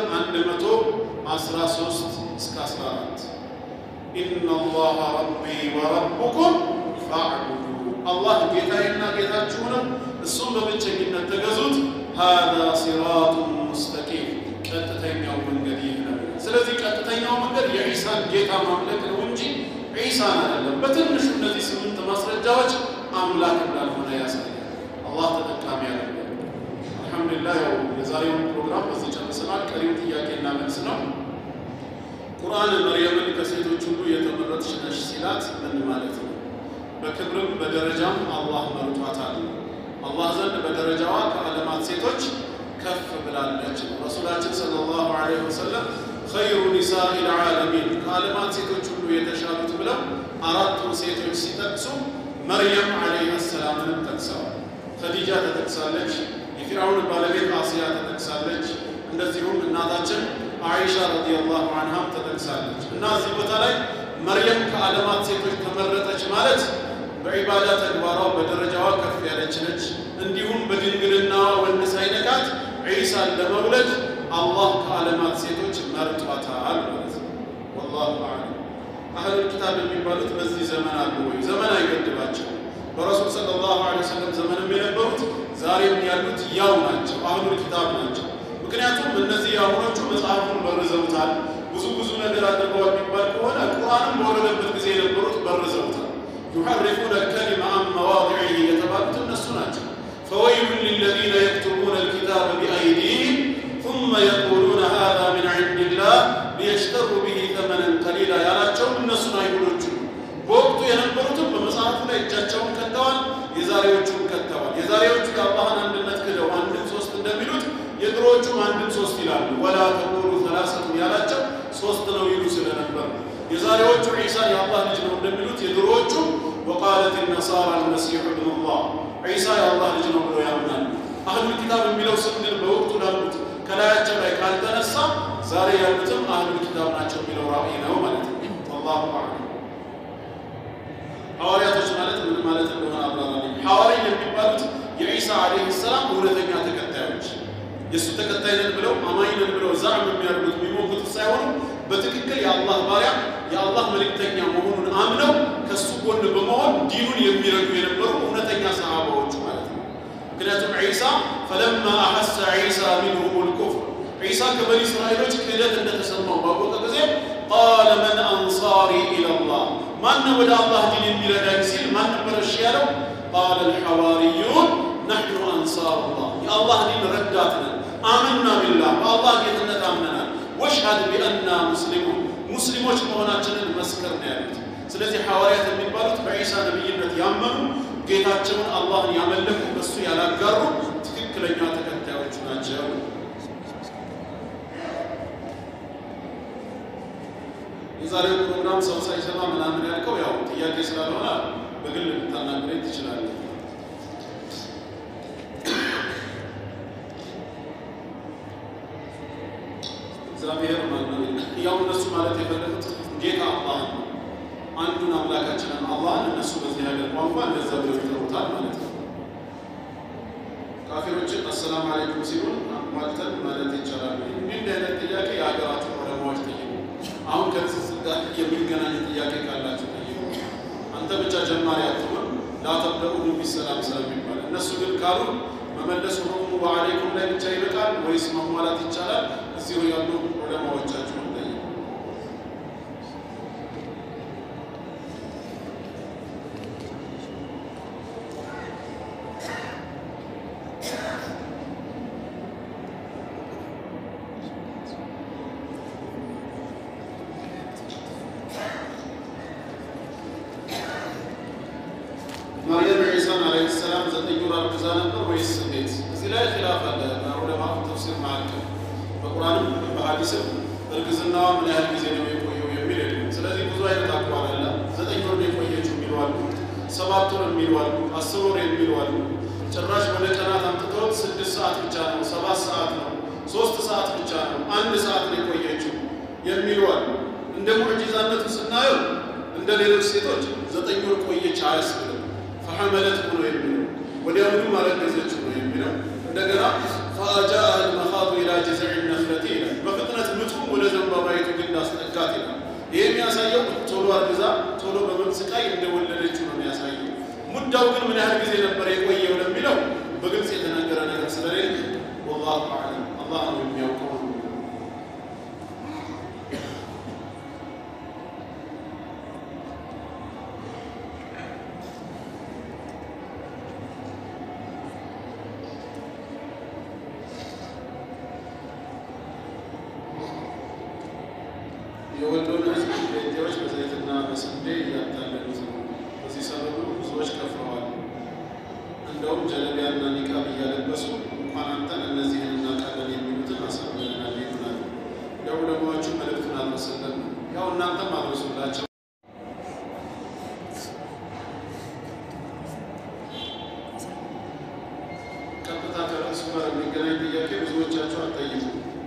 113 እስከ 14 ኢነላሃ ረቢ ወረቡኩም ፈዕቡዱ አላህ ጌታዬና ጌታችሁ ነው፣ እሱም በብቸኝነት ተገዙት። ሃዛ ሲራጡን ሙስተቂም ቀጥተኛው መንገድ ይህ ነው። ስለዚህ ቀጥተኛው መንገድ የዒሳን ጌታ ማምለክ ነው እንጂ ዒሳን አይደለም። በትንሹ እነዚህ ስምንት ማስረጃዎች አምላክ እንዳልሆነ ያሳያል። አላህ ተጠቃሚ ያደርጋል። አልሐምዱሊላህ ያው የዛሬውን ፕሮግራም በዚህ ጨርሰናል። ቀሪው ጥያቄና መልስ ነው። ቁርአን መርየምን ከሴቶች ሁሉ የተመረጥሽ ነሽ ሲላት ምን ማለት ነው? በክብርም በደረጃም አላህ መርጧታል። አላህ ዘንድ በደረጃዋ ከዓለማት ሴቶች ከፍ ብላለች። ረሱላችን ሰለላሁ ዐለይሂ ወሰለም ኸይሩ ኒሳኢ ልዓለሚን ከዓለማት ሴቶች ሁሉ የተሻሉት ብለው አራቱን ሴቶች ሲጠቅሱ መርየም ዐለይሃ ሰላምንም ጠቅሰዋል። ኸዲጃ ተጠቅሳለች። የፊርዓውን ባለቤት አስያ ተጠቅሳለች። እንደዚሁም እናታችን አይሻ ረዲየላሁ ዐንሃም ተጠቅሳለች። እና እዚህ ቦታ ላይ መርየም ከዓለማት ሴቶች ተመረጠች ማለት በዒባዳ ተግባሯ በደረጃዋ ከፍ ያለች ነች። እንዲሁም በድንግልናዋ ወንድ ሳይነካት ዒሳን ለመውለድ አላህ ከዓለማት ሴቶች መርጧታል ማለት ነው። ወላሁ አዕለም። አህሉል ኪታብ የሚባሉት በዚህ ዘመን አሉ ወይ? ዘመን አይገድባቸው። በረሱል ሰለላሁ ዐለይሂ ወሰለም ዘመንም የነበሩት ዛሬም ያሉት ያው ናቸው፣ አህሉል ኪታብ ናቸው። ምክንያቱም እነዚህ የአሁኖቹ መጽሐፉን በርዘውታል። ብዙ ብዙ ነገር አድርገዋል የሚባል ከሆነ ቁርአንም በወረደበት ጊዜ የነበሩት በርዘውታል። ዩሐሪፉነ ልከሊመ አን መዋዲዒሂ የተባሉት እነሱ ናቸው። ፈወይሉን ሊለዚነ የክቱቡነ ልኪታበ ቢአይዲህም ثم يقولون هذا من عند الله ليشتروا به ثمنا قليلا ያላቸውም እነሱን አይሁዶቹ በወቅቱ የነበሩትም በመጽሐፉ ላይ እጃቸውን ከተዋል፣ የዛሬዎቹም ከተዋል። የዛሬዎቹ የአላህን አንድነት ክደው አንድም ሶስት እንደሚሉት የድሮዎቹም አንድም ሶስት ይላሉ። ወላ ተቁሉ ሰላሰቱ ያላቸው ሶስት ነው ይሉ ስለነበር የዛሬዎቹ ዒሳ የአላህ ልጅ ነው እንደሚሉት የድሮዎቹ ወቃለት ነሳራ አልመሲሑ ብኑላህ ዒሳ የአላህ ልጅ ነው ብለው ያምናሉ። አህሉል ኪታብ የሚለው ስም ግን በወቅቱ ላሉት ከላያቸው ላይ ካልተነሳ ዛሬ ያሉትም አህሉል ኪታብ ናቸው የሚለው ራእይ ነው ማለት ነው። አላሁ አዕለም። ሐዋርያቶች ማለት ምን ማለት እንደሆነ አብራራልኝ። ሐዋርይ የሚባሉት የዒሳ ዓለይሂ ሰላም እውነተኛ ተከታዮች የእሱ ተከታይ ነን ብለው አማኝ ነን ብለው ዛዕም የሚያደርጉት የሚሞግቱት ሳይሆኑ በትክክል የአላህ ባሪያ የአላህ የአላህ መልእክተኛ መሆኑን አምነው ከሱ ጎን በመሆን ዲኑን የሚረዱ የነበሩ እውነተኛ ሰሃባዎቹ ማለት ነው። ምክንያቱም ዒሳ ፈለማ አሐሰ ዒሳ ሚንሁም ልኩፍር ዒሳ ከበኒ እስራኤሎች ክህደት እንደተሰማው ባወቀ ጊዜ ቃለ መን አንሳሪ ኢለላህ ማነው ወደ አላህ ዲን የሚረዳኝ ሲል ማን ነበር እሺ ያለው? ቃለ ልሐዋርዩን ነሕኑ አንሳሩላህ የአላህ ዲን ረዳት ነን። አመና ቢላህ በአላህ ጌትነት አምነናል። ወሽሀድ ቢአና ሙስሊሙን ሙስሊሞች መሆናችንን መስከር ነው ያሉት። ስለዚህ ሐዋርያት የሚባሉት በዒሳ ነቢይነት ያመኑ ጌታቸውን አላህን ያመለኩ በሱ ያላጋሩ ትክክለኛ ተከታዮች ናቸው። የዛሬው ፕሮግራም ሰው ሳይሰማ ምናምን ያልከው ያው ጥያቄ ስላልሆነ በግል ልታናግረኝ ትችላለህ። እግዚአብሔር ማለት ያው እነሱ ማለት የፈለጉት ጌታ አላህ ነው። አንዱን አምላካችንን አላህን እነሱ በዚህ ሀገር ቋንቋ እንደዛ ብለው ይጠሩታል ማለት ነው። ካፊሮችን አሰላም አለይኩም ሲሉን አሟልተን ማለት ይቻላል። እንዲህ አይነት ጥያቄ የሀገራቸው ዑለማዎች ጠይቁ። አሁን ከንጽጽር ጋር የሚገናኝ ጥያቄ ካላቸው ጠይቁ። አንተ ብቻ ጀማሪ አትሆን ላተብደኡ ቢሰላም ስለሚባል እነሱ ግን ካሉ መመለስ ሁሉም በአለይኩም ላይ ብቻ ይበቃል ወይስ መሟላት ይቻላል? እዚሁ ያሉ ዑለማዎቻችሁን ጠይቁ። ማርያም ዒሳን ዓለይሂ ሰላም ዘጠኝ ወር አርግዛ ነበር ወይስ እንዴት? እዚህ ላይ ኺላፍ አለ በዑለማ ተፍሲር መካከል። በቁርአንም በሐዲስም እርግዝናዋ ምን ያህል ጊዜ ነው የቆየው የሚል የለም። ስለዚህ ብዙ አይነት አቋም አለ። ዘጠኝ ወር ነው የቆየችው የሚሉ አሉ፣ ሰባት ወር የሚሉ አሉ፣ አስር ወር የሚሉ አሉ። ጭራሽ ወደ ቀናት አምጥተውት ስድስት ሰዓት ብቻ ነው፣ ሰባት ሰዓት ነው፣ ሶስት ሰዓት ብቻ ነው፣ አንድ ሰዓት ነው የቆየችው የሚሉ አሉ። እንደ ሙዕጂዛነቱ ስናየው እንደ ሌሎች ሴቶች ዘጠኝ ወር ቆየች አያስብልም። ፈሐመለት ብሎ የሚለው ወዲያውኑ አረገዘችው ነው የሚለው። እንደገና ፈአጃአ ልመኻዱ ኢላ ጅዝዕ ነኽለቲ ይላል። በፍጥነት ምጡ ወደ ዘንባባይቱ ግንድ አስጠጋት ይላል። ይህ የሚያሳየው ቶሎ አርግዛ ቶሎ በምጥ ስቃይ እንደወለደችው ነው የሚያሳየው። ሙዳው ግን ምን ያህል ጊዜ ነበር የቆየው ለሚለው በግልጽ የተነገረ ነገር ስለሌለ ወላሁ አዕለም አላህ ነው የሚያውቀው ነው። የወሎን ህዝብ ጴንጤዎች በዘይትና በስንዴ እያታለሉት ነው። በዚህ ሰበቡ ብዙዎች ከፍረዋል። እንደውም ጀለቢያና ኒቃብ እያለበሱ እንኳን አንተን እነዚህን እናውቃለን የሚሉትን አሳምነናል ይሉናል። ለዑለማዎቹ መልእክቱን አልመሰለን ነው። ያው እናንተም አልመሱላቸው። ቀጥታ ከርዕሱ ጋር የሚገናኝ ጥያቄ ብዙዎቻቸው አልጠይቁ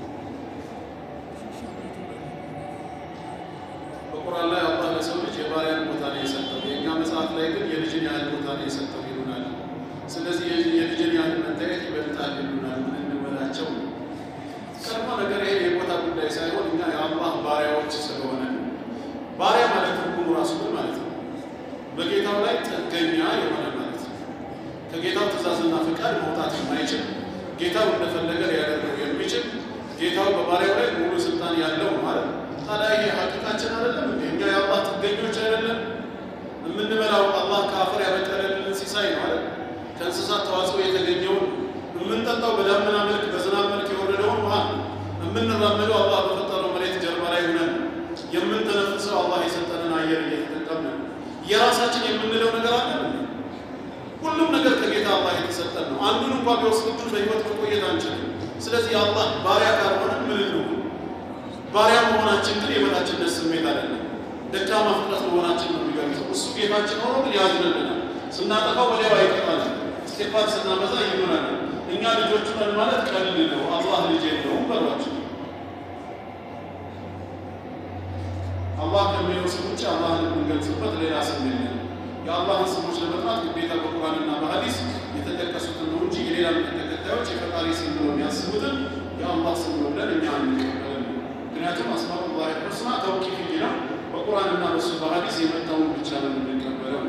በቁርአን ላይ አላህ ለሰው ልጅ የባሪያን ቦታ ነው የሰጠው። የእኛ መጽሐፍ ላይ ግን የልጅን ያህል ቦታ ነው የሰጠው ይሉናል። ስለዚህ የልጅን ያህል መታየት ይበልጣል ይሉናል። ምን እንበላቸው? ቀድሞ ነገር ይሄ የቦታ ጉዳይ ሳይሆን እኛ የአላህ ባሪያዎች ስለሆነ ባሪያ ማለት ትርጉሙ ራሱ ምን ማለት ነው? በጌታው ላይ ጥገኛ የሆነ ማለት ነው። ከጌታው ትእዛዝና ፍቃድ መውጣት የማይችል ጌታው እንደፈለገ ሊያደርገው የሚችል ጌታው በባሪያው ላይ ሙሉ ስልጣን ያለው ማለት ነው። ታዲያ ይሄ ሀቂቃችን አይደለም እንዴ? እኛ የአላህ ጥገኞች አይደለም? የምንበላው አላህ ከአፈር ያበቀለልን ሲሳይ ነው አይደል? ከእንስሳት ተዋጽኦ የተገኘውን የምንጠጣው በዳመና መልክ በዝናብ መልክ የወረደውን ውሃ ነው። የምንራመደው አላህ በፈጠረው መሬት ጀርባ ላይ ሆነን የምንተነፍሰው አላህ የሰጠንን አየር እየተጠቀምን የራሳችን የምንለው ነገር አለ እንዴ? ሁሉም ነገር ከጌታ አላህ የተሰጠን ነው። አንዱን እንኳን ቢወስድብን በህይወት መቆየት አንችልም። ስለዚህ የአላህ ባሪያ ካልሆነ ምን እንሁን? ባሪያ መሆናችን ግን የበታችነት ስሜት አይደለም፣ ደካማ ፍጥረት መሆናችን ነው የሚገልጸው። እሱ ጌታችን ሆኖ ግን ያዝንልናል። ስናጠፋው ወዲያው አይቀጣል። እስቲግፋር ስናበዛ ይሆናል። እኛ ልጆቹ ነን ማለት ቀልድ ነው። አላህ ልጅ የለውም በሏቸው። አላህ ከሚለው ስም ውጭ አላህን የምንገልጽበት ሌላ ስም የለም። የአላህን ስሞች ለመጥራት ግዴታ በቁርአንና በሐዲስ የተጠቀሱትን ነው እንጂ የሌላ እምነት ተከታዮች የፈጣሪ ስም ብለው የሚያስቡትን የአላህ ስም ነው ብለን እኛ አንቀበልም። ምክንያቱም አስማኡላህ ሑስና ተውቂፊ ነው። በቁርአንና በሱ በሐዲስ የመጣውን ብቻ ነው የምንቀበለው።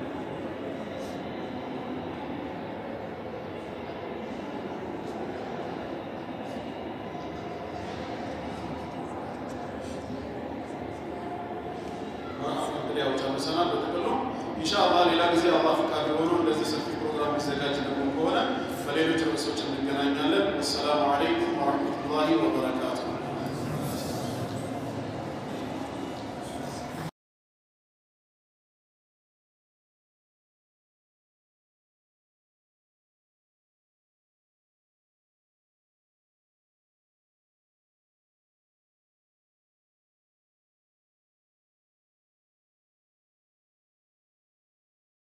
ያው ጨርሰናል። በጥቅሉ ኢንሻአላህ ሌላ ጊዜ አላህ ፈቃድ ሆኖ እንደዚህ ሰፊ ፕሮግራም ሊዘጋጅ ደግሞ ከሆነ በሌሎች ርዕሶች እንገናኛለን። ወሰላሙ አለይኩም ወረሕመቱላሂ ወበረካቱ።